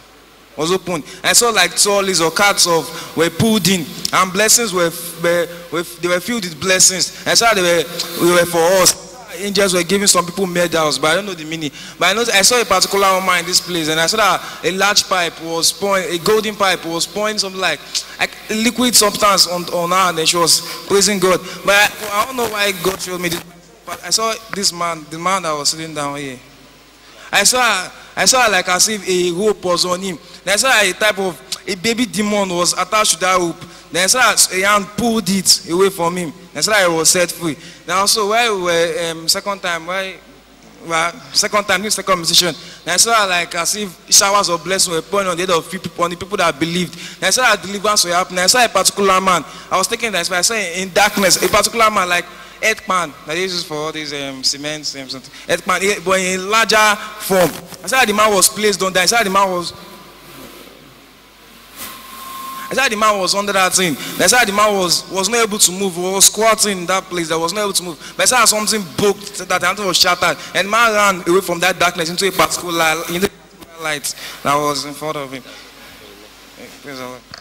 was opened. I saw like trolleys or carts of were pulled in, and blessings were, were, were they were filled with blessings. I saw they were, they were for us. Angels were giving some people medals, but I don't know the meaning. But I know I saw a particular woman in this place, and I saw that a large pipe was pouring, a golden pipe was pouring something like, like a liquid substance on, on her, and then she was praising God. But I, I don't know why God showed me this. But I saw this man, the man that was sitting down here. I saw, I saw like as if a rope was on him. Then I saw a type of a baby demon was attached to that rope. Then I saw a hand pulled it away from him. Then I saw he was set free. Then also while we were um, second time, while well, second time, this second musician. Then I saw like as if showers of blessing were pouring on the head of few people, on the people that believed. Then I saw that deliverance were happening. I saw a particular man. I was taking that. I saw in darkness a particular man like earthman that they use for all these um, cement um, something. Earthman, eh, but in larger form. I saw the man was placed on that. I saw the man was. I said the man was under that thing. I said the man was, was not able to move, was squatting in that place that was not able to move. But I saw something broke, that something was shattered. And the man ran away from that darkness into a particular, into a particular light that was in front of him. Eh, Praise the Lord.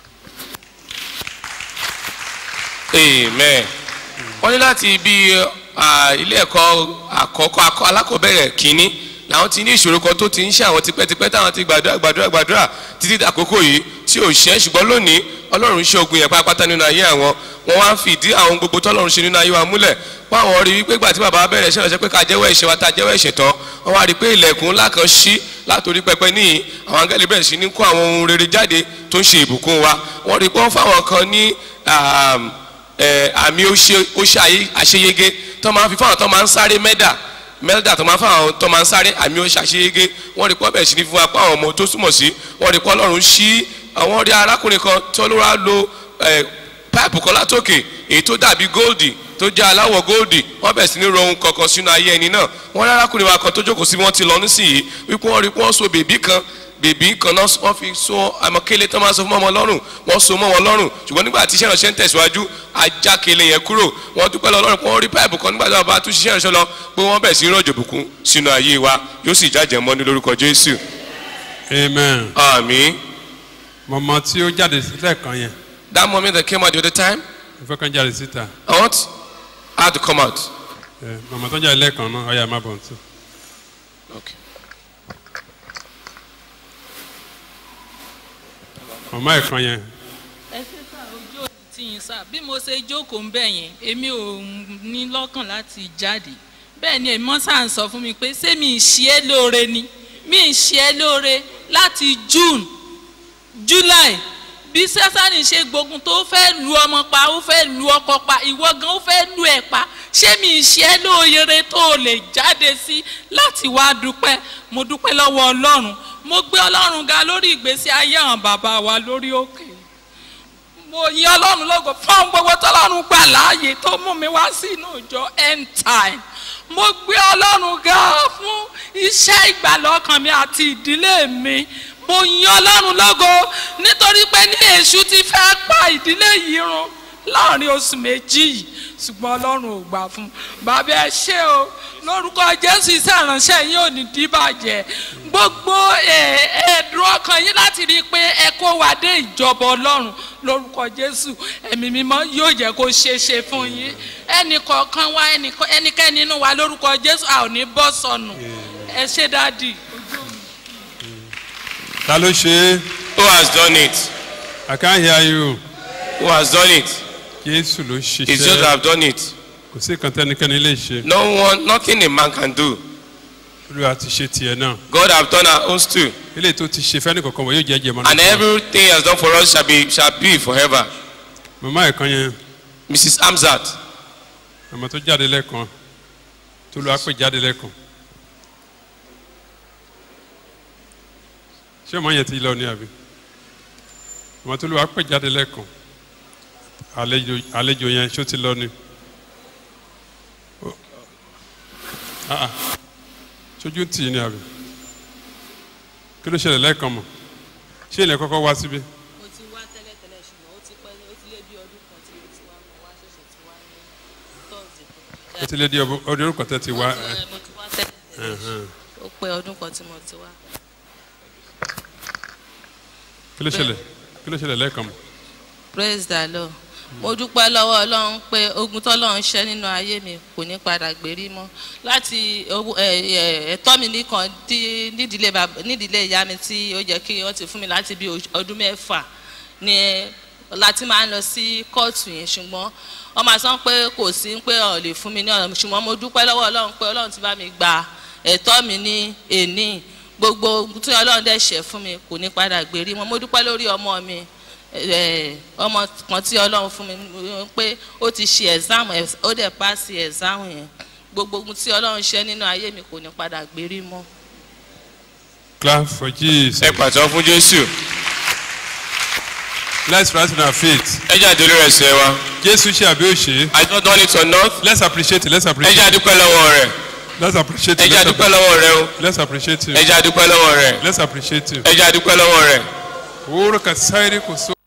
amen wọ́n ní láti ibi ah, ilé ẹ̀kọ́ àkọ́kọ́ akọ- alákọ̀ọ́bẹ̀rẹ̀ kínní làwọn ti ní ìṣòro kan tó ti ń ṣe àwọn tipẹ́tipẹ́ táwọn ti gbàdúrà gbàdúrà gbàdúrà títí dàkókò yìí tí ò ṣẹ́ ṣùgbọ́n lónìí ọlọ́run ṣe ogun yẹn pátápátá nínú ayé àwọn wọ́n wá ń fìdí àwọn gbogbo tọ́lọ́run ṣe nínú ayé wa múlẹ̀ páwọn rí wípé gbà tí bàbá bẹ̀rẹ̀ ṣe ránṣẹ́ pé ká jẹ́wọ́ ẹ̀ṣẹ̀ wa tá a jẹ́wọ́ ẹ̀ṣẹ̀ tán wọ́n wá rí pé ilẹ̀kùn ńlá kan ṣí látòrí pẹpẹ níyì àwọn angẹ́lì bẹ̀rẹ̀ sí ní kó àwọn ohun rere jáde tó ń ṣe ìbùkún wa wọ́n rí pé wọ́n fáwọn kan ní um, ẹ, àmì ó ṣe ó ṣe àyè- àṣeyege tó máa ń fi fáwọn tó máa ń sáré mẹ́dà mẹ́dà tó máa ń fáwọn tó máa ń sáré àmì ó ṣe àṣeyege wọ́n rí pọ́ bẹ̀rẹ̀ sí ní fún wa pé àwọn ọmọ tó súnmọ̀ sí wọ́n rí pọ́ ọlọ́run ṣí àwọn rí arákùnrin kan tó ló wá lo ẹ, páìpù kan látòkè èyí tó dàbí góòdì tó jẹ́ aláwọ̀ góòdì wọ́n bẹ̀rẹ̀ sí ní ro ohun kankan sínú ayé ẹni náà wọ́n rí arákùnrin wa kan tó jókòó sí wọ́n ti lọ nísìnyí wípé wọ́n rí pé wọ́n so bèbí kan bèbí kan náà wọ́n fi so àmọ́kélé tó máa sọ fún ọmọ lọ́rùn wọ́n so mọ́ wọn lọ́rùn ṣùgbọ́n nígbà tí iṣẹ́ ìránṣẹ́ ń tẹ̀síwájú ajákele yẹn kúrò wọ́n dúpẹ́ lọ lọ́rùn pé wọ́n rí páìpù kan nígbà tí wọ́n bá tún ṣiṣẹ́ ìránṣẹ́ lọ pé wọ́n bẹ̀ sí rọ̀jò bùkún sínú ayé wa yóò sì jájẹ́ mọ́ ní lórúkọ jésù. amen. àmì. mọ̀mọ́ tí ó jáde sílẹ̀ kan yẹn. that moment that came out the other time mo fẹ́ kàn jáde síta. i want her to come out. ẹ mọ̀mọ́ tó jáde lẹ́ẹ̀kan náà ọ̀yà má bọ̀ ntú. Okay. mọ̀mọ́ ẹ̀ kan yẹn. ẹ ṣe sá ojú òní tí yín sá bí mo ṣe jókòó ń bẹ̀ yẹn èmi ò ní lọ́kàn láti jáde bẹ́ẹ̀ ni èmi sá ń sọ fún mi pé ṣé mi ì ṣe é lóore ni mi ì ṣe é lóore láti june july bí sẹ́sánì ṣe gbógun tó fẹ́ lu ọmọ pa ó fẹ́ lu ọkọ pa ìwọ gan ó fẹ́ lu ẹ̀ pa ṣé mi ì ṣe é lóore tó o lè jáde sí láti wá dúpẹ́ mo dúpẹ́ lọ́wọ́ ọlọ́run mo gbé ọlọ́run ga lórí ìgbésí ayé àwọn bàbá wa lórí òkè mo yin ọlọ́run lógo fún gbogbo tọ́lọ́run gbà láàyè tó mú mi wá sínú ìjọ end time mo gbé ọlọ́run ga fún iṣẹ́ ìgbàlọ́kàn mi àti ìdílé mi mo yin ọlọ́run lógo nítorí pé ní èṣù ti fẹ́ pa ìdílé yìí run láàrin oṣù méjì yìí ṣùgbọ́n ọlọ́run ò gbà fún bàbá ẹ ṣé o lórúkọ jésù iṣẹ́ ìránṣẹ́ yín ò ní díbàjẹ́ gbogbo ẹ̀, ẹ̀dùn ọkàn yín láti rí i pé ẹ kó wa dé ìjọba ọlọ́run lórúkọ jésù ẹ̀mí mímọ́ yóò jẹ́ kó ṣeé ṣe fún yín ẹnì kọ̀ọ̀kan wa ẹnì- ẹnikẹ́ni nínú wa lórúkọ jésù a ò ní bọ́ sọnù ẹ ṣé dádì. ta ló ṣe é. who has done it. I can't hear you. who has done it. Jésù ló ṣiṣẹ́. it's just that I've done it. kò sí nǹkan tẹ́nikẹ́ni lè ṣe. no one nothing a man can do. olúwa ti ṣe tiẹ̀ náà. God have done our own too. eléyìí tó ti ṣe fẹ́ni kankan wọ̀ yóò jẹ́ jẹ́ mọ́nà. and everything he has done for us shall be shall be forever. màmá ẹ̀ kan yẹn. mrs hamzat. màmá tó jáde lẹ́ẹ̀kan tó lọ́ọ́ pè jáde lẹ́ẹ̀kan. ṣé ọmọ yẹn ti lọ ní àbí? màmá tó lọ́ọ́ pè jáde lẹ́ẹ̀kan àlejò àlejò yẹn ṣó ti lọ ni. Ó- Ah, ah. ṣojú ń tì í ní àbí? kí ló ṣẹlẹ̀ lẹ́ẹ̀kan mọ̀ ṣé ilẹ̀ kọ́kọ́ wá síbí? mo ti wá tẹ́lẹ̀tẹ́lẹ̀ ṣùgbọ́n ó ti pẹ́ ó ti lé bí ọdún kan tí mo ti wá mo wá ṣẹ̀ṣẹ̀ ti wá ní tọ́sí ó ti lé di ọdún ọdún orúkọ tẹ́ ti wá. mo ti wá tẹ́lẹ̀tẹ́lẹ̀ Ẹ̀hẹ̀n. ó pẹ́ ọdún kan tí mo ti wá. kí ló ṣẹlẹ̀ kí ló ṣẹlẹ̀ lẹ́ẹ̀kan mọ́. praise the lord mo dúpẹ́ lọ́wọ́ ọlọ́run pé ogun tọ́lọ́run ṣẹ́ nínú ayé mi kò ní padà gbérí mọ́ láti owó- ẹ- ẹ- ẹ̀tọ́ mi nìkan tí nídìílé bàb- nídìílé ìyá mi tí ó jẹ́ kí wọ́n ti fún mi láti bí oṣù- ọdún mẹ́fà ni láti máa ń lọ sí kóòtù yẹn ṣùgbọ́n wọ́n máa sọ pé kò sí pé ọ̀ lè fún mi ní ọ̀nà ṣùgbọ́n mo dúpẹ́ lọ́wọ́ ọlọ́run pé ọlọ́run ti bá mi gba ẹ̀tọ́ mi ní èní gbogbo ogun tí ọlọ́run dẹ̀ ṣẹ̀ fún mi kò ní padà gbérí mọ́ mo dúpẹ́ lórí ọmọ mi ẹ, ọmọ kan tí ọlọ́run fún mi eh, pé ó ti ṣe ẹ̀sáàmù ó dẹ̀ pàṣẹ ẹ̀sáàmù yẹn gbogbo ogun tí ọlọ́run ṣe nínú ayé mi kò ní padà gbérí mọ́. clap for jesus. ẹ pàtó fún jésù. let's rise in our faith. ẹ jẹ́ àdúró ẹsẹ̀ wa. jésù ṣe àbí òṣè. I don't want it or not. let's appreciate it let's ẹ appreciate jẹ́ it. àdúpẹ́ lọ́wọ́ rẹ̀. let's appreciate ẹ it jẹ́ let's àdúpẹ́ lọ́wọ́ rẹ̀ o. let's appreciate it. ẹ jẹ́ àdúpẹ́ lọ́wọ́ rẹ̀. let's appreciate it. ẹ jẹ́ àdúpẹ́ lọ́wọ́ rẹ̀. orúkọ sáyẹ́rì kò só.